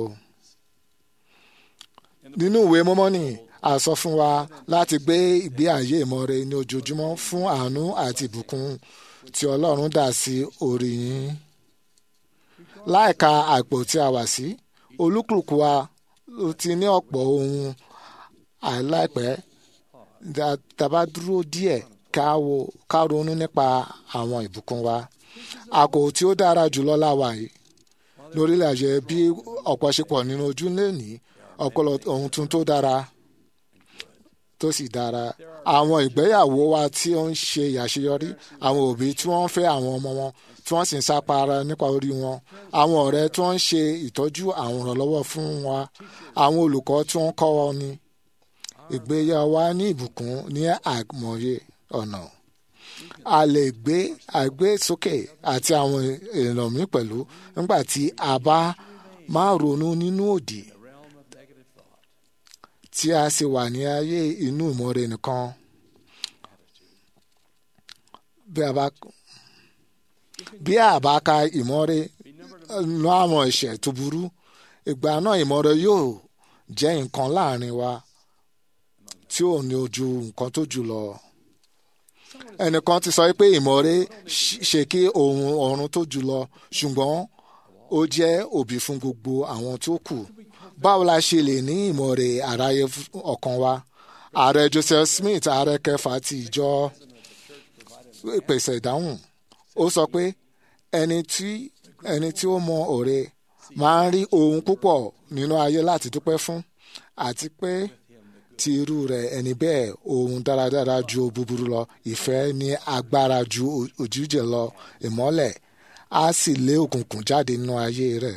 nínú ìwé mọ́mọ́nì a sọ fún wa láti gbé ìgbé ayé ìmọ̀re ní ojoojúmọ́ fún àánú àti ìbùkún tí ọlọ́run dà sí orí yín. láìka àpò tí a wà sí olúkúlùkù wa ló ti ní ọ̀pọ̀ ohun àìláìpẹ́ tàbá dúró díẹ̀ ká wo ká ronú nípa àwọn ìbùkún wa àkó tí ó dára jùlọ láwa yìí lórílẹ̀ ayé bí ọ̀pọ̀ ṣe pọ̀ nínú ojú lẹ́ni ọpọlọ ohun tún tó dára tó sì dára àwọn ìgbéyàwó wa tí ó ń ṣe àṣeyọrí àwọn òbí tí wọ́n ń fẹ́ àwọn ọmọ wọn tí wọ́n sì ń sápara nípa orí wọn àwọn ọ̀rẹ́ tí wọ́n ń ṣe ìtọ́jú àwọn ìrànlọ́wọ́ fún wa àwọn olùkọ́ tí wọ́n kọ́ wọn ní ìgbéyàwó wa ní ìbùkún ní àìmọye ọ̀nà a lè gbé àgbé sókè àti àwọn èèyàn mi pẹ̀lú nígbà tí a bá máa ronú nínú òdì tí a sì wà ní ayé inú ìmọ̀re nìkan bí a bá bí a bá ka ìmọ̀re lọ àwọn ẹ̀ṣẹ̀ tó burú ìgbà náà ìmọ̀re yóò jẹ́ nǹkan láàrin wa tí ò ní ojú nǹkan tó jù lọ ẹnìkan ti sọ pé ìmọ̀re ṣe kí ohun ọ̀run tó jù lọ ṣùgbọ́n ó jẹ́ òbí fún gbogbo àwọn tó kù báwo la ṣe lè ní ìmọ̀re àráyé ọkàn wa ààrẹ Joseph Smith ààrẹ kẹfà ti ìjọ pèsè ìdáhùn ó sọ pé ẹni tí ẹni tí ó mọ òre máa ń rí ohun púpọ̀ nínú ayé láti dúpẹ́ fún àti pé ti irú rẹ̀ ẹni bẹ́ẹ̀ ohun dáradára ju búburú lọ ìfẹ́ ní agbára ju òjújẹ lọ ìmọ́lẹ̀ á sì lé òkùnkùn jáde nínú ayé rẹ̀.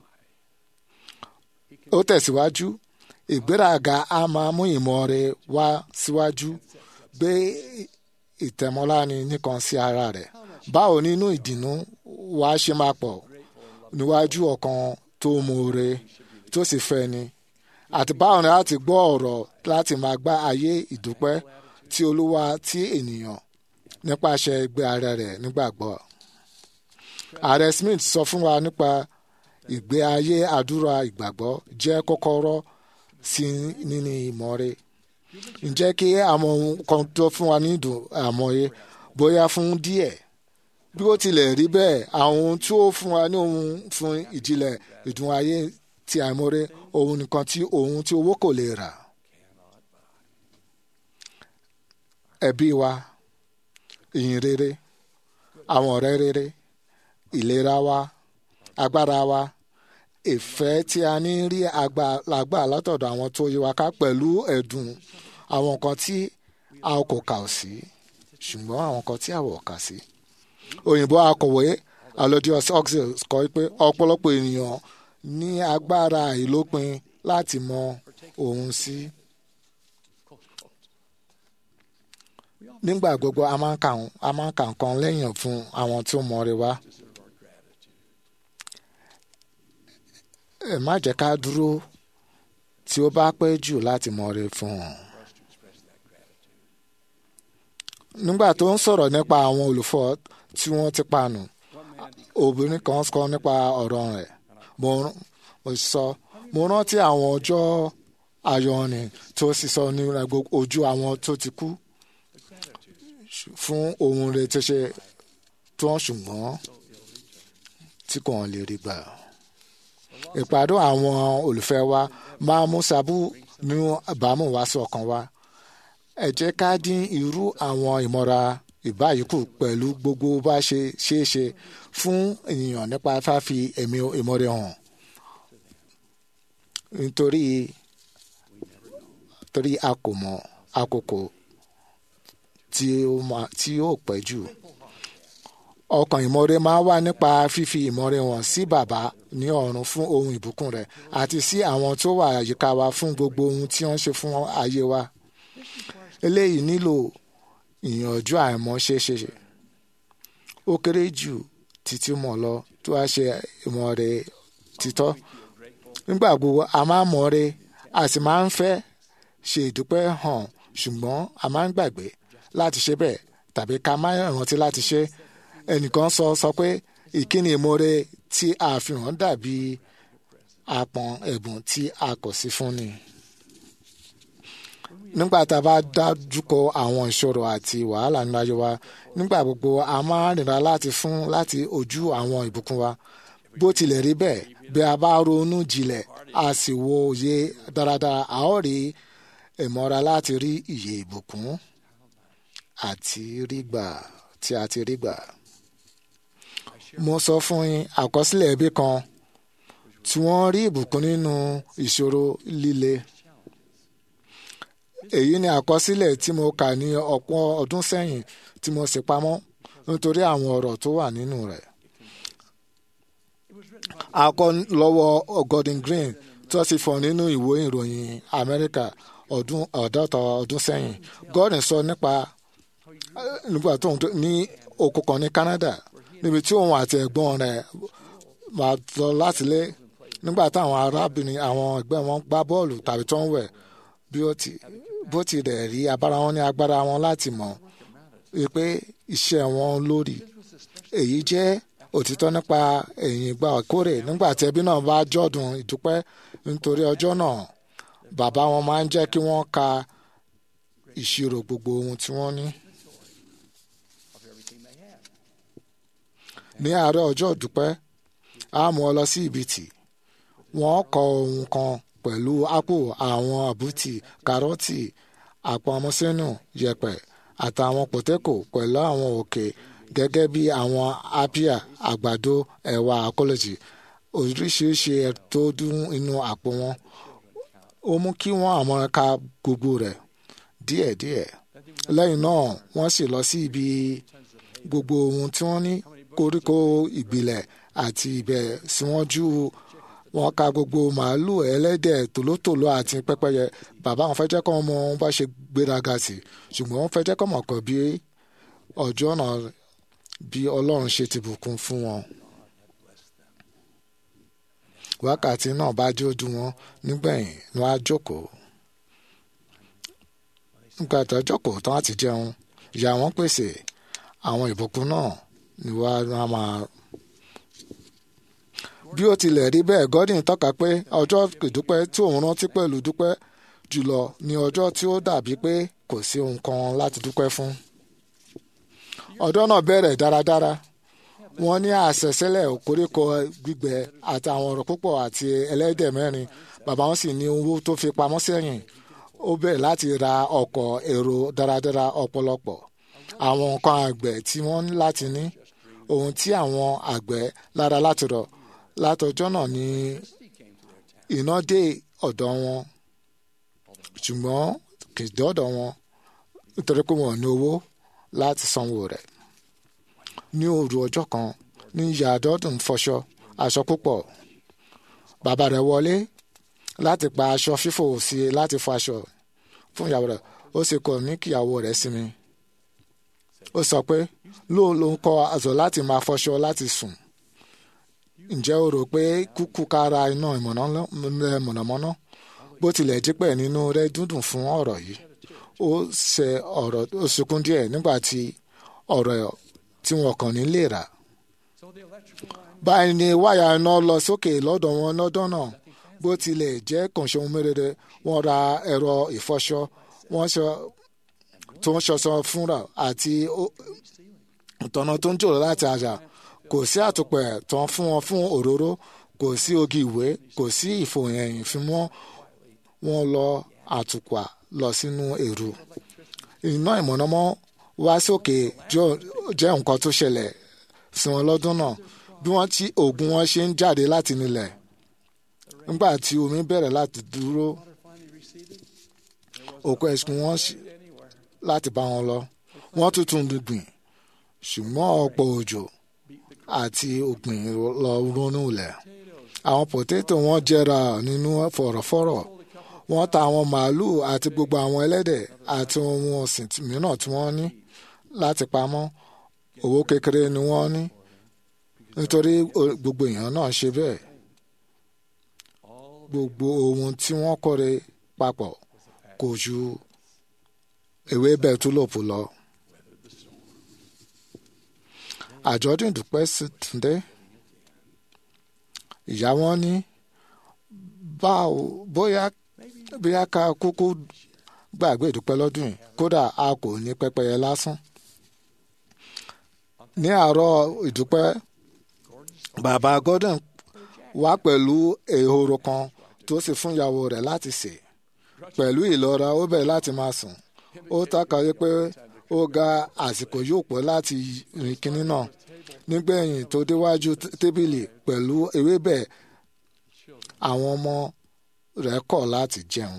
ó tẹ̀síwájú ìgbéraga á máa mú ìmọ̀re wá síwájú gbé ìtẹ̀mọ́láni nìkan sí ara rẹ̀ báwo nínú ìdùnnú wa ṣe máa pọ̀ níwájú ọkàn tó mọ̀ọ́re tó sì fẹ́ ni àti báwo ni láti gbọ́ ọ̀rọ̀ láti máa gbá ayé ìdúpẹ́ tí olúwa tí ènìyàn nípasẹ̀ ẹgbẹ́ ara rẹ̀ nígbàgbọ́. ààrẹ Smith sọ fún wa nípa ìgbé ayé àdúrà ìgbàgbọ́ jẹ́ kọ́kọ́rọ́ sí níní ìmọ̀re. ǹjẹ́ kí àwọn ohun kan tó fún wa ní ìdùn àmọye bóyá fún díẹ̀ bí ó tilẹ̀ rí bẹ́ẹ̀ àwọn ohun tí ó fún wa ní ohun fún ìjìnlẹ̀ ìdùn ayé ti àìmọ̀re ohun nìkan tí ohun tí owó kò lè rà. ẹbí wa ìyìn rere àwọn ọ̀rẹ́ rere ìlera wa agbára wa ìfẹ́ tí a ní rí àgbà látọ̀dọ̀ àwọn tó yí wa ká pẹ̀lú ẹ̀dùn àwọn nǹkan tí a kò kà sí ṣùgbọ́n àwọn nǹkan tí a wọ̀ kà sí. òyìnbó akọ̀wé Alodius Oxel kọ pé ọ̀pọ̀lọpọ̀ ènìyàn ní agbára ìlópin láti mọ ohun sí. nígbà gbogbo a máa ń kà a máa ń kà nǹkan lẹ́yìn fún àwọn tí ó mọ̀ọ́re wá. ẹ má jẹ́ ká dúró tí ó bá pẹ́ jù láti mọ̀ọ́re fún wọn. nígbà tó ń sọ̀rọ̀ nípa àwọn olùfọ́ tí wọ́n ti panù obìnrin kan sọ nípa ọ̀rọ̀ rẹ̀ mo sọ mo rántí àwọn ọjọ́ ayọ̀ni tó sì sọ ní ojú àwọn tó ti kú fún ohun rẹ̀ tó ṣe tó ń ṣùgbọ́n tí kò lè rí gbà. ìpàdé àwọn olùfẹ́ wa máa mú sábú ní ìbámu wá sí ọkàn wa. ẹ jẹ́ ká dín irú àwọn ìmọ̀ra ìbáyìí kù pẹ̀lú gbogbo bá ṣe ṣeé ṣe fún ènìyàn nípa fáfi ẹ̀mí ìmọ̀re hàn. nítorí torí a kò mọ àkókò tí ó máa tí ó pẹ́ jù. ọkàn ìmọ̀re máa wà nípa fífi ìmọ̀re hàn sí bàbá ní ọ̀run fún ohun ìbùkún rẹ̀ àti sí àwọn tó wà àyíká wa fún gbogbo ohun tí wọ́n ṣe fún ayé wa. eléyìí nílò ìyànjú àìmọ̀ ṣeéṣe. ó kéré jù títí mọ̀ lọ tó a ṣe ìmọ̀re títọ́. nígbà gbogbo a máa mọ̀re a sì máa ń fẹ́ ṣe ìdúpẹ́ hàn ṣùgbọ́n a máa ń gbàgbé láti ṣe bẹ́ẹ̀ tàbí ká má rántí láti ṣe ẹnìkan sọ sọ pé ìkíni ìmoore tí a fi hàn dàbí àpọ̀n ẹ̀bùn tí a kò sí fún ni. nígbà tá a bá dájú kọ àwọn ìṣòro àti wàhálà nínú ayé wa nígbà gbogbo a máa nira láti fún láti ojú àwọn ìbùkún wa bó tilẹ̀ rí bẹ́ẹ̀ bí a bá ronú jinlẹ̀ a sì wo òye dáradára a ó rí ìmọ̀ra láti rí ìyè ìbùkún àti rí gbà tí a ti rí gbà. mo sọ fún yín àkọsílẹ̀ ẹbí kan tí wọ́n rí ìbùkún nínú ìṣòro líle. èyí ni àkọsílẹ̀ tí mo kà ní ọ̀pọ̀ ọdún sẹ́yìn tí mo sì pamọ́ nítorí àwọn ọ̀rọ̀ tó wà nínú rẹ̀. a kọ lọ́wọ́ Gordon Green tó sì fọ̀ nínú ìwé ìròyìn Amẹ́ríkà ọdún ọ̀dọ́ta ọdún sẹ́yìn Gordon sọ nípa nígbà tó ń ní oko kan ní Canada níbi tí òun àti ẹ̀gbọ́n rẹ̀ máa lọ láti lé nígbà táwọn arábìnrin àwọn ẹgbẹ́ wọn gbá bọ́ọ̀lù tàbí tó ń wẹ̀ bí ó ti bó ti rẹ̀ rí abára wọn ní agbára wọn láti mọ̀ wípé iṣẹ́ wọn lórí èyí jẹ́ òtítọ́ nípa ẹ̀yìn ìgbà ìkórè nígbà tí ẹbí náà bá jọ̀dún ìdúpẹ́ nítorí ọjọ́ náà bàbá wọn máa ń jẹ́ kí wọ́n ka ìṣirò gbogbo ohun tí wọ́n ní. ní àárọ̀ ọjọ́ ìdúpẹ́ a mú ọ lọ sí ìbìtì wọ́n kọ ohun kan pẹ̀lú ápò àwọn àbútì kárọ́tì àpamọ́sínú yẹ̀pẹ̀ àtàwọn pòtẹ́kò pẹ̀lú àwọn òkè gẹ́gẹ́ bí àwọn apia àgbàdo ẹ̀wà akọ́lẹ́jì oríṣiríṣi ẹ̀ tó dún inú àpò wọn ó mú kí wọ́n àmọ́ ka gbogbo rẹ̀ díẹ̀díẹ̀ lẹ́yìn náà wọ́n sì lọ sí ibi gbogbo ohun tí wọ́n ní koríko ìgbìlẹ̀ àti ibẹ̀ síwájú wọn ka gbogbo màálù ẹlẹ́dẹ̀ tòlótòló àti pẹ́pẹ́yẹ bàbá wọn fẹ́ jẹ́ kọ́ ọmọ wọn bá ṣe gbéraga sí ṣùgbọ́n wọ́n fẹ́ jẹ́ kọ́ mọ̀ kàn bí ọjọ́ náà bí ọlọ́run ṣe ti bùkún fún wọn. wákàtí náà bá jójú wọn nígbẹ̀yìn ni wọ́n á jókòó. nígbà tó jókòó tán àti jẹun ìyá wọn pèsè àwọn ìbùkún náà ni wọ́n á máa bí ó tilẹ̀ rí bẹ́ẹ̀ Gordon tọ́ka pé ọjọ́ ìdúpẹ́ tí òun rántí pẹ̀lú dúpẹ́ jùlọ ni ọjọ́ tí ó dàbí pé kò sí ohun kan láti dúpẹ́ fún. ọjọ́ náà bẹ̀rẹ̀ dáradára wọ́n ní àṣẹ̀ṣẹ̀lẹ̀ koríko gbígbẹ àti àwọn ọ̀rọ̀ púpọ̀ àti ẹlẹ́dẹ̀ mẹ́rin bàbá wọn sì ní owó tó fi pamọ́ sẹ́yìn ó bẹ̀rẹ̀ láti ra ọkọ̀ èrò dáradára ọ̀pọ̀lọpọ̀ àwọn nǹkan àgbẹ̀ tí wọ́n ní láti ní ohun tí àwọn àgbẹ̀ lára láti rọ̀ látọjọ́ náà ni iná dé ọ̀dọ̀ wọn ṣùgbọ́n kì í dọ́dọ̀ wọn nítorí pé wọn ò ní owó láti sanwó rẹ̀ ní òru ọjọ́ kan ní ìyá àdọ́dún fọṣọ aṣọ púpọ̀ bàbá rẹ̀ wọlé láti pa aṣọ fífò sí i láti fọ aṣọ fún ìyàwó rẹ̀ ó sì kọ̀ ní kíyàwó rẹ̀ sinmi ó sọ pé lóun ló ń kọ aṣọ láti máa fọṣọ láti sùn ǹjẹ́ o rò pé kúkú kára iná mọ̀nàmọ́ná bó tilẹ̀ dípẹ̀ nínú rẹ̀ dúndùn fún ọ̀rọ̀ yìí ó ṣe ọ̀rọ̀ ó sunkún díẹ̀ nígbà tí ọ̀rọ̀ tí wọn kàn ní lè rà. báyìí ni wáyà iná lọ sókè lọ́dọ̀ wọn lọ́dọ̀ náà bó tilẹ̀ jẹ́ kànṣe ohun mérere wọ́n ra ẹ̀rọ ìfọṣọ wọ́n ṣe tó ń ṣọṣọ fúnra àti ìtọ́nà tó ń jòrò láti àjà kò sí àtùpẹ̀ tán fún wọn fún òróró kò sí ogi ìwé kò sí ìfòyẹ̀yìn fi mọ́ wọn lọ àtùpà lọ sínú èrò iná ìmọ̀nàmọ́ wá sókè jẹ́ nǹkan tó ṣẹlẹ̀ sí wọn lọ́dún náà bí wọ́n ti oògùn wọn ṣe ń jáde láti nílẹ̀ nígbà tí omi bẹ̀rẹ̀ láti dúró òkú ẹ̀sùn wọn láti bá wọn lọ wọ́n tuntun gbìn ṣùgbọ́n ọ̀pọ̀ òjò àti ògbìn lọ ronú lẹ̀ àwọn pòtétò wọn jẹrà nínú fọ̀rọ̀fọ̀rọ̀ wọ́n ta àwọn màálùú àti gbogbo àwọn ẹlẹ́dẹ̀ àti ohun ọ̀sìn mìíràn tí wọ́n ní láti pamọ́ owó kékeré ni wọ́n ní nítorí gbogbo èèyàn náà ṣe bẹ́ẹ̀ gbogbo ohun tí wọ́n kórè papọ̀ kò ju ewébẹ̀ túlòpù lọ. àjọ̀dún ìdúpẹ́ sì tún dé ìyá wọn ní báwo bóyá bóyá ká kúkú gbàgbé ìdúpẹ́ lọ́dún yìí kódà a kò ní pẹ́pẹ́yẹ lásán. ní àárọ̀ ìdúpẹ́ bàbá Gordon wá pẹ̀lú ehoro kan tó sì fún ìyàwó rẹ̀ láti sè pẹ̀lú ìlọ́ra ó bẹ̀rẹ̀ láti máa sùn ó tàkàyé pé ó ga àsìkò yóò pọ̀ láti rìn kínní náà nígbẹ̀yìn tó déwájú tébìlì pẹ̀lú ewébẹ̀ àwọn ọmọ rẹ̀ kọ̀ láti jẹun.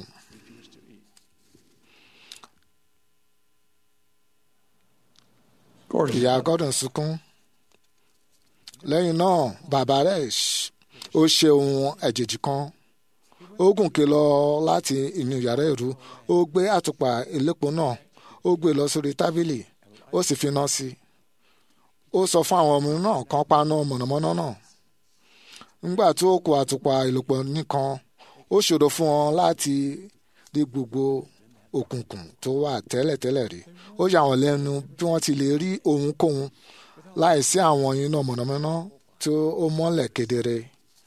ìyá Gordon sunkún lẹ́yìn náà bàbá rẹ̀ ó ṣe ohun àjèjì kan ó gùnkè lọ láti inú yàrá ìrú ó gbé àtùpà elépo náà ó gbé lọ sórí tábìlì ó sì fi iná sí i ó sọ fún àwọn ọmọ náà kan paná mọ̀nàmọ́ná náà nígbà tó kó àtùpà ìlòpọ̀ nìkan ó ṣòro fún wọn láti rí gbogbo òkùnkùn tó wà tẹ́lẹ̀tẹ́lẹ̀ rí ó yà wọ́n lẹ́nu bí wọ́n ti lè rí ohunkóhun láìsí àwọn iná mọ̀nàmọ́ná tó ó mọ́lẹ̀ kedere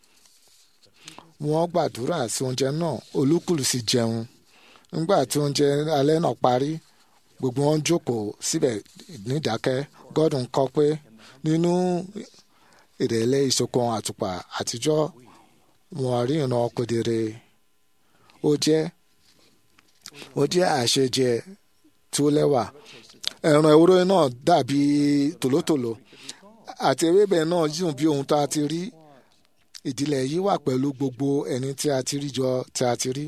wọ́n gbàdúrà sí oúnjẹ náà olúkúlù sì jẹun nígbà tí oúnjẹ alẹ́ náà parí gbogbo wọn jókòó síbẹ̀ nídákẹ́ gordon kọ pé nínú ìrẹ̀lẹ̀ ìṣọ̀kan àtùpà àtijọ́ wọn rí ìran kedere ó jẹ́ ó jẹ́ àṣejẹ tó lẹ́wà ẹran ewúrẹ́ náà dàbí tòlótòló àti ewébẹ̀ náà dùn bí ohun tá a ti rí ìdílé yìí wà pẹ̀lú gbogbo ẹni tí a ti rí jọ tí a ti rí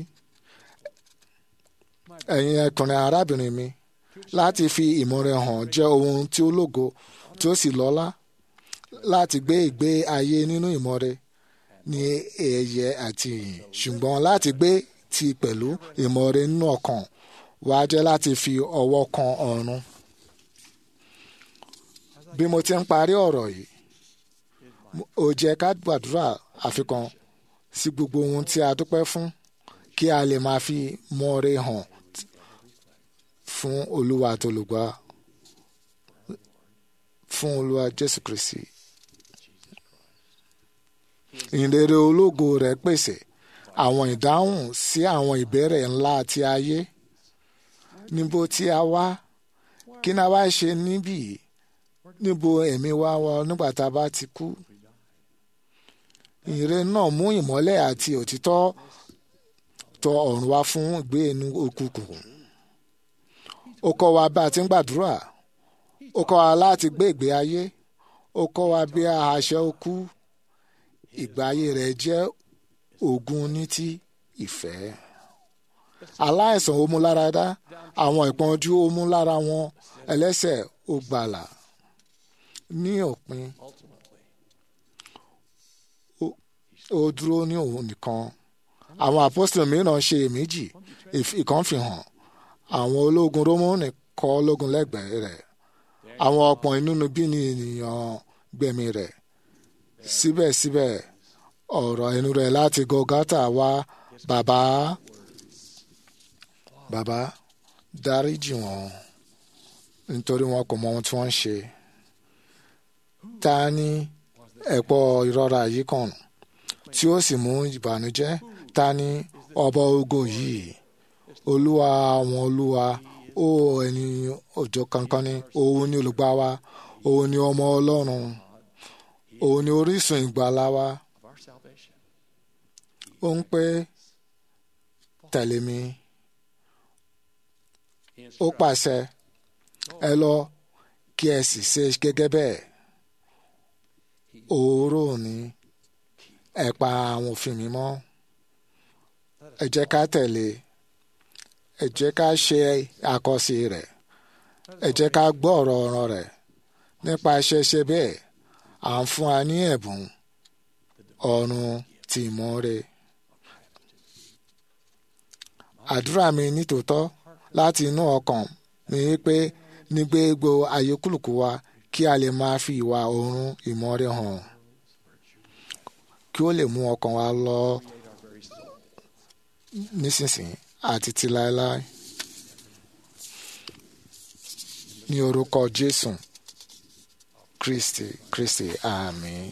ẹ̀yin ẹkùnrin arábìnrin mi láti fi ìmọ̀ràn hàn jẹ́ ohun tí ó lógo tí ó sì lọ́lá láti gbé ìgbé ayé nínú ìmọ̀re ní ẹ̀yẹ àti ìyìn ṣùgbọ́n láti gbé ti pẹ̀lú ìmọ̀re nínú ọkàn wá jẹ́ láti fi ọwọ́ kan ọ̀run. bí mo ti ń parí ọ̀rọ̀ yìí ó jẹ́ ká gbàdúrà àfikàn sí gbogbo ohun tí a dúpẹ́ fún kí a lè máa fi mọ̀re hàn fún olúwa àtolùgbà fún olúwa jésù kristi ìrere ológo rẹ̀ pèsè àwọn ìdáhùn sí àwọn ìbéèrè ńlá ti ayé níbo tí a wá kí ni a wá ṣe níbí níbo ẹ̀mí wa wọ nígbà tá a bá ti kú ìrere náà mú ìmọ́lẹ̀ àti òtítọ́ tọ ọ̀run wá fún ìgbé inú òkùnkùn ó kọ́ wa bá a ti ń gbàdúrà ó kọ́ wa láti gbé ìgbé ayé ó kọ́ wa bí a ṣe kú ìgbé ayé rẹ̀ jẹ́ ogun ní ti ìfẹ́ aláìsàn ó mú lára dá àwọn ìpọ́njú ó mú lára wọn ẹlẹ́ṣẹ̀ ó gbàlà ní òpin ó dúró ní òun nìkan àwọn apostol mìíràn ṣe èméjì ìkan fi hàn àwọn ológun rómọ́nì kọ́ ológun lẹ́gbẹ̀ẹ́ rẹ̀ àwọn ọ̀pọ̀ inúnibí ni ènìyàn gbẹ̀mí rẹ̀ síbẹ̀síbẹ̀ ọ̀rọ̀ ẹnu rẹ̀ láti gọ́gátà wá bàbá bàbá dáríjì wọn nítorí wọn kò mọ ohun tí wọ́n ń ṣe ta ni ẹ̀pọ̀ ìrora yìí kàn tí ó sì mú ìbànújẹ́ ta ni ọba ogo yìí olúwa àwọn olúwa ó ẹni òjò kankan ni òun ni olùgbà wa òun ni ọmọ ọlọ́run òun ni orísun ìgbàlà wa ó ń pé tẹ̀lé mi ó pàṣẹ ẹ lọ kí ẹ sì ṣe gẹ́gẹ́ bẹ́ẹ̀ òórò ni ẹ pa àwọn òfin mi mọ́ ẹ jẹ́ ká tẹ̀lé ẹ jẹ́ ká ṣe àkọsí rẹ̀ ẹ jẹ́ ká gbọ́ ọ̀rọ̀ ọ̀rọ̀ rẹ̀ nípa ṣẹṣẹ bẹ́ẹ̀ à ń fún wa ní ẹ̀bùn ọ̀run tí mọ́ rẹ̀. àdúrà mi nítòótọ́ láti inú ọkàn mi pé ní gbogbo ayé kúlùkù wa kí a lè máa fi ìwà ọ̀run ìmọ́re hàn kí ó lè mú ọkàn wa lọ nísinsìnyí àti ti láéláé ní orúkọ Jésù Kristi Kristi àmín.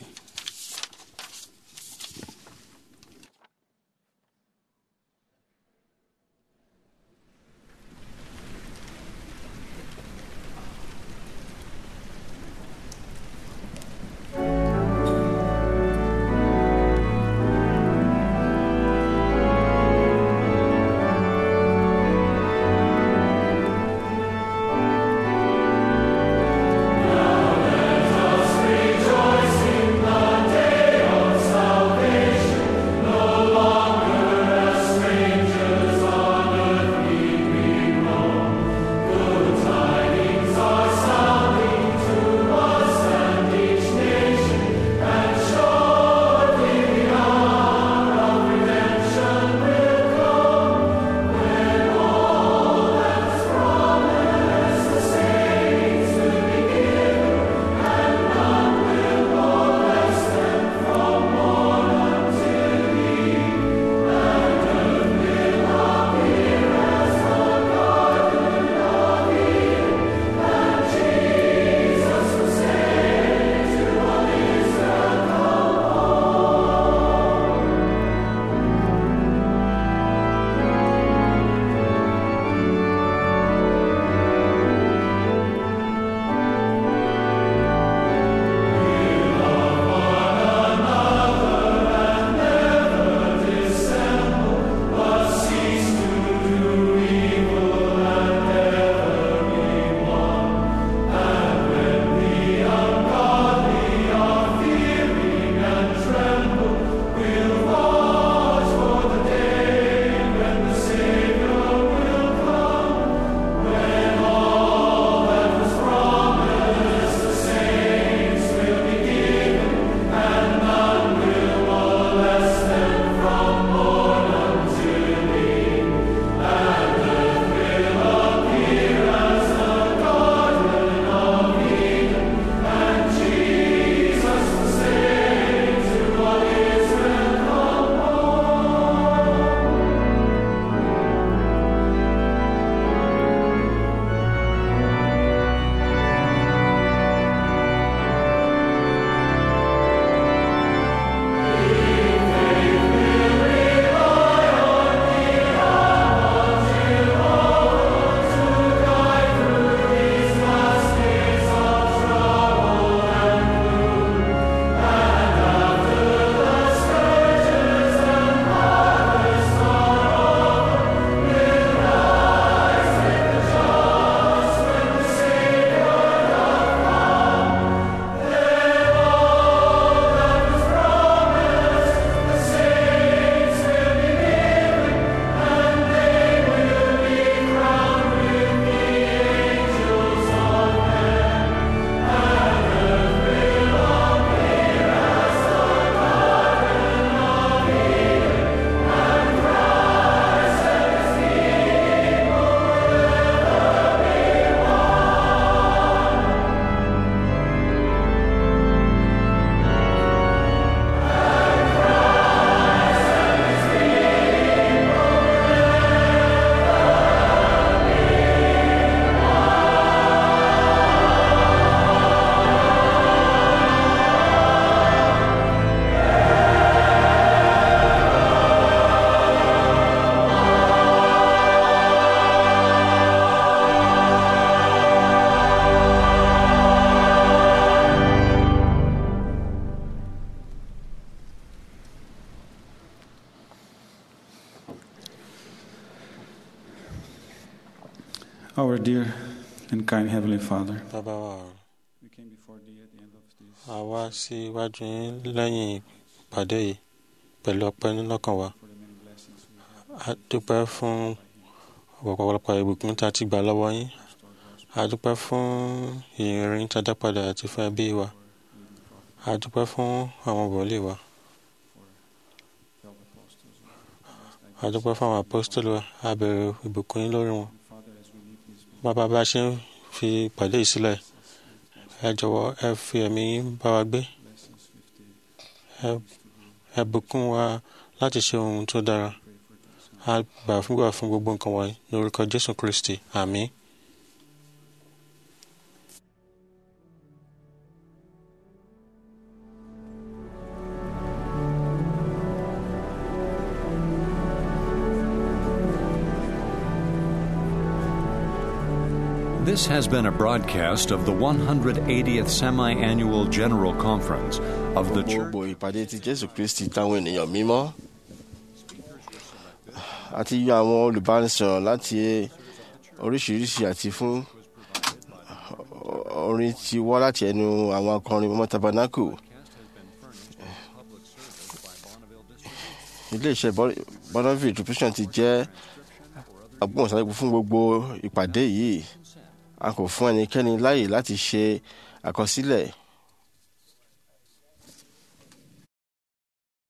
Rejoice in the Our dear and kind Heavenly Father, bàbá wa ọ̀run we came before thee at the end of this a wá sí iwájú yín lẹ́yìn ìpàdé yìí pẹ̀lú ọpẹ́ nínọ́kàn wa for the many blessings we have a dúpẹ́ fún ọ̀pọ̀lọpọ̀ ìbùkún tá a ti gbà lọ́wọ́ yín a dúpẹ́ fún ìrìn tá a dá padà àti fún ẹbí wa a dúpẹ́ fún àwọn wòlíì wa twelve apostles. a dúpẹ́ fún àwọn apostoli wa a bẹ̀rẹ̀ ìbùkún yín lórí wọn Father, as we leave this bàbá bá a ṣe ń fi ìpàdé yìí sílẹ̀ ẹ jọ̀wọ́ ẹ fi ẹ̀mí yín bá wa gbé blessings with the ẹ ẹ bùkún wa láti ṣe ohun tó dára a gbà fún gbà fún gbogbo nǹkan wọ̀nyí ní orúkọ jésù kristi àmín. This has been a broadcast of the 180th Semi Annual General Conference of the Church. gbogbo ìpàdé ti jésù kristi táwọn ènìyàn mímọ́ àti yọ àwọn olùbánisọ̀rọ̀ láti oríṣiríṣi àti fún orin ti wá láti ẹnu àwọn akọrin mọ́mọ́ tabernacle iléeṣẹ́ bonneville distribution ti jẹ́ agbóhùnsáfẹ́fẹ́ fún gbogbo ìpàdé yìí a kò fún ẹnikẹ́ni láàyè láti ṣe àkọsílẹ̀